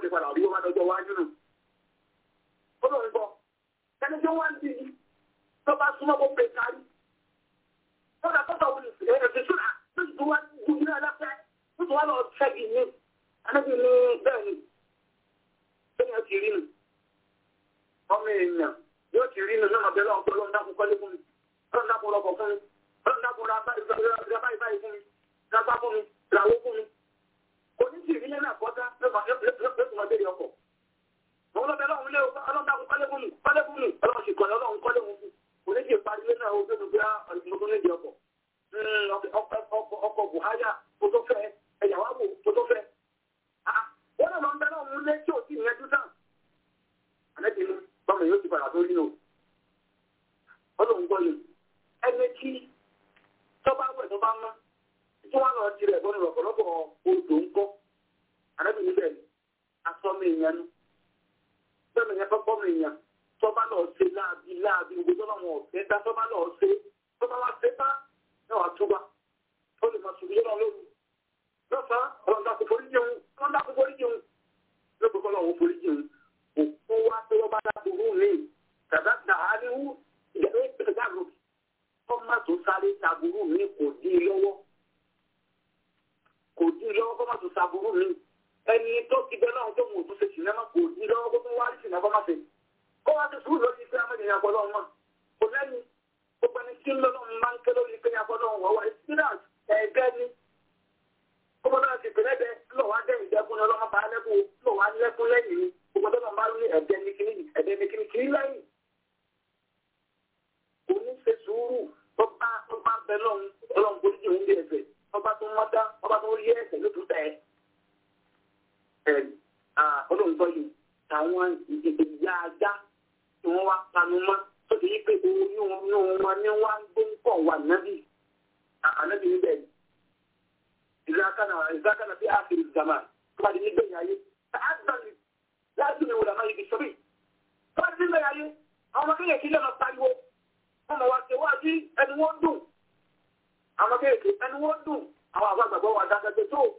ti padà rí wọn lọ́jọ́ wájú nù. ó lọ ń bọ̀ ẹni tí wọ́n ń di tó bá súnmọ́ kó pè kárí. kódà tó tọ̀ wọlé ẹ̀ẹ́dẹ̀ sùn à tó ti wá ju ní ẹlẹ́fẹ́ tó ti wá lọ ṣẹ́gi ní anábì ní bẹ́ẹ̀ ni bẹ́ẹ̀ ti rí nù. ọmọ èèyàn yóò ti rí nù náà bẹ́ẹ̀ lọ́wọ́ lọ́wọ́ dákun kọ́lé fún mi lọ́wọ́ dákun rọ̀kọ̀ fún mi lọ́wọ́ dákun ra báyìí báyìí fún mi rábá fún mi ràwó fún mi. oníṣì ìrìlẹ̀ náà kọjá lọ́kùnrin ọdẹ ọkọ̀. àwọn ọlọ́bẹ̀ ọlọ́run lé ọlọ́run dákun kọ́lé fún mi kọ́lé fún mi ọlọ́run sì kọ́lé ọlọ́run kọ́lé fún mi. oníṣì ìparí lé náà ó gbé gbé ọdún méjì ọkọ̀. ọkọ̀ buhari kò tó fẹ́ ẹ̀yàwó àwò kò tó fẹ́. wọ́n náà lọ ń bẹ lọ́run lé tí ò sí ìyẹn dúdà. àlejò inú bọ́mọ yóò ti padà tó rí o. ọlọ́run gbọ́ yìí ẹni tí tọ́ba wẹ̀ tó bá mọ́ tí wọ́n lọ tirẹ̀ bọ́nu lọ́pọ̀lọpọ̀ odò ń kọ́ àdébí níbẹ̀ asọ́mi ìyẹn nu bẹ́ẹ̀ yẹn fẹ́ bọ́mi ìyẹn tọ́ba lọ ṣe láàbí láàbí gbogbo tọ́ba wọn ọ̀fẹ́ dá tọ́ba lọ ṣe tọ́ba wá ṣe bá náà wá túbà ó lè máa sùn yọ́nà lóru lọ́sàn-án ọlọ́dà kò forí jẹun ọlọ́dà kò forí jẹun lóko kọ́ lọ́wọ́ forí jẹun òkú wá pé wọ́n bá dá burú mi kàdá dàhálíwú ìyàwó ìpínlẹ̀ ọmọ tó sáré taburú mi kò dí lọ́wọ́ kò dí lọ́wọ́ kó má tó taburú mi ẹni tó ti bẹ náà tó mú tó ṣe sinimá kò dí lọ́wọ́ kó tó wá sí sinimá má ṣe kó wá ti sùúrù lórí pé amẹ́rin àgbọ̀ lọ́wọ́ mọ́ kò lẹ́yìn gbogbo ẹni tí lọ́wọ́ máa ń ké lórí pé àgbọ̀ lọ́wọ́ wọ́n wá experience ẹ̀ẹ́gẹ́ ni kó mọ́ náà ti pèlẹ́ bẹ lọ́wọ́ á dẹ́yìn dẹ́kun ọlọ́mọ bá lẹ́kun lọ́wọ́ á lẹ́kun lẹ́yìn ni gbogbo tó máa ń ní ẹ̀dẹ́ ní kíní ẹ̀dẹ́ ní kíní kíní lẹ́yìn oníṣe sùúrù tó bá tó bá bẹ lọ́hùn ọlọ́run kò ní jẹun bí ẹ̀fẹ̀ ọba tó mọ́ dá ọba tó rí ẹ̀sẹ̀ ló tún tẹ̀ ẹ̀ olóńgbọ́ yìí àwọn ìyá ajá tí wọ́n wá panu mọ́ tó ti yí pé oyún oyún wọn ni wọ́n á gbé ń pọ̀ wà nábì ànábì níbẹ̀ ìzákànnà ìzákànnà bí àfìrí zàmà tó bá di nígbẹ̀yìn ayé àgbàlì láti ní wòlàmá yìí sọ́bì tó bá di nígbẹ̀yìn ayé àwọn kéèyàn lè máa pariwo wọ́n mọ̀ wá ṣe wá sí ẹni wọ́n dùn àwọn kéèké ẹni wọ́n dùn àwọn àgbàgbọ́ wà dákẹ́jẹ́ tó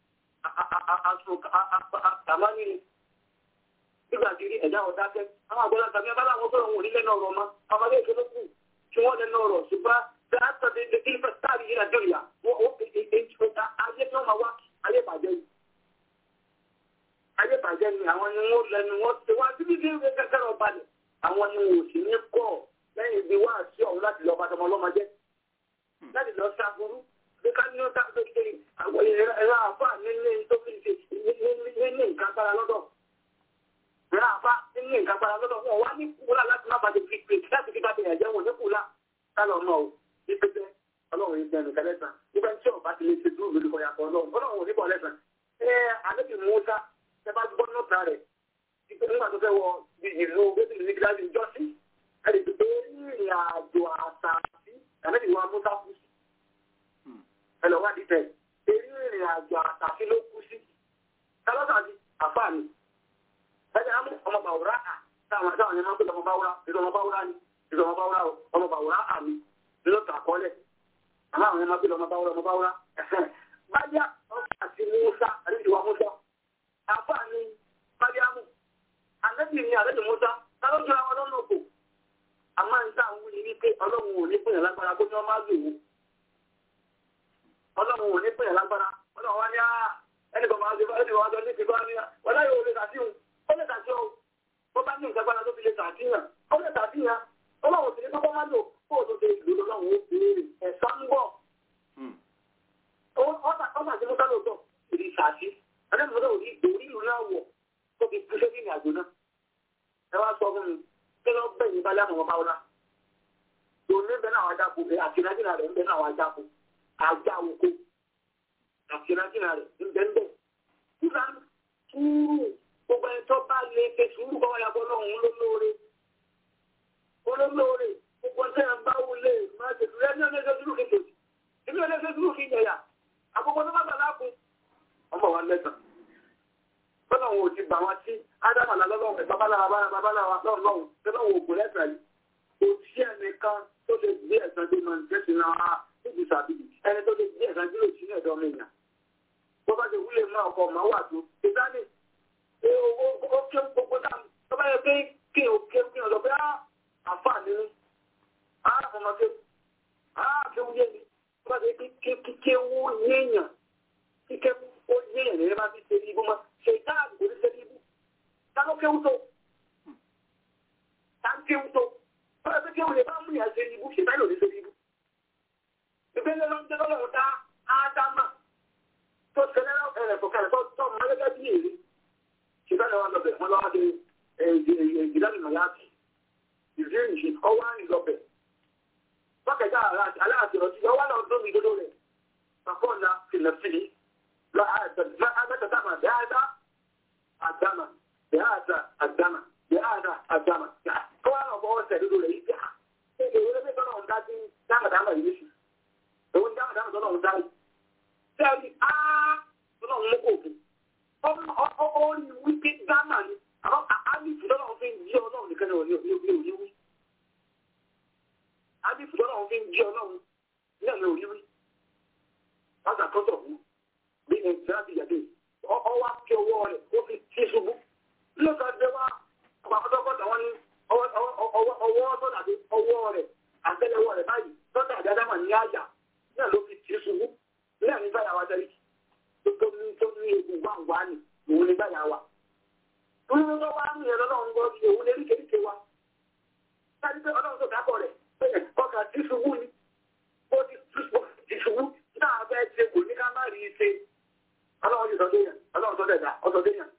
àmánì nígbà tí rí ẹ̀dá ọ̀dákẹ́ àwọn àgbọ̀lá tàbí abá láwọn sọ̀rọ̀ wọn onílẹ̀ náà rọ̀ mọ́ àwọn kéèké ló kù tí wọ́n lẹ́nu ọ̀rọ̀ ṣùgbọ́n dáàtọ̀ dédé kí fẹ́ táàrí yìí nàjọ ìyá ayé tí wọ́n máa wá ayé bàjẹ́ yìí ayé bàjẹ́ ni àwọn ni wọ́n lẹ́nu wọ́n ti wá síbi tí wọ́n kẹ́kẹ́ rọ̀ balẹ̀ àwọn ni wọ́n sì ní kọ́ lẹ́yìn ibi wá sí ọ̀hún láti lọ bá tọmọ ọlọ́mọ jẹ́ láti lọ ṣàbùrú bí ká ní ọ̀tá tó ṣe àwọn ẹ̀rọ àfà nílé tó fi ṣe nílé nǹkan gbára lọ́dọ̀ ẹ̀rọ àfà nílé nǹkan gbára lọ́dọ̀ wọn wá ní kúlà láti má bàtẹ fi pè láti fi bàtẹ ẹ̀jẹ̀ wọn ní kúlà kálọ̀ náà o ní pẹ́pẹ́ ọlọ́run yìí bẹ̀rù kẹlẹ́sàn nígbà tí ọba ti lè ṣe dúró lórí kọyà kan ọlọ́run ọlọ́run ò ní bọ̀ lẹ́sàn ẹ àdébì Mùsá ẹ bá gbọ́ nọ́ọ̀tà rẹ̀ nígbà tó fẹ́ wọ ìlú bẹ́tìlì ní gíláàsì jọ́sí ẹni tó gbé ìrìn àjò àtàkì àmẹ́bí wa mú sáfù sí. ẹlọ wá di tẹ èyí ìrìn àjò àtàkì ló kú sí. kálọ́tà di àfààní. ẹni àmú ọmọ bàwúrà à táwọn táwọn yẹn máa ń pè ọmọ bàwúrà ìdọ̀ ọmọ bàwúrà ni ìdọ̀ ọmọ bàwúrà ọmọ bàwúrà àmì ló tà kọ́lẹ̀. àmọ́ àwọn yẹn máa ń pè ọmọ bàwúrà ọmọ bàwúrà. bájá ọmọ àti Mùsá àlejò wa Mùsá àfààní bájámù àlejò ni àlejò Mùsá kálọ́jọ́ àwọn ọlọ́run òkò àmọ́ ń tà ń wí ní wípé ọlọ́run ò ní pèyàn lágbára kó ní wọ́n máa lò ó ọlọ́run ò ní pèyàn lágbára ọlọ́run wá ní á ẹnì kan máa ń ṣe ẹnì kan máa ń ní ti bá ní wọ́n láyé òun lè tà sí òun ó lè tà sí òun bó bá ní ìgbàgbára tó fi lè tà sí yàn ó lè tà sí yàn ọlọ́run sì ní kọ́kọ́ máa lò kó o tó ṣe ìlú lọ́wọ́ ó béèrè ẹ̀sọ́ ń bọ̀ ọ̀sà tí mo sá lóòótọ́ ìdí ìsàsí ẹ̀dẹ́gbẹ̀rẹ́ òní ìlú náà wọ̀ tó fi kú sẹ́yìn àjò náà ẹ wá sọ fún mi kí ló bẹ̀ yín balẹ̀ àwọn ọmọ ọlá òní bẹ́ẹ̀ náà wájà kó àti nàìjíríà rẹ̀ ń bẹ́ẹ̀ náà wájà kó àjà òkú àti nàìjíríà rẹ̀ ń bẹ́ẹ̀ bẹ́ẹ̀. Kúlá túrú gbogbo ẹni tó bá lè ṣe sùúrù kọ́ wáyà bọ́ lọ́hùn olólóore. Olólóore gbogbo ẹni tó bá wọlé máa ṣe sùúrù ẹni ọlẹ́sẹ̀ sùúrù kí n tòṣì. Èmi ọlẹ́sẹ̀ sùúrù kí n yẹ̀yà. Àkókò tó bá bà láàkú. Ọmọ wa lẹ́sàn. Bọ́lá wọn ò ti bà wá sí Ádámà lọ́lọ́run babaláwa babaláwa lọ́lọ́run tẹ́lọ́wọ́ ògùn lẹ́sàn yìí. Kò sí ẹnìkan tó lè gbé ẹ̀sán tó máa ń tẹ́sí náà níbi sàbíbi. Ẹni tó lè gbé ẹ̀sán tó lè sí ní ẹ̀dọ́ mi yàn. Bó bá ti wúlé mọ́ ọkọ̀ máa wà tó. Ìdáni owó ó ké gbogbo náà tó bá yẹ pé kí o ké kí o lọ pé á àǹfààní ni á ọmọ ké á kéwú yé mi tó bá yẹ kí kí kéwú yéèyàn kí kéwú ó yéèyàn ní ẹ bá fi ṣe ibú mọ́ ṣe ìtàn kò ní ṣe ibú táwọn kéwú tó táwọn kéwú tó tó bá yẹ pé kéwú lè bá mú yàn ṣe ibú ṣe táyọ̀ ní ṣe ibú ìgbésẹ̀ ló ń jẹ́ lọ́wọ́ dá ádámà tó ṣẹlẹ̀ ẹ̀rẹ̀ fọ̀kàlẹ̀ tó tọ́ ọmọ gẹ́gẹ́ bí èrè ṣùgbọ́n àwọn ọlọ́bẹ̀ wọn lọ́wọ́ de ìdílánìmọ̀ láti ìrírí ìṣe ọwọ́ àrùn lọ́bẹ̀ bọ́kẹ̀dá aláàtì ọtí ọwọ́ náà dómi dodo rẹ̀ pàpọ̀ ọ̀nà fìlẹ̀fìlì lọ àgbẹ̀tàdàmà bẹ́ẹ̀dá àdámà bẹ́ẹ̀dá àdámà bẹ́ẹ̀dá àdámà kọ́wọ́ náà bọ́ ọ̀sẹ̀ dodo rẹ̀ yìí ká èdè ìwé lẹ́gbẹ̀ẹ́ tọ́lọ̀ ń dá sí dámàdámà yìí sí òun dámàdámà tọ́lọ̀ ń dá yìí sẹ́ẹ̀rì á tọ́lọ̀ ń mú kò fún ó ní wípé dámà ni àwọn àálìfù lọ́wọ́ fi ń jí ọlọ́run nìkan ní òní òní wí. àálìfù lọ́wọ́ fi ń jí ọlọ́run náà ní òní wí. Bàtà tọ́tọ̀ wú bí ní ìtura ti yàgbé ọwọ́ kí ọwọ́ rẹ̀ ó fi tí ṣubú. Lọ́sọ̀ jẹ́ wá ọ̀pọ̀ àkọ́tọ́kọ́tà wọn ní ọwọ́ sọ̀dà bí ọwọ́ rẹ̀ àtẹ́lẹwọ́ rẹ̀ báyìí sọ́dà àdádámà ní àyà náà ló fi tí ṣubú. Náà ní báyà wá tẹ́lẹ̀ tó ní tó ní egun gbàngbà ni òun ní báyà wá. Olúwo ló wá ń yẹn lọ́wọ́ ń gbọ́ sí òun lérí kéríkè wa. Sáyé pé ọlọ́run tó dábọ̀ rẹ̀ ọkà tí ṣubú ni. Ó ti ti ṣubú náà fẹ́ ṣe kò ní ká má rí i ṣe. Ọlọ́run ti sọ dé yẹn, ọlọ́run sọ dẹ̀dá, ọ sọ dé yẹn.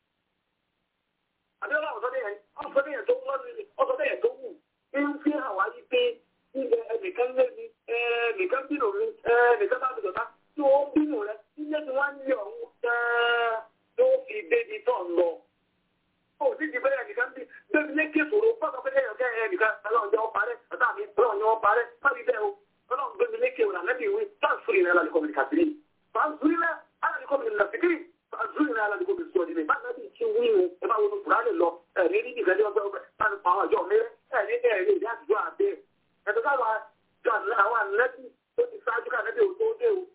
Àbí ọlọ́run sọ dé yẹn, ọ sọ dé yẹn tó wọ́n ní, ọ sọ dé yẹn tó wù. Ń fi hàn wá yí pé ilẹ̀ ẹnìkan lé mi, ẹnìkan bínú mi, ẹnìkan bá mi dọ̀tá. Tí ó bínú rẹ̀, ilé tí wọ́n ń yọ̀ ń tó fi débi tó ń lọ ó sì ti bẹ́ẹ̀ nìkan bí bẹ́ẹ̀ ní kí ìṣòro fọ́nà pé ẹ̀yàn kẹ́ ẹ̀ nìkan ọlọ́run jẹ́ ọparẹ́ ọ̀tá mi ọlọ́run jẹ́ ọparẹ́ fábí bẹ́ẹ̀ o ọlọ́run gbé mi lékè òun àlẹ́bí ìwé fáńsúrì rẹ̀ aládìkọ́ mi kàtìrì fáńsúrì rẹ̀ aládìkọ́ mi nàfìkìrì fáńsúrì rẹ̀ aládìkọ́ mi sọ̀rọ̀ nílẹ̀ bá nàbí ti wí ni ẹ bá wọnú kùránì lọ ẹ̀rí ní ìgbẹ́ ní ọgbẹ́ ọgbẹ́ láti pa àwọn àjọ mi ẹ̀rí ẹ̀rí ìdí àtijọ́ àbẹ́ ẹ̀tọ́ káwọn àwọn ànẹ́bí tó ti ṣáájú ká ànẹ́bí òun tó dé o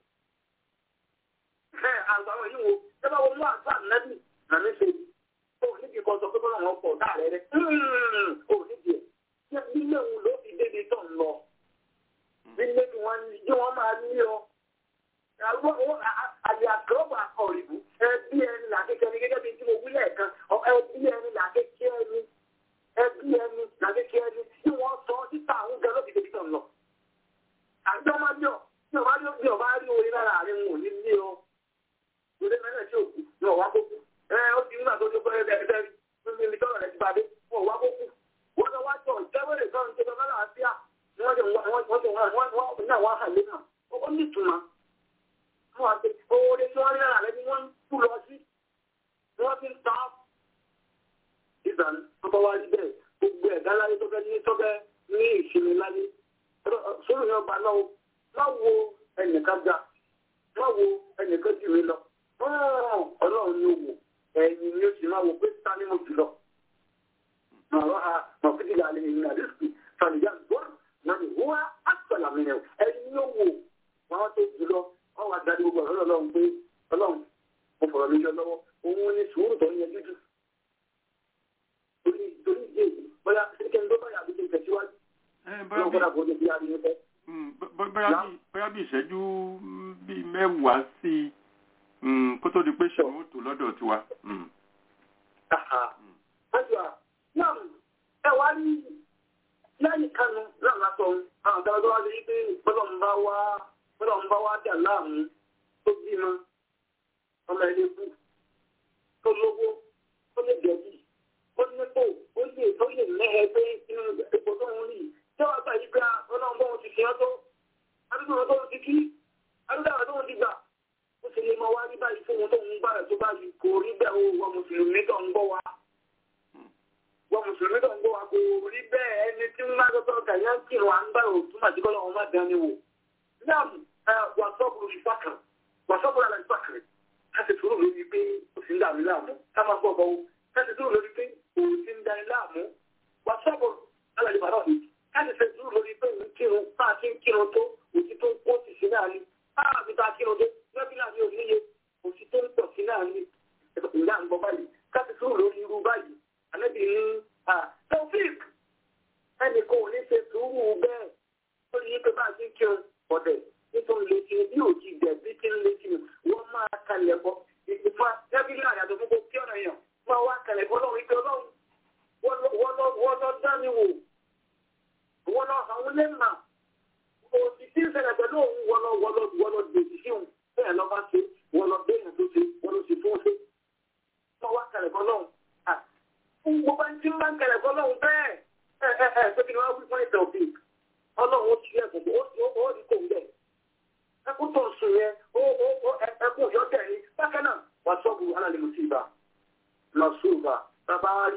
ẹ̀ àwọn yìí wo ẹ bá wọnú àgbà ànẹ́bí nàní ṣe ó níbi kan sọ pé bọ́lá wọn pọ̀ dáàrẹ́ rẹ̀ ó níbi ẹ̀ ṣé ilé òun ló fi débi tó ń lọ nílé tí wọ́n ní wọ́n máa ní ọ. àyè àkọ́bọ̀ àkọ́rìbù ẹbí ẹni làkékẹ́ ni gẹ́gẹ́ bí tí mo wí lẹ́ẹ̀kan ẹbí ẹni làkékẹ́ ẹni ẹbí ẹni làkékẹ́ ẹni tí wọ́n sọ títà àwọn gẹ́ ló fi débi tó ń lọ. àjọ máa bí ọ tí ọba rí bí ọba rí orí lára rẹ̀ ń wò ní ní ọ. ìdílé mẹ́rin tí òkú ní ọ̀wá kókó ó ti nígbà tó tó pẹ́ ẹ́ ẹ́ ẹ́ mi tọ́lọ̀ rẹ̀ ti bá dé wọ́n wá kókó wọ́n lọ wá jọ ìjẹ́wèrè kan tó lọ lálàáfíà wọ́n jẹ wọ́n jẹ wọ́n náà wá hàn lẹ́nà ó ní ìtumọ̀ wọ́n àti oore tí wọ́n rí lára rẹ̀ ni wọ́n ń kú lọ sí wọ́n ti ń ta ìgbà tó wá rí bẹ́ẹ̀ gbogbo ẹ̀dá láyé tó fẹ́ ní tó fẹ́ ní ìsinmi láyé sórí yẹn ọba náà má wo ẹnìkan ga má wo ẹnìkan jù mí lọ ọlọ́run ni ó wò ẹ̀yìn ni ó sì máa wò pé ta ni mo jù lọ. Màá ha màá fi dìgbà lè ní àdéhùn fàlìyà gbọ́n náà ni wọ́n á sọ̀là mi nìyẹn. ẹ̀yìn ni ó wò wọ́n tó jù lọ wọ́n wá darí gbogbo ọ̀rọ̀ ọlọ́run pé ọlọ́run mo fọ̀rọ̀ mi jọ lọ́wọ́ òun ni sùúrù tó ń yẹ jújù. torí torí ìdí èyí bóyá kékeré ló báyà bí kí n tẹ̀síwájú. lọ́wọ́ kọ́dà kó o ní bí a rí ní fẹ́. bóyá bí ìṣẹ́jú bíi mẹ́wàá sí i kó tó di pé ṣe ó tó lọ́dọ̀ tiwa. náà ẹ wá ní lẹ́yìn kanu náà látọ̀ àwọn ọ̀gá ọ̀gá wa lè rí pé bọ́lọ̀ ń bá wá bọ́lọ̀ ń bá wá dà láàmú tó bímọ ọmọ ẹni kú tó lówó tó lè jẹ̀bi ó nípò ó lè tó lè mẹ́hẹ pé inú ipò tó ń rí tí wọ́n gbà yí pé ọlọ́run bọ́ wọn ti fi hàn tó adúgbò tó ń ti kí adúgbò tó ń ti gbà ó sì lè máa wá rí báyìí fún wọn tó ń gbà rẹ̀ tó báyìí kò rí bẹ́ẹ̀ o wọ́n mùsùlùmí tó ń gbọ́ wa. wọ́n mùsùlùmí tó ń gbọ́ wa kò rí bẹ́ẹ̀ ẹni tí ń máa tọ́tọ́ kàyà ń kírun à ń bá òtún àti kọ́lọ́ wọn má dán ni wò. náà wà sọ́ọ̀bù ìfàkàn wà sọ́ọ̀bù àlà ìfàkàn ká sì sùúrù lórí pé ó sì ń dàmí láàmú ká máa gbọ́ bọ́wọ́ ká sì sùúrù lórí pé ó sì ń dání láàmú wà sọ́ọ̀bù àlà ìbàdàn ká sì sùúrù lórí pé òun kírun bá a ti ń kírun tó òtí tó ń kó sì sí náà ni bá a ti ta kírun tó lọ́bí náà ní òníye òsì tó ń pọ̀ sí náà ní ìlà ń gbọ́ báyìí ká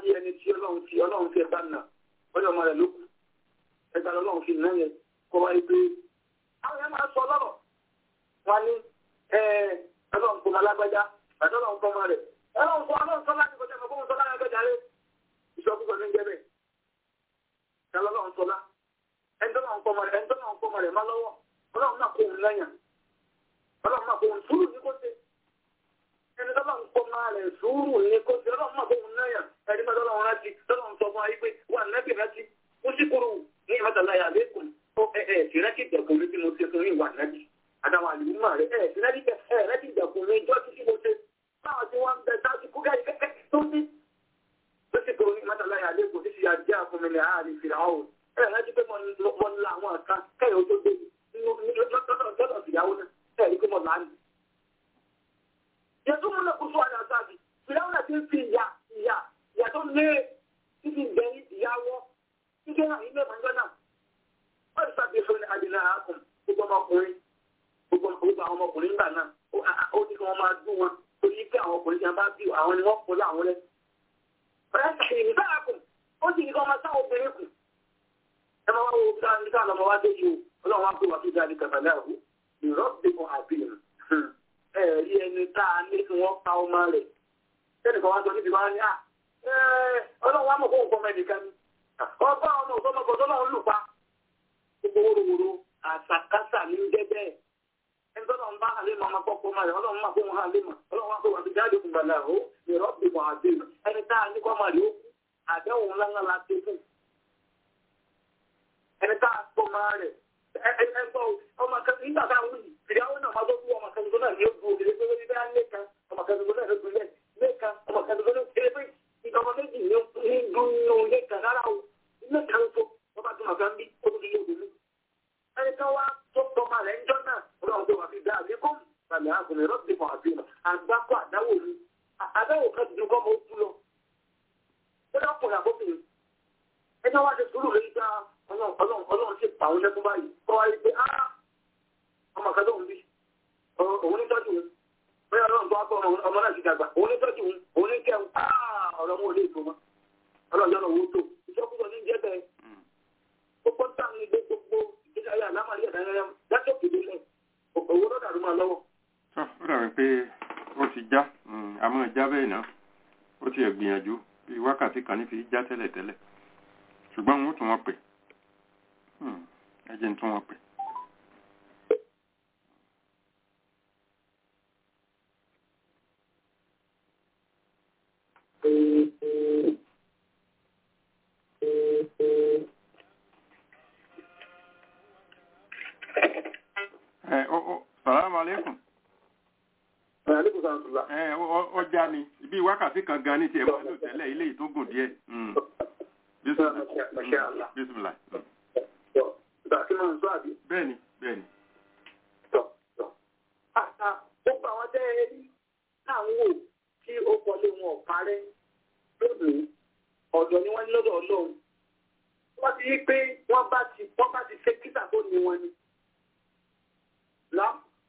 rí ẹni tí ọlọ́run fi ọlọ́run fi ẹ̀bá nà ọjọ́ ọmọ rẹ̀ ló kù ẹgbà lọ́lọ́run fi nà yẹn kọ́ wáyé pé àwọn yẹn máa sọ lọ́rọ̀ wọn ní ọlọ́run fún alágbájá àti ọlọ́run fún ọmọ rẹ̀ ọlọ́run fún ọlọ́run sọ láti kọjá ọmọ sọ láti kọjá rẹ̀ ìṣọ́kùsọ ní jẹ́ bẹ́ẹ̀ kí ọlọ́run sọ lá ẹni tó náà ń fọmọ rẹ̀ ẹni tó náà ń fọmọ rẹ̀ má lọ́wọ́ ọlọ́run náà kó òun lẹ́yìn ọlọ́run náà kó òun sùúrù ní kó ṣe ẹni tó náà ń fọmọ rẹ̀ sùúrù ní kó ṣe ọlọ́run náà kó òun lẹ́yìn ẹni tó náà rántí tó náà ń sọ fún ayé pé wà nẹ́bì rántí ó sì kúrò ní ìmọ̀tàláyà lẹ́kùn ó ẹ̀ ẹ̀ sì rántí ìdẹ̀kùn mi tí mo ṣe fún ìwà nẹ́bì àtàwọn àlùmọ́ rẹ̀ ẹ̀ sì rántí ìdẹ̀kùn mi ìjọ́ tí mo ṣe báwọn tí wọ́n ń bẹ sáájú kú kẹ́kẹ́ kẹ́kẹ́ tó ní ó sì kúrò ní ìmọ̀tàláyà lẹ́kùn tí sì yà jẹ́ àfúnmilẹ̀ àárín fìlà ọ̀hún ẹ̀ rántí pé mo ń la àwọn kan kẹ́yọ̀ tó dé lọ́dọ̀ ìyàwó náà ẹ̀ rí pé mo là ń lù. Yẹtú múlẹ̀ kó sọ àyà sáàbì, ìyàwó náà ti ń fi ìyà ìyà ìyà tó lé títí bẹ̀rẹ̀ ìyàwó títí náà ilé ìmọ̀ náà. Wọ́n ti sábì fún àdìlà àkùn gbogbo ọmọkùnrin gbogbo àwọn ọmọkùnrin nígbà náà ó ní kí wọ́n máa dún wọn torí pé àwọn ọkùnrin yẹn bá bí àwọn ni wọ́n kó láwọn lẹ́. Ọ̀rẹ́ sàkìrì nígbà àkùn ó sì ní kí wọ́n máa sáwọn obìnrin kù. Ẹ máa wá wo bí wọ́n ní ká lọ́mọ wá dé yìí o ọlọ́run wá pé wà fíjà ní kàtàlẹ́ àwọ̀ ìrọ́bìkan àbíyàn ẹ̀rí ẹni tá a ní kí wọ́n pa ọmọ rẹ̀ tẹ́nìkan wá sọ níbi wá ní à ọlọ́run wá mọ̀ fún nǹkan mẹ́nìkan ni ọba ọmọ ògbọ́mọkọ̀ tó náà ń lù pa gbogbo wóróworó àṣàkáṣà ní ń jẹ́ bẹ́ẹ̀ ẹni tó náà ń bá àlèmọ̀ ọmọ pọ́pọ́ ọmọ rẹ̀ ọlọ́run máa fún wọn àlèmọ̀ ọlọ́run wá pé wà fíjà ní kàtàlẹ́ àwọ̀ ìrọ́bìkan àbíyàn ẹni tá a ní kọ́ ọmọ rẹ̀ ó kú àdéhùn ńlá ńlá la ti fún ẹni tá a pọ̀ máa rẹ̀ ẹgbọ́ ọmọ kan nígbà tá a wù yìí ìyàwó náà máa tó kú ọmọ kan tuntun náà ní ojú òkèlè pé wọ́n bá lé kan ọmọ kan tuntun náà ló dùn lẹ̀ lé kan ọmọ kan tuntun náà kéré pé ọmọ méjì ní dùnú lé kan rárá o ilé kan tó wọ́n bá tún màgá ń bí ó tún lé òdòdó. ẹni kan wá tó tọmọ rẹ̀ ń jọ náà ọlọ́run tó wà fi dá àbí kọ́m tàbí àgùnrin rọ́ọ̀dì mọ̀ àbí àgbákò àdáwò ni àdáwò kan ti dùn kọ́ mọ́ ó tú lọ. ó dákùnrin àbóbìnrin ẹni wá ti sùúrù lórí dáa ọlọ́run sì pa òun lẹ́kún báyìí kọ́ wáyé pé á ọmọ kan tó ń bí òun ní tọ́jú òun bóyá ọlọ́run tó wá kọ́ ọmọ náà ti dàgbà òun ní tọ́jú òun òun ní kẹun á ọ̀rọ̀ mú olè tó mọ́ ọlọ́run yọ̀nà owó tó ìṣọ́kúsọ ní jẹ́ bẹ́ẹ̀ gbogbo tá ní gbé gbogbo ìgbésí ayé àlámàlì ẹ̀dá yẹn látọ̀ kéde lẹ̀ owó lọ́dà ló máa lọ́wọ́. ó dàbí pé ó ti já àmọ́ ìjà bẹ́ẹ̀ náà ó ti ẹ̀ gbìyànjú bí wákàtí kan ní fi já tẹ́lẹ̀tẹ́lẹ̀ ṣùgbọ́n wọ́n tún wọ́n pè ẹjẹ́ tún wọ́n pè. Salaam alaikum. Ó já ni, ibi wákàtí kan gan ní ti ẹ̀mọ́ lò tẹ́lẹ̀ ilé ìtógùn díẹ̀. Bísmìlá. Bẹ́ẹ̀ni, bẹ́ẹ̀ni. Gbogbo àwọn tẹ́ ẹ rí táwọn wò tí ó kọlé wọn ò parẹ́ lónìí, ọ̀dọ̀ ni wọ́n ní lọ́dọ̀ ọlọ́run. Wọ́n ti rí pé wọ́n bá ti wọ́n bá ti ṣe kíta tó ní wọn ni. Lá.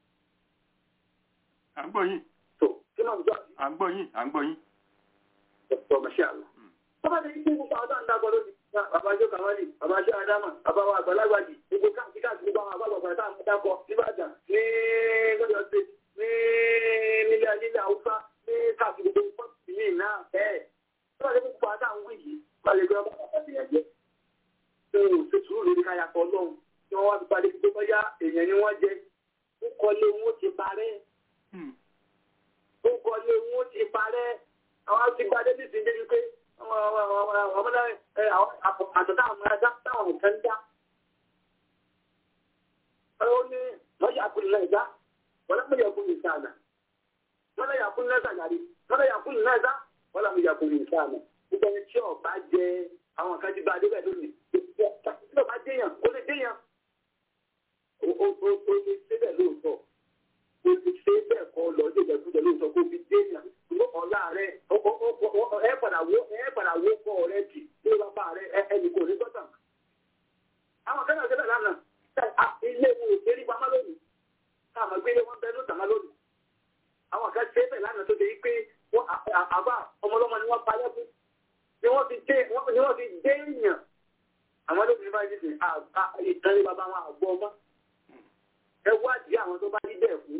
À ń gbọ́ yín. Tó kí máa ń gbọ́ àbí. À ń gbọ́ yín, à ń gbọ́ yín. Dr. Mashallah. Wọ́n bá ti rí pé gbogbo àwọn tó ń dákọ̀ lónìí. Babajọ́ Kamali, Babajọ́ Adama, Babawa Àgbàlagbàjì, gbogbo káàkiri káàkiri gbogbo àwọn àgbàlagbà tá à ń dákọ̀ níbàdàn ní lọ́dọ̀ ṣe ní nílẹ̀ nílẹ̀ Haúsá ní káàkiri gbogbo pọ́ǹtì yìí náà bẹ́ẹ̀. Wọ́n bá ti gbogbo àwọn táwọn wí yìí, wọ́n lè gbé ọmọ ọmọ ti yẹn jẹ́. Ṣé o ṣe sùúrù lórí káyàtọ̀ Ọlọ́run tí wọ́n wá fi padà gbogbo bọ́yá èèyàn ni wọ́n jẹ. Ó kọ́lé wọn ti parẹ́. Ó kọ́lé wọn ti parẹ́. Àwọn ti gbadé nísìnyí débi pé àtọ̀tà àwọn ẹja táwọn nǹkan ń dá. ó ní wọ́n yà kún lẹ́ẹ̀dá wọ́n lọ́mọ yà kún ìsáànà wọ́n lọ́ yà kún lẹ́sà yàrí wọ́n lọ́ yà kún lẹ́sà wọ́n lọ́mọ yà kún ìsáànà. nígbà tí tí ọba jẹ àwọn kan ti bá adé bẹ́ẹ̀ lónìí tí ọba déyàn ó lè déyàn ó lè ṣe bẹ́ẹ̀ lóòótọ́ ó lè ṣe bẹ́ẹ̀ kọ́ lọ sí ìjẹ́kújẹ lóòótọ́ kó fi déyàn ọ̀la rẹ̀ ẹ padà wo ẹ padà wo kọ́ rẹ̀ jì ní bàbá rẹ̀ ẹnì kò ní gbọ́dọ̀. àwọn akẹ́kọ̀ọ́ sílẹ̀ lánàá ilé wo ò dérí pamọ́ lónìí káàmọ́ gbélé wọn bẹ́ẹ̀ ló tàmá lónìí. àwọn akẹ́kọ̀ọ́ sílẹ̀ lánàá tó dé pé àbá ọmọlọ́mọ ni wọ́n parẹ́ fún ni nísìnyí ìtàn ní bàbá wọn àgbọ̀ ọmọ ẹ wádìí àwọn tó bá rí bẹ́ẹ̀ fún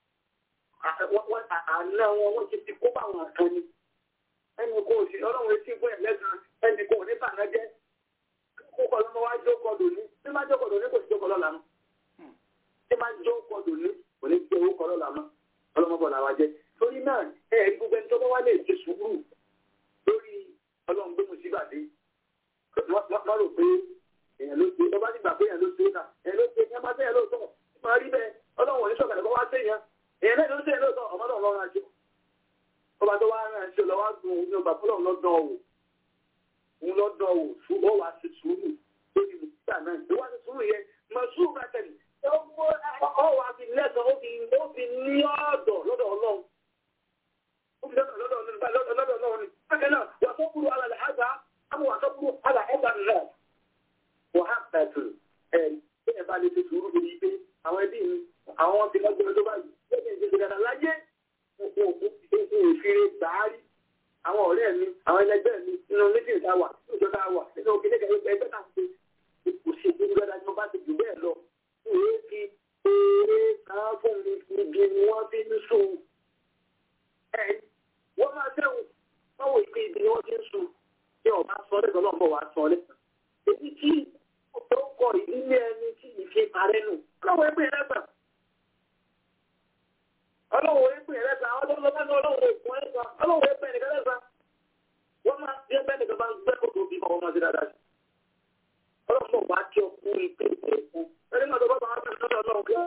àná wọn wọ́n ti ti kó bá wọn kan ni ẹni kò sí ọlọ́run etí fún ẹ̀ lẹ́sàn ẹni kò ní bàná jẹ́ kó kọ́ lọ́mọ wá jókòó lóní bí má jókòó lóní kò sí jókòó lọ́la mọ́ bí má jókòó lóní kò ní gbé owó kọ́ lọ́la mọ́ ọlọ́mọbọ̀ làwa jẹ́ torí náà ẹ̀ẹ́dì gbogbo ẹni tó bá wá lè ṣe sùúrù lórí ọlọ́run gbé mu síbà dé wọ́n rò pé èèyàn ló ṣe ọba nígbà pé èèyàn ló ṣe náà èèyàn ló ṣe èèyàn bá tẹ̀yàn lóòótọ́ máa rí bẹ́ẹ̀ ọlọ́run òní sọ̀kàlẹ̀ kọ́ wá séèyàn èèyàn náà ló ṣe lóòótọ́ ọmọ náà lọ́rùn àjò ọba tó wá rán àjò lọ́wọ́ dùn òun ní ọba fọlọ́run lọ́dọ̀ wò òun lọ́dọ̀ wò fún ó wàá ṣe sùúrù lórí ìgbà náà ìwà ṣe sùúrù yẹn mọ̀ sùúrù bá tẹ̀lé ọ wà fi lẹ́sàn ó fi ó fi ní ọ̀dọ̀ lọ́dọ̀ ọlọ́run ó fi lọ́dọ̀ lọ́dọ̀ lọ́dọ̀ ọlọ́run ni bákan náà wà tó kúrò alàlẹ́ àgbà àmọ́ wà tó kúrò alà ẹ̀gbà náà wà á bẹ̀tù ẹ̀ bí ẹ̀ bá lè fi sùúrù lórí pé àwọn ẹbí mi àwọn ti lọ́gbọ̀n tó báyìí lẹ́yìn ìṣèṣe dada láyé òfin gbàárì àwọn ọ̀rẹ́ mi àwọn ẹlẹgbẹ́ mi nínú méjì tá a wà nínú ìjọ tá a wà nínú òkè nígbà ẹgbẹ́ tá a ṣe kò ṣe gbogbo dada ni wọ́n bá ti jù bẹ́ẹ̀ lọ òye fi eré kan fún mi ibi ni wọ́n fi ń sùn ẹ̀ wọ́n máa dẹ́wọ̀ wọ́n wò pé ibi ni wọ́n fi ń sùn bí ọba sọ lẹ́sọ̀ náà bọ̀ wá sọ lẹ́sọ̀ èyí tí ó kọ ìdílé ẹni tí ìfi parẹ́ nù ọlọ́wọ́ ẹgbẹ́ yẹn lẹ́gbà ọlọ́wọ́ ẹgbẹ́ yẹn lẹ́gbà ọlọ́wọ́ ọlọ́wọ́ òkun ẹ̀gbà ọlọ́wọ́ ẹgbẹ́ yẹn lẹ́gbà wọ́n máa bí ẹgbẹ́ nìkan bá ń gbẹ́ kókó bí wọ́n máa ti dáadáa sí ọlọ́wọ́ bá kí ọkùnrin ìpè ìpè ìpè ẹni máa tó bá bá wọn fẹ́ lọ́dọ̀ ọlọ́wọ́ kí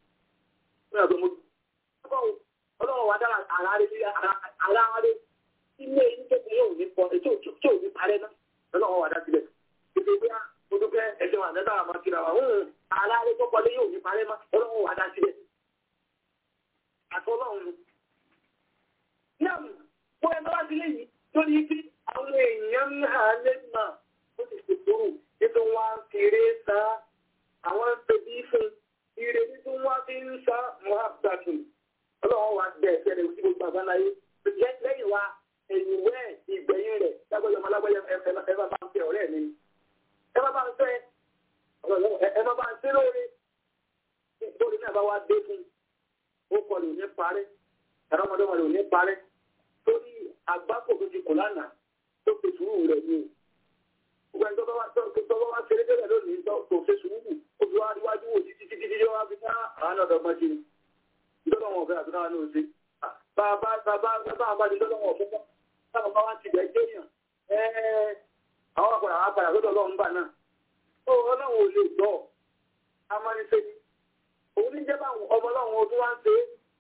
ọlọ́wọ́ wa dára àlàáre ilé yìí kékeré yóò ní pọ ètò tí ò ní parẹ́ náà ọlọ́wọ́ wa dá sílẹ̀ kékeré bí mo dúpẹ́ ẹjọ́ àdẹ́dá àmọ́ kíra wa ń àlàáre tó kọlé yóò ní parẹ́ náà ọlọ́wọ́ wa dá sílẹ̀ àtọ́lọ́run náà wọ́n ẹ bá wá sílé yìí tó ní kí àwọn èèyàn ń hà lẹ́nà ó ti ṣètò ètò wọn kéré sa àwọn ẹbí fún ire nínú wọn fi ń sa muhammadu ọlọ́run wa gbẹ ẹsẹ̀ rẹ̀ sí gbogbo àbáláyé lẹ́yìn wa ẹ̀yìn wẹ́ ìgbẹ̀yìn rẹ̀ lágbàjọ ọmọ alágbàjọ ẹ bá bá ń fẹ́ ọ̀rẹ́ mi ẹ bá bá ń fẹ́ ẹ bá bá ń fẹ́ lóore lórí náà bá wá dé fún ó kọ lè ní parẹ́ ẹ̀rọ ọmọdé wọn lè ní parẹ́ torí àgbákò tó ti kò lánàá tó fi sùúrù rẹ̀ ní o gbogbo ẹni tó bá wá tó bá wá ṣeré tẹ́lẹ̀ lónìí tó fi sùúrù ó fi wá níwájú wò títí títí títí wá fi ká àwọn ọ̀dọ́ ọmọ ṣe ni ìjọba wọn fẹ́ àtúnáwá ní oṣù bàbá bàbá bàbá àwọn àti ìjọba wọn fún táwọn bá wá ti bẹ̀ jẹ́ yàn àwọn àpàdà àwọn àpàdà lọ́dọ̀ ọlọ́run gbà náà ó ọlọ́run ò lè gbọ́ amánisẹ́ ni òun ní jẹ́bà ọmọ ọlọ́run ọdún wá ń ṣe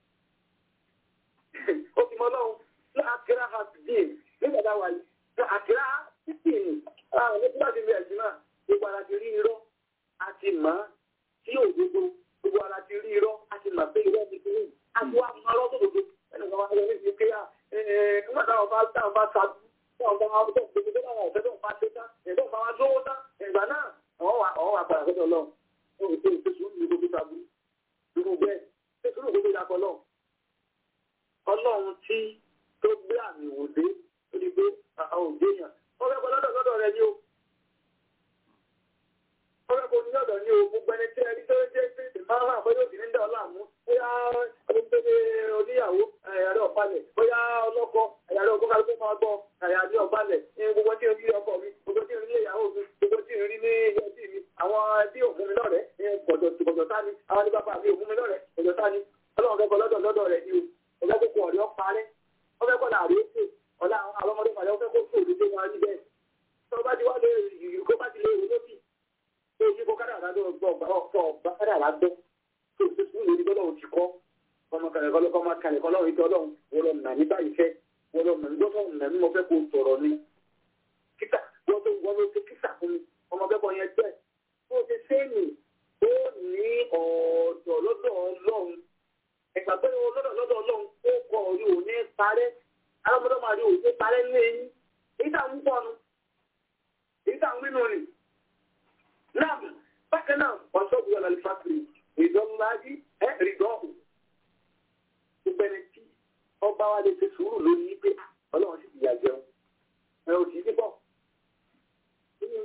é ó fi mọ ọlọ́run ní àkírá àtìdín nígbà tá a wà yìí ní àkírá títìn àwọn ọmọ tí wọ́n ti rí ẹ̀sìn náà gbogbo ara ti rí irọ́ àti mọ́ sí òdodo gbogbo ara ti rí irọ́ àti mọ̀ pé irọ́ ti fi rí àti wá mọ́ ọlọ́dún òdodo ẹnì kan wá lọ ní ti kéyà nígbà táwọn bá táwọn bá sa táwọn bá wá tó gbogbo tó báwọn ọ̀fẹ́ tó ń bá ṣe tán ẹ̀dọ́ bá wá lówó tán ìgbà náà àwọn wà padà sọ́dọ̀ ọlọ́run ó ń pè é sùúrù ní gbogbo tàbí irú bẹ́ẹ̀ ṣé sùúrù gbogbo ìdàpọ̀ náà ọlọ́run tí tó gbé àmì ìwòdé ó di pé àwọn òde yàn wọ́n fẹ́ kọ́ lọ́dọ̀ lọ́dọ̀ rẹ ní o wọ́n fẹ́ kọ́ ní lọ́dọ̀ ní o gbogbo ẹni tí ẹni tó jẹ́ pé ìmáà hàn bóyá òsì ní dẹ̀ ọ́ láàmú bóyá ọdún oníyàwó ẹ̀yàrá ọ̀pálẹ̀ bóyá ọlọ́kọ ẹ̀yàrá ọkọ kálukú máa gbọ́ ẹ̀yàrá ọ̀pálẹ̀ gbogbo tí ń rí ọkọ mi gbogbo tí ń rí ìyàwó mi gbogbo tí ń rí ní ẹbí mi àwọn ẹbí òfin mi lọ́rẹ̀ gbọ̀dọ̀ tá ni àwọn ní bàbá mi òfin mi lọ́rẹ̀ gbọ̀dọ̀ tá ni ọlọ́run fẹ́ kọ́ lọ́dọ̀ lọ́dọ̀ rẹ̀ ni o ọ̀gá kókó ọ̀rẹ́ ọ̀parẹ́ wọ́n fẹ́ kọ́ làárí ètò ọ̀la àwọn ọmọdé pàdé wọ́n fẹ́ kó fòdù tó wọn rí bẹ́ẹ̀ tó bá ti wá lé ìrù kó bá ti lé ìrù lóbì tó yí kó kádàrá gbọ́ ọ̀gbà kádàrá gbọ́ tó ti sùn lórí gbọ́dọ̀ ti kọ́ ọmọ kàlẹ́kọ́ lọ́kọ́ máa kàlẹ́kọ́ lọ́rùn ìtọ́ lọ́run wọ́n lọ nà ní báyìí fẹ́ wọ́n lọ nà ní gbọ́dọ̀ nà ní mo fẹ́ kó sọ̀rọ̀ ni kíkà wọ́n tó wọ́n ló ti kíkà fún mi ọmọ bẹ́ẹ̀ yẹn jẹ́ tó ti sẹ́ẹ̀nì ó ní ọ̀dọ̀ lọ́dọ̀ ọlọ́run ẹ̀gbà pé lọ́dọ̀ lọ́dọ̀ ọlọ́run ó kọ orí òní parẹ́ alámọ́dọ́ máa rí òní parẹ́ ní eyín èyí tá à ń pọ̀ nu èyí tá à ń wínú ni náà bákan náà wọ́n sọ́ọ̀bù yọ̀ lálẹ́ fásitì ìdánláàjì ẹ̀ rìdọ́ọ̀hù gbogbo ẹni tí ọba wa lè ṣe sùúrù lónìí pé ọlọ́run sì ti yà jẹun ẹ ò sì ti bọ̀ nínú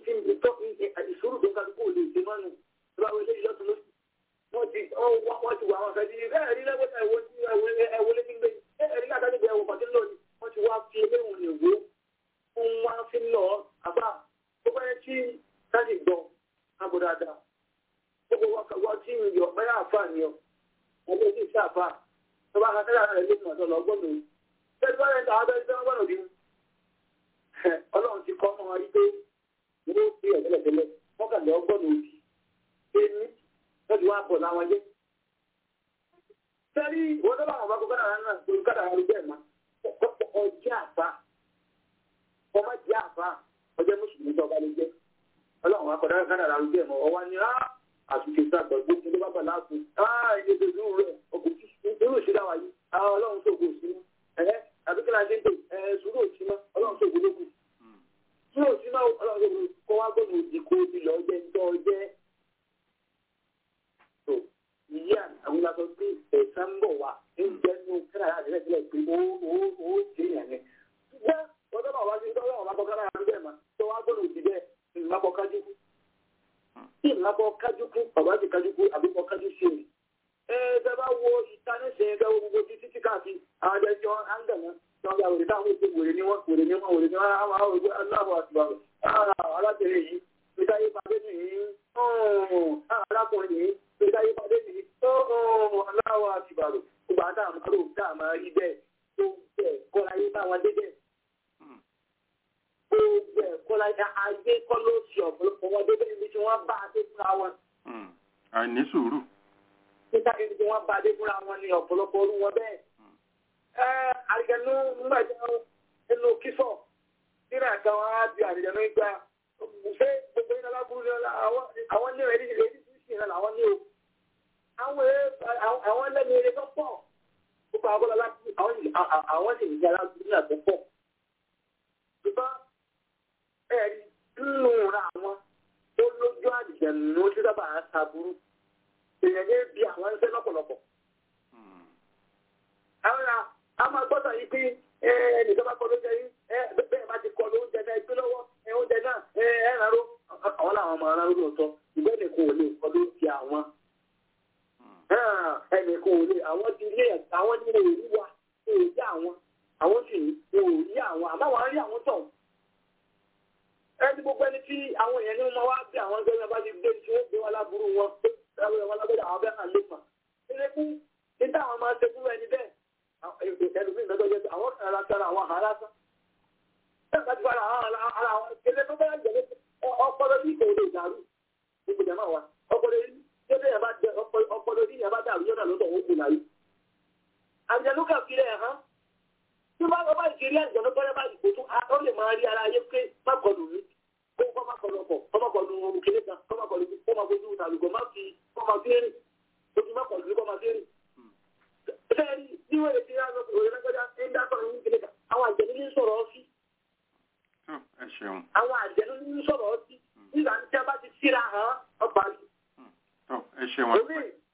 tí ìtọ́ ìṣòro tó kálukú ò lè ṣe mọ́nu tó bá wọlé ìlọ́tún lóṣù wọ́n ti wọ́n ti wà wọn fẹ́ di bẹ́ẹ̀ rí lẹ́gbẹ̀ẹ́ ẹ̀wọ́ tí ẹ̀wọ́ lé nígbẹ́ bẹ́ẹ̀ rí látàdé bẹ́ẹ̀ wọ́n pàtó lónìí wọ́n ti wá fi eléwọ̀n lè wó fún wá fi lọ àbá tó bá yẹ kí sáàsì gbọ́ àbò dáadáa gbogbo wọ́n tí ń yọ bẹ́ẹ̀ àfà ni ọ ọmọ ojú ìṣe àfà tó bá kásẹ̀ rẹ̀ lé mọ̀ tó lọ gbọ́dọ̀ bẹ́ẹ̀ bá yẹn tà á bẹ́ẹ̀ tó gbọ́dọ̀ bí ọlọ́run ti kọ́ mọ́ wọn rí pé wọ́n fi ẹ̀tẹ́lẹ̀tẹ́lẹ̀ wọ́n kà lọ gbọ́dọ̀ òbí èmi lọ́dún wa bọ̀ láwọn jẹ́. Sẹ́rí wọ́n tó bá wọn bá kó kádàrá náà tó kádàrá ló bẹ́ẹ̀ ma. Ọjẹ́ àbá. Ọmọ jẹ́ àbá. Ọjẹ́ Mùsùlùmí tó ọba ló jẹ́. Ọlọ́run wa kọ̀dá kádàrá ló bẹ́ẹ̀ mọ́. Ọwọ́ ni á àtúnṣe sàgbọ̀ gbogbo ló bá bà láàfù. Á ilé tó dúró rẹ̀ ọkọ̀ irú ìṣẹ́lá wa yìí. Àwọn ọlọ́run tó kò sí. Ẹ̀ẹ́ àbíkí la ṣe ń pè ẹ̀ sùúrù òsì mọ́. Ọlọ́run tó kò lókù. Sùúrù òsì mọ́ ọlọ́run tó kò wá gbọ́dọ̀ òdì kó ti lọ jẹ́ ń tọ́ jẹ́ ìyá àwọn ìlànà pé ẹ̀sán ń bọ̀ wá ń jẹ́ ní kára láti rẹ̀ sílẹ̀ pé ó ó ó ṣe yàn ni. ṣùgbọ́n ọjọ́ náà wá sí ọjọ́ náà wá kọ́ kára láti bẹ́ẹ̀ mà tó wá gbọ́dọ̀ òsì bẹ́ẹ̀ ìmọ̀kọ kájú kú. tí ìmọ̀kọ kájú kú bàbá ti kájú kú àbí kọ kájú sí i. ẹ ẹ bẹ bá wo ìtaníṣẹ́ ẹgbẹ́ wo gbogbo títí tí káàkiri àwọn ẹjọ́ áńgànà tí wọ́n gba wèrè táwọn ètò wèrè ni wọ́n wèrè ni wọ́n wèrè ni wọ́n àwọn àwọn òwe aláàbọ̀ àtìwàrò alábẹ̀rẹ̀ yìí ìdáyé pàdé nìyí alákùnrin yìí ìdáyé pàdé nìyí aláwọ̀ àtìbàrò gbogbo àtàwọn àrò dáàmà rí bẹ́ẹ̀ tó bẹ̀ kọ́ra yé báwọn dé bẹ́ẹ̀. tó bẹ̀ kọ́ra yé ayé kọ́ ló ṣe ọ̀pọ̀lọpọ̀ wọn dé bẹ́ẹ̀ níbi tí wọ́n bá a dé fúnra wọn. àìní sùúrù. níta níbi tí wọ́n bá a dé fúnra wọn ni ọ̀pọ̀lọpọ̀ orú wọn bẹ́ẹ̀. ẹ àrìgẹ̀nú nígbà tí wọ́n nínú kífọ̀ nínú àtàwọn á di àrìgẹ̀nú ìgbà ṣé gbogbo iná lábúrú ni àwọn ní ẹ̀rí ìrètí sí ìrìn làwọn ní o àwọn lẹ́nu eré tó pọ̀ púpọ̀ agbọ́dọ̀ láti àwọn sì ń yára ní àtọ́ pọ̀. ṣùgbọ́n ẹ̀rí nínú ra àwọn tó lójú àdìjẹ̀nù tí sábà ń ṣàbúrú èèyàn ní bí àwọn ń ṣe lọ́pọ̀lọpọ̀. àwọn ará a máa gbọ́dọ̀ yìí pé ẹnìkan bá kọ lóúnjẹ yìí bẹ́ẹ̀ bá ti kọ lóúnjẹ náà gbé lọ́wọ́ oúnjẹ náà ẹ̀ rárá àwọn làwọn máa rárá lóòótọ́ ìgbẹ́ nìkan ò lè kọ lóúnjẹ àwọn ẹnìkan ò lè àwọn ti lé àwọn ní òòrí wa òòrí àwọn àwọn sì ní òòrí àwọn àmọ́ àwọn rí àwọn tọ̀. ẹni gbogbo ẹni tí àwọn èèyàn ní wọn wá bí àwọn ẹgbẹ́ bá ti gbé tí wọ́n gbé wọn láburú wọn ẹgbẹ́ wọn lábẹ́rẹ́ àwọn bẹ́ẹ̀ hàn lé mà. ilé kú ní táwọn máa ṣe fúnra ẹni bẹ́ẹ̀ ẹlòmíì lọ́dọ̀ jẹ́ àwọn kan ara sára àwọn àhárá sá. bẹ́ẹ̀ bá ti fara ara àwọn ilé tó bá jẹ́ ọpọlọ yìí kò lè dàrú ìgbìjà máa wà ọpọlọ yìí tẹ́lẹ̀ yẹn bá jẹ ọpọlọ ní ìyẹn bá dàrú yọ̀nà lọ́dọ̀ ó gbìn láyé. àjẹnú kà fi rẹ̀ hàn tí wọ́n bá ìṣeré àjẹnú bọ́lá bá ìkó tún ó lè máa rí ara ayé pé má kọlù mí kó kọ́ má kọlù ọkọ̀ kọ́ má kọlù ohun kéré kan kọ́ má kọlù kó má fojú ìtàlùkọ́ má fi kọ́ má fi rìn ojú má kọlù kọ́ má fi rìn. bẹ́ẹ̀ni ní wọ́n lè ti rán ọkọ̀ òye lọ́gbọ́dá ń dákọ̀ ní kéré kan àwọn àjẹnú ní sọ̀rọ̀ ọ́ sí. àwọn àjẹnú ní sọ̀rọ̀ ọ́ sí nígbà tí a bá ti síra hàn ọ́ parí ẹ ṣe wọn.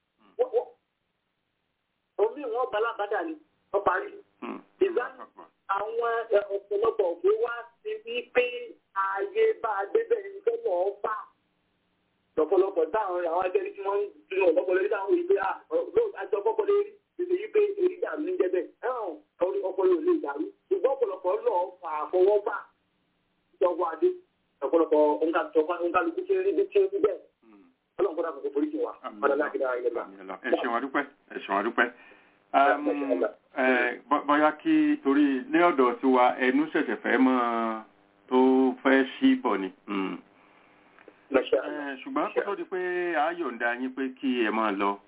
omi wọn balabada ni wọn parí. ìgbà àwọn ọ̀pọ̀lọpọ̀ ògbé wá sí wípé ààyè bá a débẹ̀ ní fẹ́ lọ́ọ́ bá. lọ́pọ̀lọpọ̀ táwọn àwọn ajẹ́rí tí wọ́n ń dúró ọ̀pọ̀lọpọ̀ táwọn ìgbé àjọ ọ̀pọ̀lọpọ̀ lérí ìgbé yí pé èrí dàrú ní jẹ́bẹ̀ ẹ̀hàn ọpọlọ ò lè dàrú ṣùgbọ́n ọ̀pọ̀lọpọ̀ lọ́ọ́ fà àfọwọ́bà ìjọba adé ọ̀pọ̀lọpọ̀ òǹkàlùkù tí ń rí bí tí ń rí bẹ́ẹ̀ ọlọ́run kọ́dà kò forí jì wá ọ̀dà láti dára ilé bá. ẹ ṣeun adúpẹ́ ẹ ṣeun adúpẹ́ bóyá kí torí ní ọ̀dọ̀ tiwa ẹnu ṣẹ̀ṣẹ̀ fẹ́ mọ́ tó fẹ́ sí bọ̀ ni. ṣùgbọ́n kó tó di pé a yọ̀ǹda yín pé kí ẹ máa lọ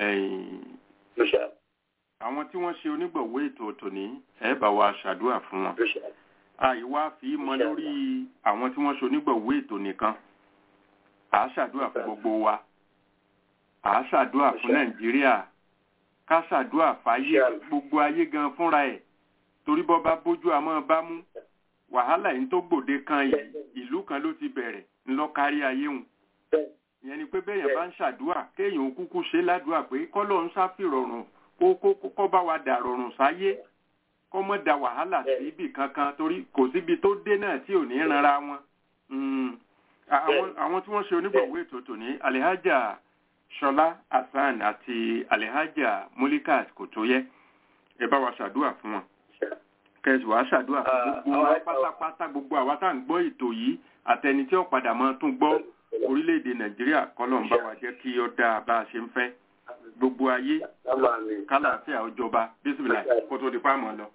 àwọn tí wọ́n ṣe onígbọ̀wọ́ ètò tòní ẹ bá wa ṣàdúrà fún wọn àìwá fi mọ lórí àwọn tí wọ́n ṣe onígbọ̀wọ́ ètò nìkan à á ṣàdúrà fún gbogbo wa à á ṣàdúrà fún nàìjíríà ká ṣàdúrà fáyé gbogbo ayé gan fúnra ẹ̀ torí bọ́ bá bójú àmọ́ bá mú wàhálà yìí tó gbòde kan ìlú kan ló ti bẹ̀rẹ̀ ńlọ kárí ayé hùn ìyẹn ni pé bẹ́ẹ̀yàn bá ń ṣàdúrà kéèyàn kúkú ṣe ládùúà pé kọ́lọ́ ń ṣàfìrọ̀rùn kó kó kó bá wa dà rọrùn sáyé kó mọ́ da wàhálà sí ibì kankan torí kò síbi tó dé náà tí ò ní ranra wọn àwọn àwọn tí wọ́n ṣe onígbọ̀wọ́ ètò tòní alihaja ṣọlá hasan àti alihaja mulikat kò tó yẹ ẹ bá wa ṣàdúrà fún wọn kẹsì wàá ṣàdúrà fún Ah, gbogbo àwọn wa ẹ̀ka- pátápátá gbogbo àwa tá à ń gbọ́ ètò yìí àtẹni tí ó padà máa tún gbọ́ orílẹ̀-èdè nàìjíríà kọ́lọ́n bá wa jẹ́ kí ó dáa bá a ṣe ń fẹ́ gbogbo ayé Lábàá mi. kálàáfíà ọjọba bísímìlà kó tó di páàmù lọ.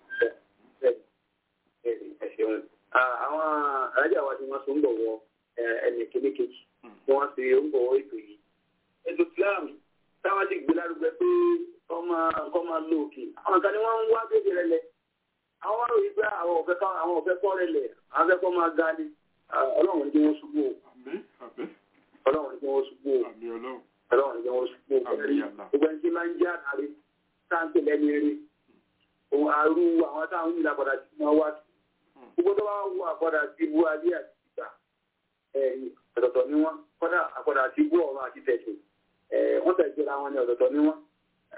ẹ ṣeun. àwọn alájà wa ti wọ́n so ń bọ̀wọ̀ ẹnì kéde kejì tí wọ́n ṣe ń bọ̀wọ̀ ètò yìí. ètò Islam táwọn ti gbé lárugẹ pé kọ́ máa kọ́ máa lo òkè. àwọn kan ní wọ́n ń wá bèbè rẹ lẹ. àwọn wá ròyìn pé àwọn ọ̀fẹ́ kọ́ àwọn ọ̀fẹ́ kọ́ rẹ lẹ̀ àwọn fẹ́ kọ́ máa ga ni. ọlọ́run ní kí wọ́n ṣubú o. àmín àmín ọlọ́run ní kí wọ́n ṣubú o. àmín ọlọ́run ọlọ́run ní kí wọ́n ṣubú o. Àmín, Allah. gbogbo ẹni tí máa ń já àárẹ sáńtì lẹ́nu eré. òun àrú àwọn táwọn ń yìí lápadà sí máa wá sí gbogbo tó bá wù àpọ̀dà sí ibú ayé àti ìgbà ẹ̀yìn ọ̀tọ̀ọ̀tọ̀ ni wọ́n kọ́dà àpọ̀dà sí ibú ọ̀run àti tẹ̀sùn wọ́n tẹ̀ jẹ́ra wọn ní ọ̀tọ̀ọ̀tọ̀ ni wọ́n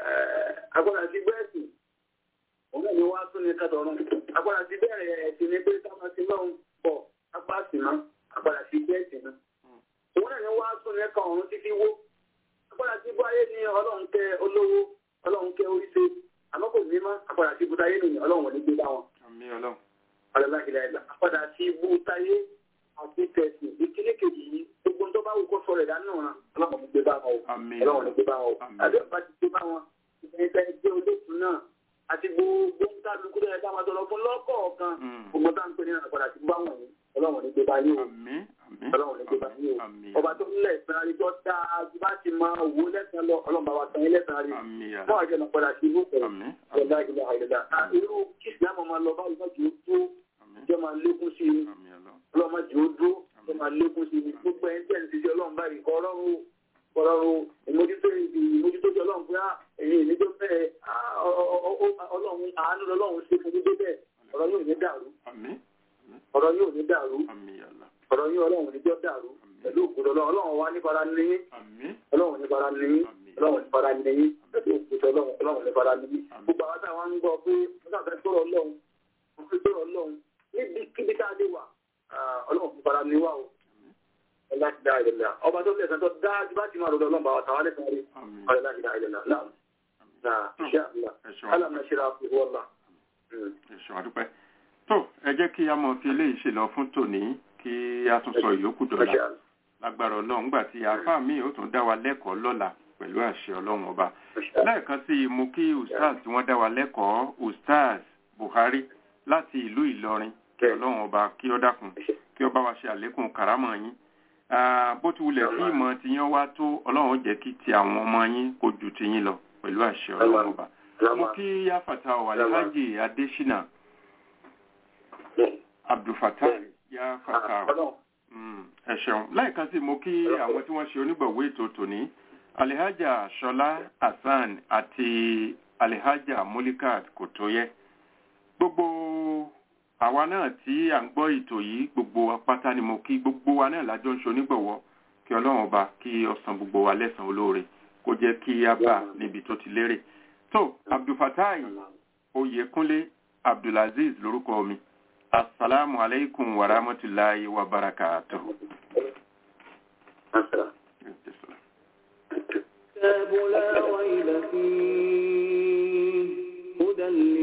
àpọ̀dà sí ibú ẹ̀sìn òun náà ni wọ́n á tún ní kàtọ̀run àpọ̀dà sí bẹ̀rẹ̀ ẹ̀sìn ní pé táwọn ti lọ́hùn pọ̀ apá sí mọ́ àpọ̀dà sí ibú ẹ̀sìn náà òun náà ni wọ́n á tún ní kan ọ̀run títí wó àpọ̀dà sí ibú ayé ni ọlọ́run kẹ olówó ọlọ́run kẹ oríṣi àmọ́ kò ní mọ́ àpọ̀dà sí ibú táyé nìyẹn ọlọ́run ò ní gbé bá wọn àmín ọlọ́run alágbèlè ẹ̀dá padà sí ibú táyé àti tẹ̀sí ìkíní kejì yìí gbogbo tó bá wù kó sọ̀rọ̀ ẹ̀dá náà rán ọlọ́run ní gbé bá wọn o àmín ọlọ́run ní gbé bá wọn o Àmín. àbí ọba ti gbé bá wọn ìgbà ẹgbẹ́ olóòtú náà àti gbogbo ń tá lukú lẹ́yìn táwọn sọ̀rọ̀ fún lọ́kọ̀ọ̀kan Mm. gbogbo tá à ń pè ní ìrìn padà sí bá wọn yìí ọlọ́run ní gbé bá yín o àmín àmín ọlọ́run ní gbé bá yín o àmín ọba tó nílẹ̀ ìsìnra rí tó dáa ju bá ti máa wò lẹ́sàn-án lọ ọlọ́run bá wa san ilé ìsìnra rí àmín fún Allah. àjọ náà padà sí ibú pẹ̀lú àmín ọ̀la ìlà ìlà irú kí ìsìlámù máa lọ báyìí náà kì í tó àmín jẹ́ máa lékún sí i àmín ọlọ́run ọlọ́run jù ó dúró tó máa lékún sí i gbogbo ẹni tẹ́ ẹ̀ ń ṣiṣẹ́ ọlọ́run báyìí kọ́ ọlọ́run ọlọ́run ìmójútó ibi ìmójútó ti ọlọ́run pé á ẹ̀yin ìníjó bẹ́ẹ̀ á, ọ- ọ- ọ- ọ- ọlọ́run àánú lọ́lọ́run ṣe fún gbígbé bẹ́ẹ̀ ọ̀rọ̀ yóò ní dàrú àmín ọ̀rọ̀ yóò ní dàrú àmín Allah. ọ̀rọ̀ yóò ọlọ́run níjọ́ dàrú pẹ̀lú òkúta ọlọ́run ọlọ́run wá ní fara ní àmín ọlọ́run ní fara ní ọlọ́run ní fara ní pẹ̀lú òkúta ọlọ́run ọlọ́run ní fara ní gbogbo àwọn táwọn ń gbọ́ pé wọ́n sàfẹ́ sọ̀rọ̀ ọlọ́run wọ́n fi sọ̀rọ̀ ọlọ́run níbi kíbi tá a lè wà ah, ọlọ́run fi fara ní wà o láti dá ìdẹ̀lẹ̀ ọba tó lẹ̀sán tó dájú bá ti máa rọ̀dọ̀ ọlọ́run bá wa tàwa lẹ́sàn rí àmín ọ̀rẹ́ láti dá ìdẹ̀lẹ̀ náà náà iṣẹ́ àbúlà ẹ̀ṣọ́ alámọ̀ ṣe ra fún wọ́lá. ẹ̀ṣọ́ àdúpẹ́ tó ẹ jẹ́ kí a mọ̀ fi eléyìí ṣe lọ fún tòní kí a tún sọ ìyókù dọ̀la lágbára ọlọ́run gbà tí àáfàá mi ò tún dá wa lẹ́kọ̀ọ́ lọ́la pẹ̀lú àṣẹ ọlọ́run ọba lẹ́ẹ̀kan sí i mo kí ustaz tí wọ́n dá wa lẹ́kọ̀ọ́ ustaz buhari láti ìlú ìlọrin kí ọlọ́run ọba kí ó dákun kí ó bá wa ṣe àlékún karamọ̀ yín Ah, bó ti wulẹ̀ kí ìmọ̀ tiyín wá tó ọlọ́run ó jẹ́ kí ti àwọn ọmọ yín kó ju tiyín lọ pẹ̀lú àṣẹ ọlọ́run ọba mo kí yáfàtà wàlíhájì adésínà abdulfatai yáfàtà Mm, ẹ ṣeun lẹ́ẹ̀kan sí mo kí àwọn tí wọ́n ṣe onígbọ̀wé ètò tòní alihaja ṣọlá hasan àti alihaja mulikat kò tó yẹ gbogbo àwa náà tí à ń gbọ́ ètò yìí gbogbo apáta ni mo kí gbogbo wa náà lájọ ń ṣe onígbọ̀wọ́ kí ọlọ́run ọba kí ó san gbogbo wa lẹ́san olóore kó jẹ́ kí a bá níbi tó ti lérè tó abdulfatai oyèkúnlé abdulaziz lórúkọ mi Assalamu alaikum wa rahmatullahi wa barakatuhu. كتاب لا ريب فيه هدى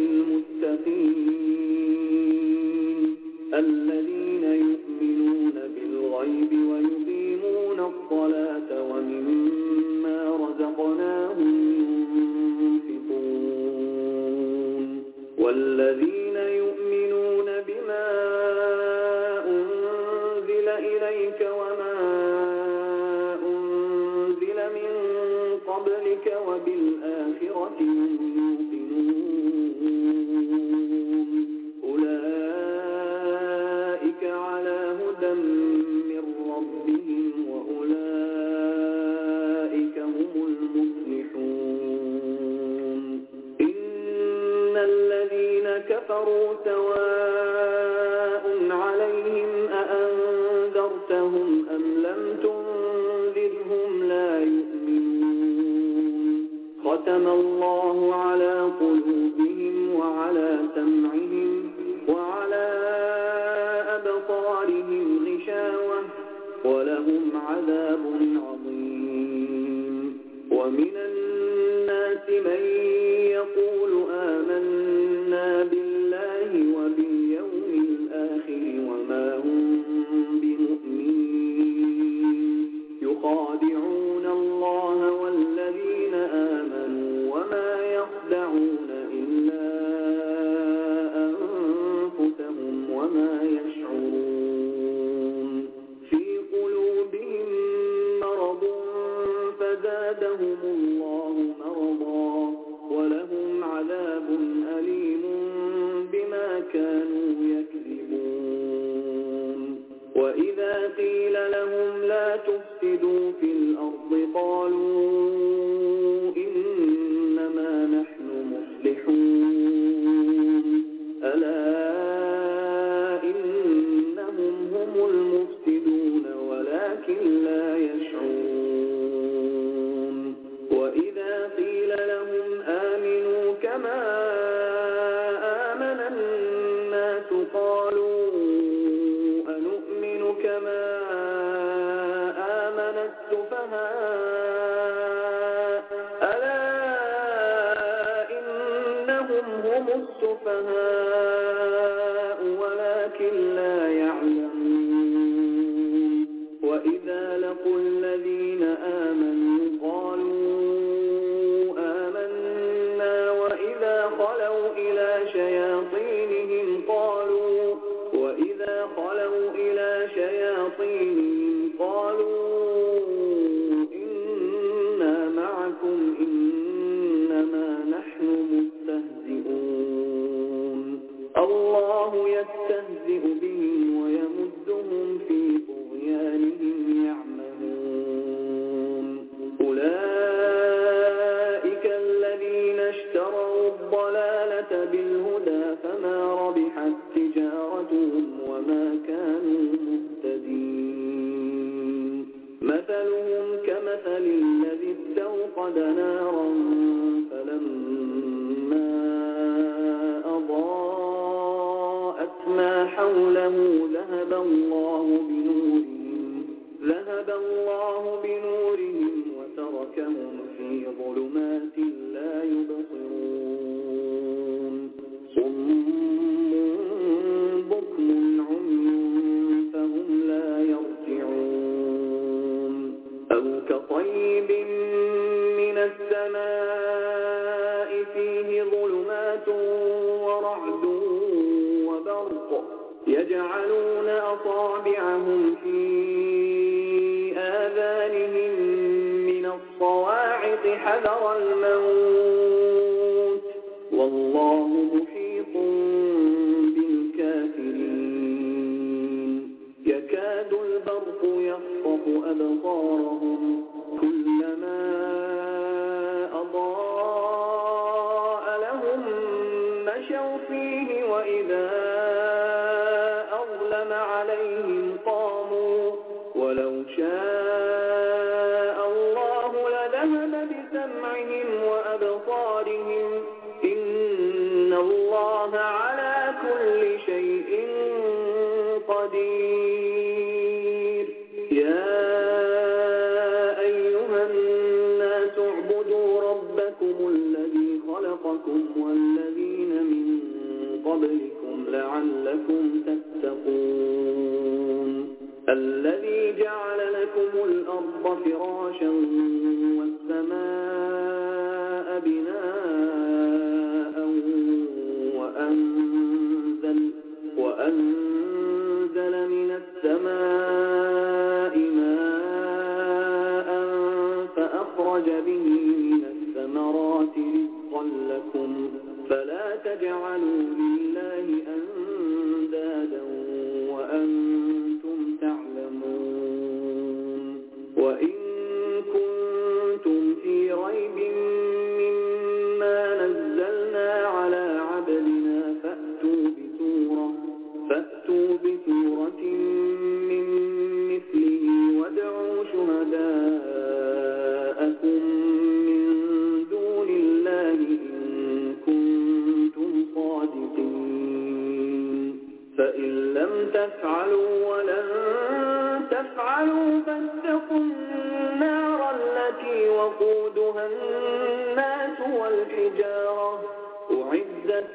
للمتقين الذين يؤمنون بالغيب ويقيمون الصلاة ومما رزقناهم ينفقون والذين يؤمنون بما أنزل إليك وما أنزل من قبلك وبالآخرة هم يوقنون أولئك على هدى من ربهم وأولئك هم المفلحون إن الذين كفروا سواء عليهم أأنذرتهم أم لم تنذرهم لا يؤمنون ختم الله على قلوبهم وعلى سمعهم وعلى أبصارهم غشاوة عذاب عظيم ومن الناس من يقول آمنا بالله وباليوم الآخر وما هم بمؤمنين يخادعون الله والذين آمنوا وما يخدعون إلا أنفسهم وما يشعرون في قلوبهم مرض فزادهم الله مرضا ولهم عذاب أليم بما كانوا يكذبون وإذا قيل لهم لا تفسدوا في الأرض قالوا إنما نحن مصلحون ألا إنهم هم المفسدون ولكن لا يشعرون وإذا قيل لهم آمنوا كما آمن الناس قالوا أنؤمن كما آمن السفهاء ألا إنهم هم السفهاء ولكن لا يعلمون وإذا لقوا الذين آمنوا قالوا آمنا وإذا خلوا إلى شياطينهم قالوا وإذا خلوا إلى شياطينهم قالوا إنا معكم إنما نحن مستهزئون الله يستهزئ بهم ويمدهم في طغيانهم يعمهون أولئك الذين اشتروا الضلالة بالهدى فما ربحت تجارتهم وما كانوا مهتدين مثلهم كمثل الذي استوقد نارا فلما أضاءت ما حوله ذهب الله بنورهم ذهب الله بنورهم وتركهم في ظلمات لا يبصرون صم بكم عمي فهم لا يرجعون أو كطيب من السماء فيه ظلمات ورعد وبرق يجعلون أصابعهم في آذانهم من الصواعق حذر الموت والله محيط بالكافرين يكاد البرق يخطف أبصارهم كلما أضاء لهم مشوا فيه وإذا أظلم عليهم قاموا ولو شاء الله لذهب بسمعهم وأبصارهم إن الله على كل شيء قدير يا أيها الناس اعبدوا ربكم الذي خلقكم والذين من قبلكم لعلكم تتقون الذي جعل لكم الأرض فراشا والسماء بناء وأنزل, وأنزل من السماء ماء فأخرج به من الثمرات رزقا لكم فلا تجعلوا لله أندادا وأنتم تعلمون وإن كنتم في ريب مما نزلنا على عبدنا فأتوا بسورة فأتوا بسورة من مثله وادعوا شهداءكم من دون الله إن كنتم صادقين فإن لم تفعلوا ولن تفعلوا فافعلوا فاتقوا النار التي وقودها الناس والحجارة أعدت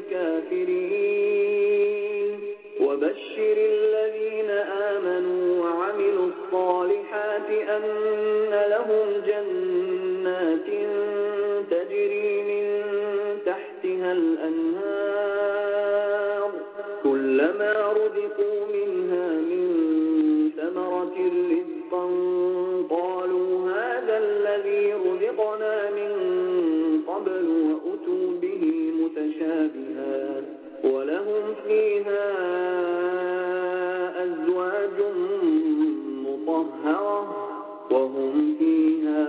للكافرين وبشر الذين آمنوا وعملوا الصالحات أن لهم جنات تجري من تحتها الأنهار كلما رزقوا منها من ثمرة رزقا قالوا هذا الذي رزقنا من قبل وأتوا به متشابها ولهم فيها أزواج مطهرة وهم فيها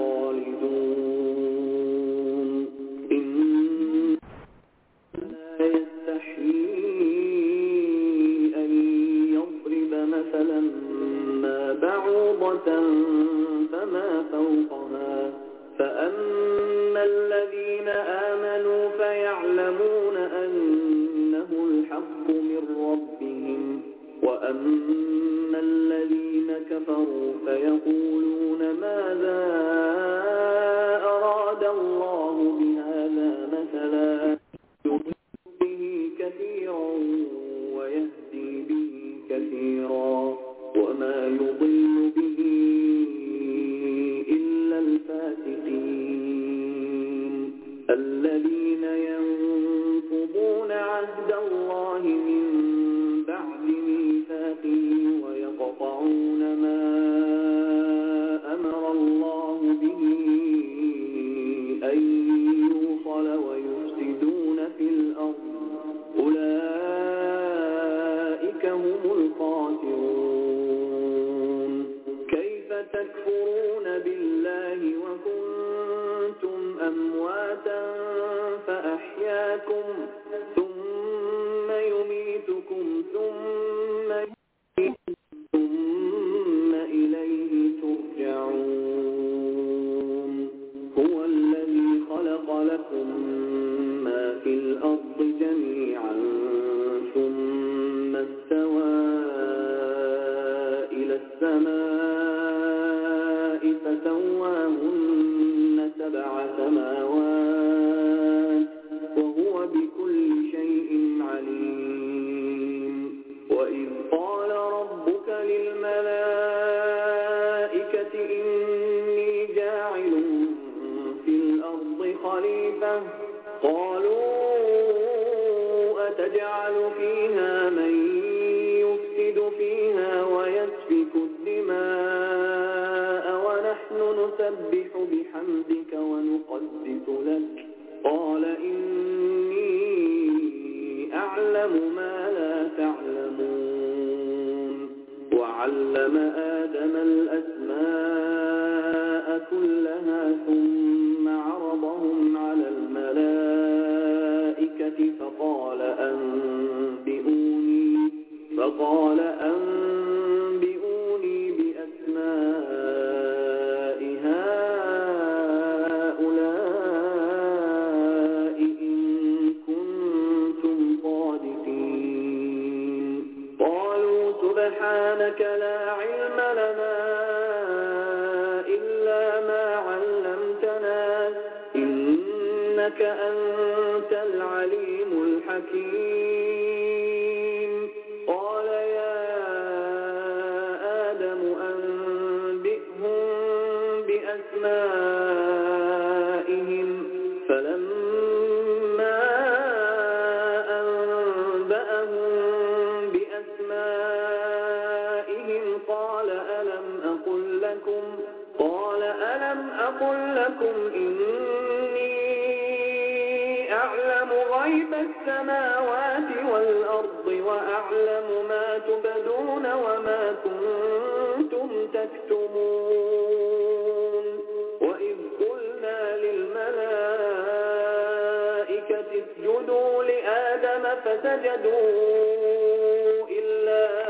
خالدون إن لا يستحيي أن يضرب مثلا ما بعوضة فما فوقها فأما الذين آمنوا فيعلمون أنه الحق من ربهم وأما الذين كفروا فيقولون ماذا أراد الله بهذا مثلا يضل به كثيرا ويهدي به كثيرا وما يضل به إلا الفاسقين الذين ينقضون عهد الله من بعد ميثاقه ويقطعون ما أمر الله به أن يوصل ويفسدون في الأرض أولئك هم الخاسرون كيف تكفرون بالله وكنتم أمواتا فأحياكم ثم يميتكم ثم يحييكم ثم إليه ترجعون هو الذي خلق لكم ما في الأرض جميعا ثم استوى إلى السماء فسواهن سبع سماوات وهو بكل شيء عليم وإذ قال ربك للملائكة إني جاعل في الأرض خليفة قالوا أتجعل فيها من يفسد فيها ويسفك الدماء ونحن نسبح بحمدك ونقدس لك قال إني أعلم ما لا تعلمون وعلم آدم الأسماء كلها ثم عرضهم على الملائكة فقال أنبئوني فقال أنبئوني بأسماء هؤلاء إن كنتم صادقين قالوا سبحانك لا علم لنا إلا ما علمتنا إنك أنت العليم الحكيم قال يا آدم أنبئهم بأسمائهم فلما أنبأهم بأسمائهم قال ألم أقل لكم قال ألم أقل لكم إني أعلم غيب السماوات والأرض وأعلم ما تبدون وما كنتم تكتمون وإذ قلنا للملائكة اسجدوا لآدم فسجدوا إلا